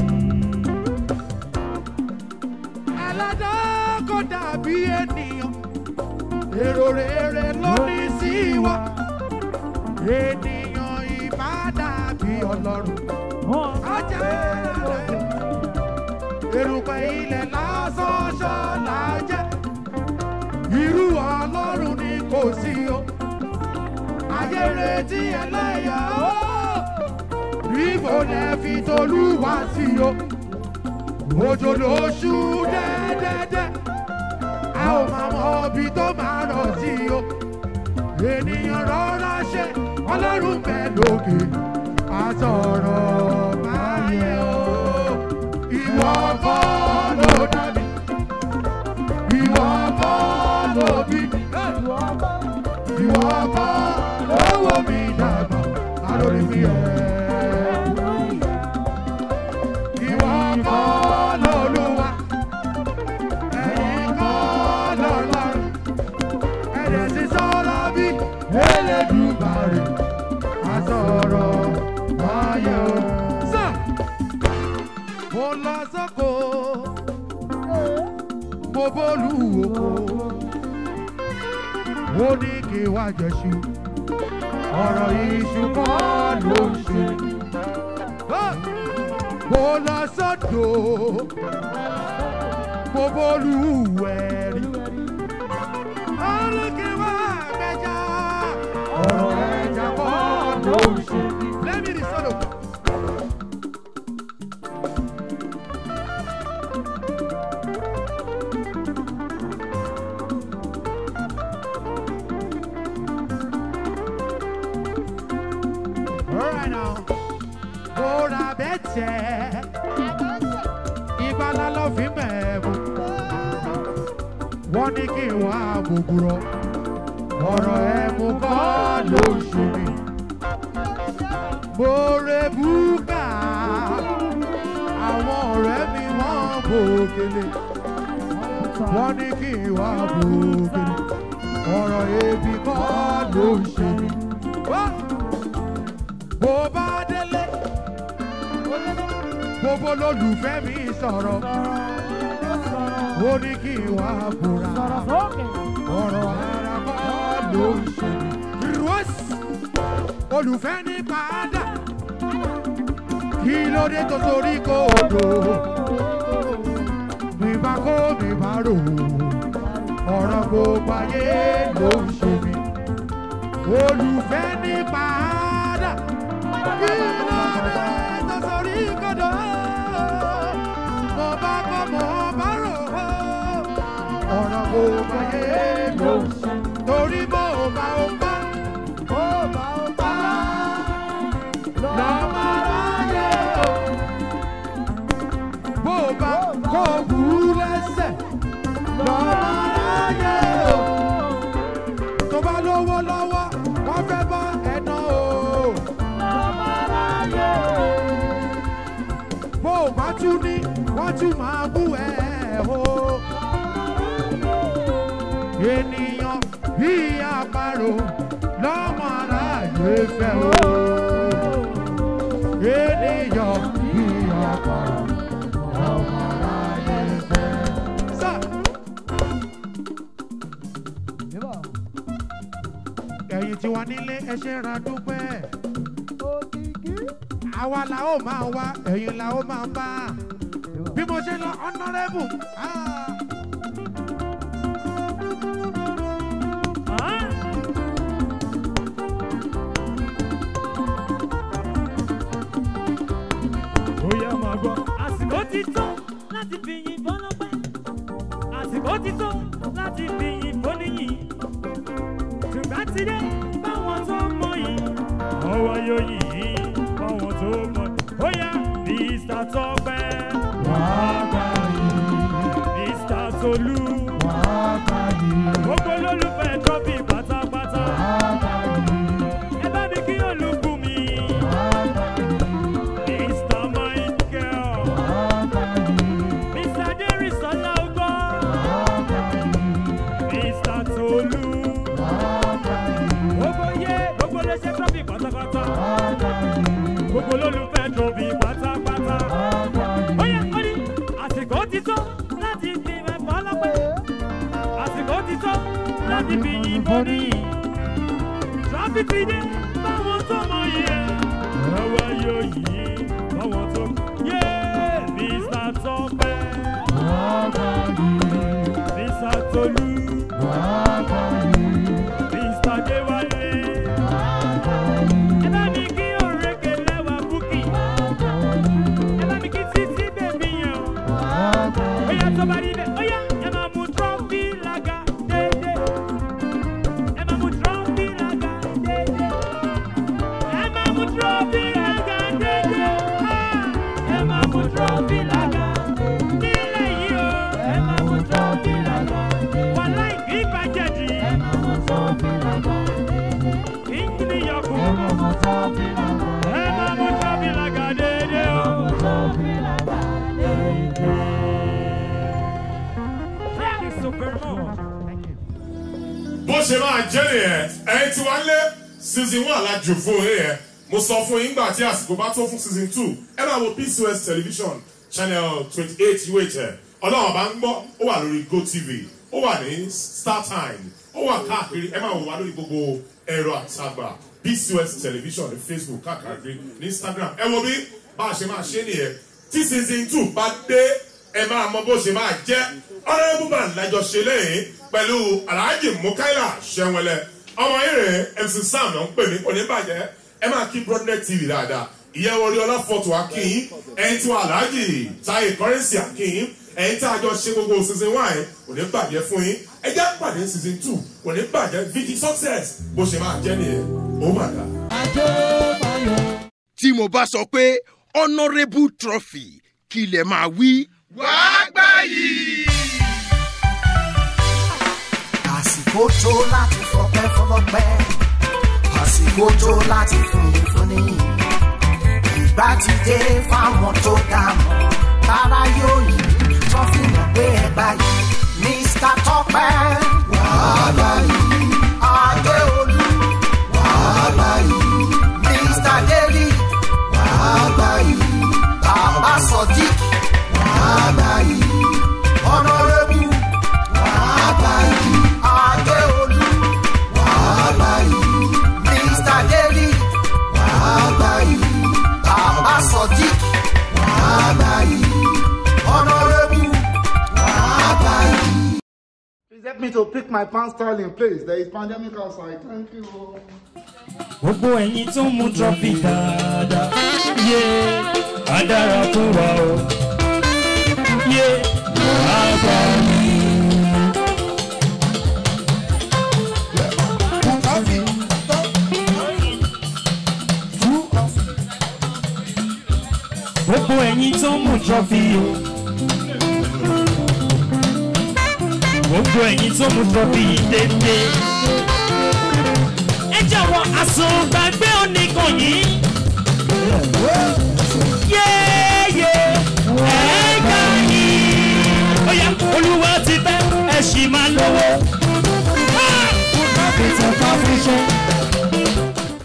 ẹlẹ́dá kò dàbí ènìyàn èrò rere ló ní sí wa ènìyàn ìbá dàbí ọlọ́run ajá rẹ̀ erùpẹ̀ ilẹ̀ lásán ṣọ́lá jẹ́ irú ọlọ́run ni kò sí o ayé retí ẹlẹ́yà o ibo lẹ fi tolúwa sí o òjò lóṣù dẹ́dẹ́dẹ́ a ò máa mọ ibi tó máa rọ̀ sí o ènìyàn rọra ṣe ọlọ́run bẹ́ẹ̀ lókè àtọ̀rọ̀ máa yẹ o ìwọ kọ́ ló dá mi ìwọ kọ́ ló bí mi ìwọ kọ́ ló wò mí dàgbà alórí mi ẹ̀. ìwọ kọ́ lolúwa ẹ̀yin kọ́ lọ́lọ́run ẹ̀dẹ̀ sì sọ̀rọ̀ bí elédùmarè àsọ̀rọ̀ ayé o. sàn mo lọ sọ́kò mo bólú oko ó ní kí wá jẹ̀ṣu ọ̀rọ̀ iṣu kọ́ ló ń ṣe Ah! mo lọ sọ́dọ̀ mo bólú ẹ̀rí ó ní kí wá mẹ́ja ọ̀rọ̀ ẹja kọ́ ló ń ṣe lẹ́mìí ní sọ́dọ̀. Alright now. Bóra bẹ́tẹ̀. Ìgbàlá ló fi mẹ́ẹ̀mú. Wọ́n ní kí n wá gbogbo ọ̀rọ̀ ẹ̀mú kọ́ ló ń ṣe mí. Bóre búkà. Àwọn ọ̀rẹ́ mi wọ́n bòkèlè. Wọ́n ní kí n wá bòkèlè. Ọ̀rọ̀ ebi kọ́ ló ń ṣe mí. Wọ́n bó bá délé gbogbo lólùfẹ́ mi sọ̀rọ̀ ó ní kí n wá búra ọ̀rọ̀ ara kọ́ ló ń ṣe mí. rọ́ọ̀sì olùfẹ́ ní padà kí ló dé tó torí kòdò mi bá kó mi bá rò ọ̀rọ̀ gbogbo ayé ló ń ṣe mí olùfẹ́ ní padà kí ló dé tó torí kòdò mo bá kọ́ mo bá rò ọ̀rọ̀ gbogbo ayé ló ń ṣe mí torí mo bá ó bá ó bá ó bá wọ́n tún máa bú ẹ o. ènìyàn bí àparò lọ́mọ aráàlú fẹ́ o. ènìyàn bí àparò lọ́mọ aráàlú fẹ́. sá. ẹ̀yin tí wà nílé ẹ ṣe ra dúpẹ́. àwa la ó máa wá ẹ̀yin la ó máa bá. bí mo ṣe lọ honourable. Ah. bóyá máa gbọ́. àsìkò ti tó láti fi yìnbọn lọ́pẹ́. àsìkò ti tó láti fi yìnbọn níyìn. ṣùgbọ́n ti dé báwọn tó mọ yìí. ọwọ́ yóò yìí báwọn tó mọ yìí. bóyá mr tọpẹ. mr tolú. gbogbo olólùfẹ́ trọ́fì pátápátá. ẹ bá mi kí olùkú mi. mr michael. mr derisola ogbó. mr tolú. gbogbo yé gbogbo léṣe trọ́fì pátápátá. gbogbo olólùfẹ́ trọ́fì pátápátá. ó yẹ ó ní àsìkò ti tó láti fi mẹ́fọ́ lọ́pẹ́. àsìkò ti tó láti fi yìnbọn níyì. trọ́fì ti dé báwọn tó mọ yẹ. ẹwà yóò yí báwọn tó yé mr tọpẹ. mr tolú. mr dewale. ẹ bá mi kí òrèké lẹ́wà búkì. ẹ bá mi kí títí bèbí yẹn o. ó yà tó bá rí bẹ́ẹ̀ ó yà ẹ máa mú trọ́fì lága déédéé. ẹ máa mú trọ́fì lága déédéé. ẹ máa mú trọ́fì lága déédéé. Ah, ẹ máa mú trọ́fì lága nílẹ̀ yìí o. ẹ máa mú trọ́fì lága. wàhálà ìgbín ìbàjẹ́ dì í. ẹ máa mú trọ́fì lága. ìjìnlẹ̀ yọkù. ẹ máa mú trọ́fì lága. ẹ máa mú trọ́fì lága déédéé o. Thank you so very much. bó ṣe máa jẹ́ nìyẹn ẹ̀yin tí wàá lé season one alájò fún yín yẹn mo sọ fún yín gbà tí àsìkò bá tó fún season two ẹ máa wo pcos television channel twenty eight uhl ọlọ́run bá ń gbọ́ ó wà lórí gotv ó wà ní startime ó wà káàkiri ẹ máa wò wá lórí gbogbo ẹ̀rọ àtàgbà pcos television ní facebook káàkiri ní instagram ẹ wo bí bá a ṣe máa ṣe nìyẹn tí season two bá dé ẹ máa mọ bó ṣe máa jẹ́ honourable man lájọ ṣe lẹ́yìn pẹ̀lú alhaji mukaila ṣẹ́wẹ́lẹ́ ọmọ ìrìn mc sam ló ń pè mí oníbàjẹ́ ẹ máa kí broadnet tv dáadáa ìyẹn orí ọlọ́fọ̀tò akínyìn ẹ̀yin tí wọ́n alhaji táyé kọ́rẹ́nsì akínyìn ẹ̀yin tí a jọ ṣe gbogbo season one oníbàjẹ́ fún yín ẹ jẹ́ pàdé season two oníbàjẹ́ vg success bó ṣe máa jẹ́ nìyẹn ó mà dá. tí mo bá sọ pé honourable trophy kí lè máa wí. àsìkò tó láti fọpẹ́ fọlọ́pẹ́ àsìkò tó láti fúnni fúnni ìgbà ti dé fáwọn tó dá mọ́ tára yóò yí tó fi mọ̀ pé ẹ báyìí mr tọpẹ wàhálà yìí adéolú wàhálà yìí mr deli wàhálà yìí bàbá sodiq wàhálà yìí honourable wàhálà yìí adéolú wàhálà yìí mr deli wàhálà yìí bàbá sodiq wàhálà yìí honourable wàhálà yìí. Please help me to pick my pants style in place. There is pandemic outside. Thank you. gbogbo ẹ̀yin tó ń mú trọ́fì dáadáa yé á dára fún wa o yé á gbà mí. gbogbo ẹ̀yin tó ń mú trọ́fì o gbogbo ẹ̀yin tó ń mú trọ́fì dédé ẹ jọ̀wọ́ àsùngbàgbé oníkan yìí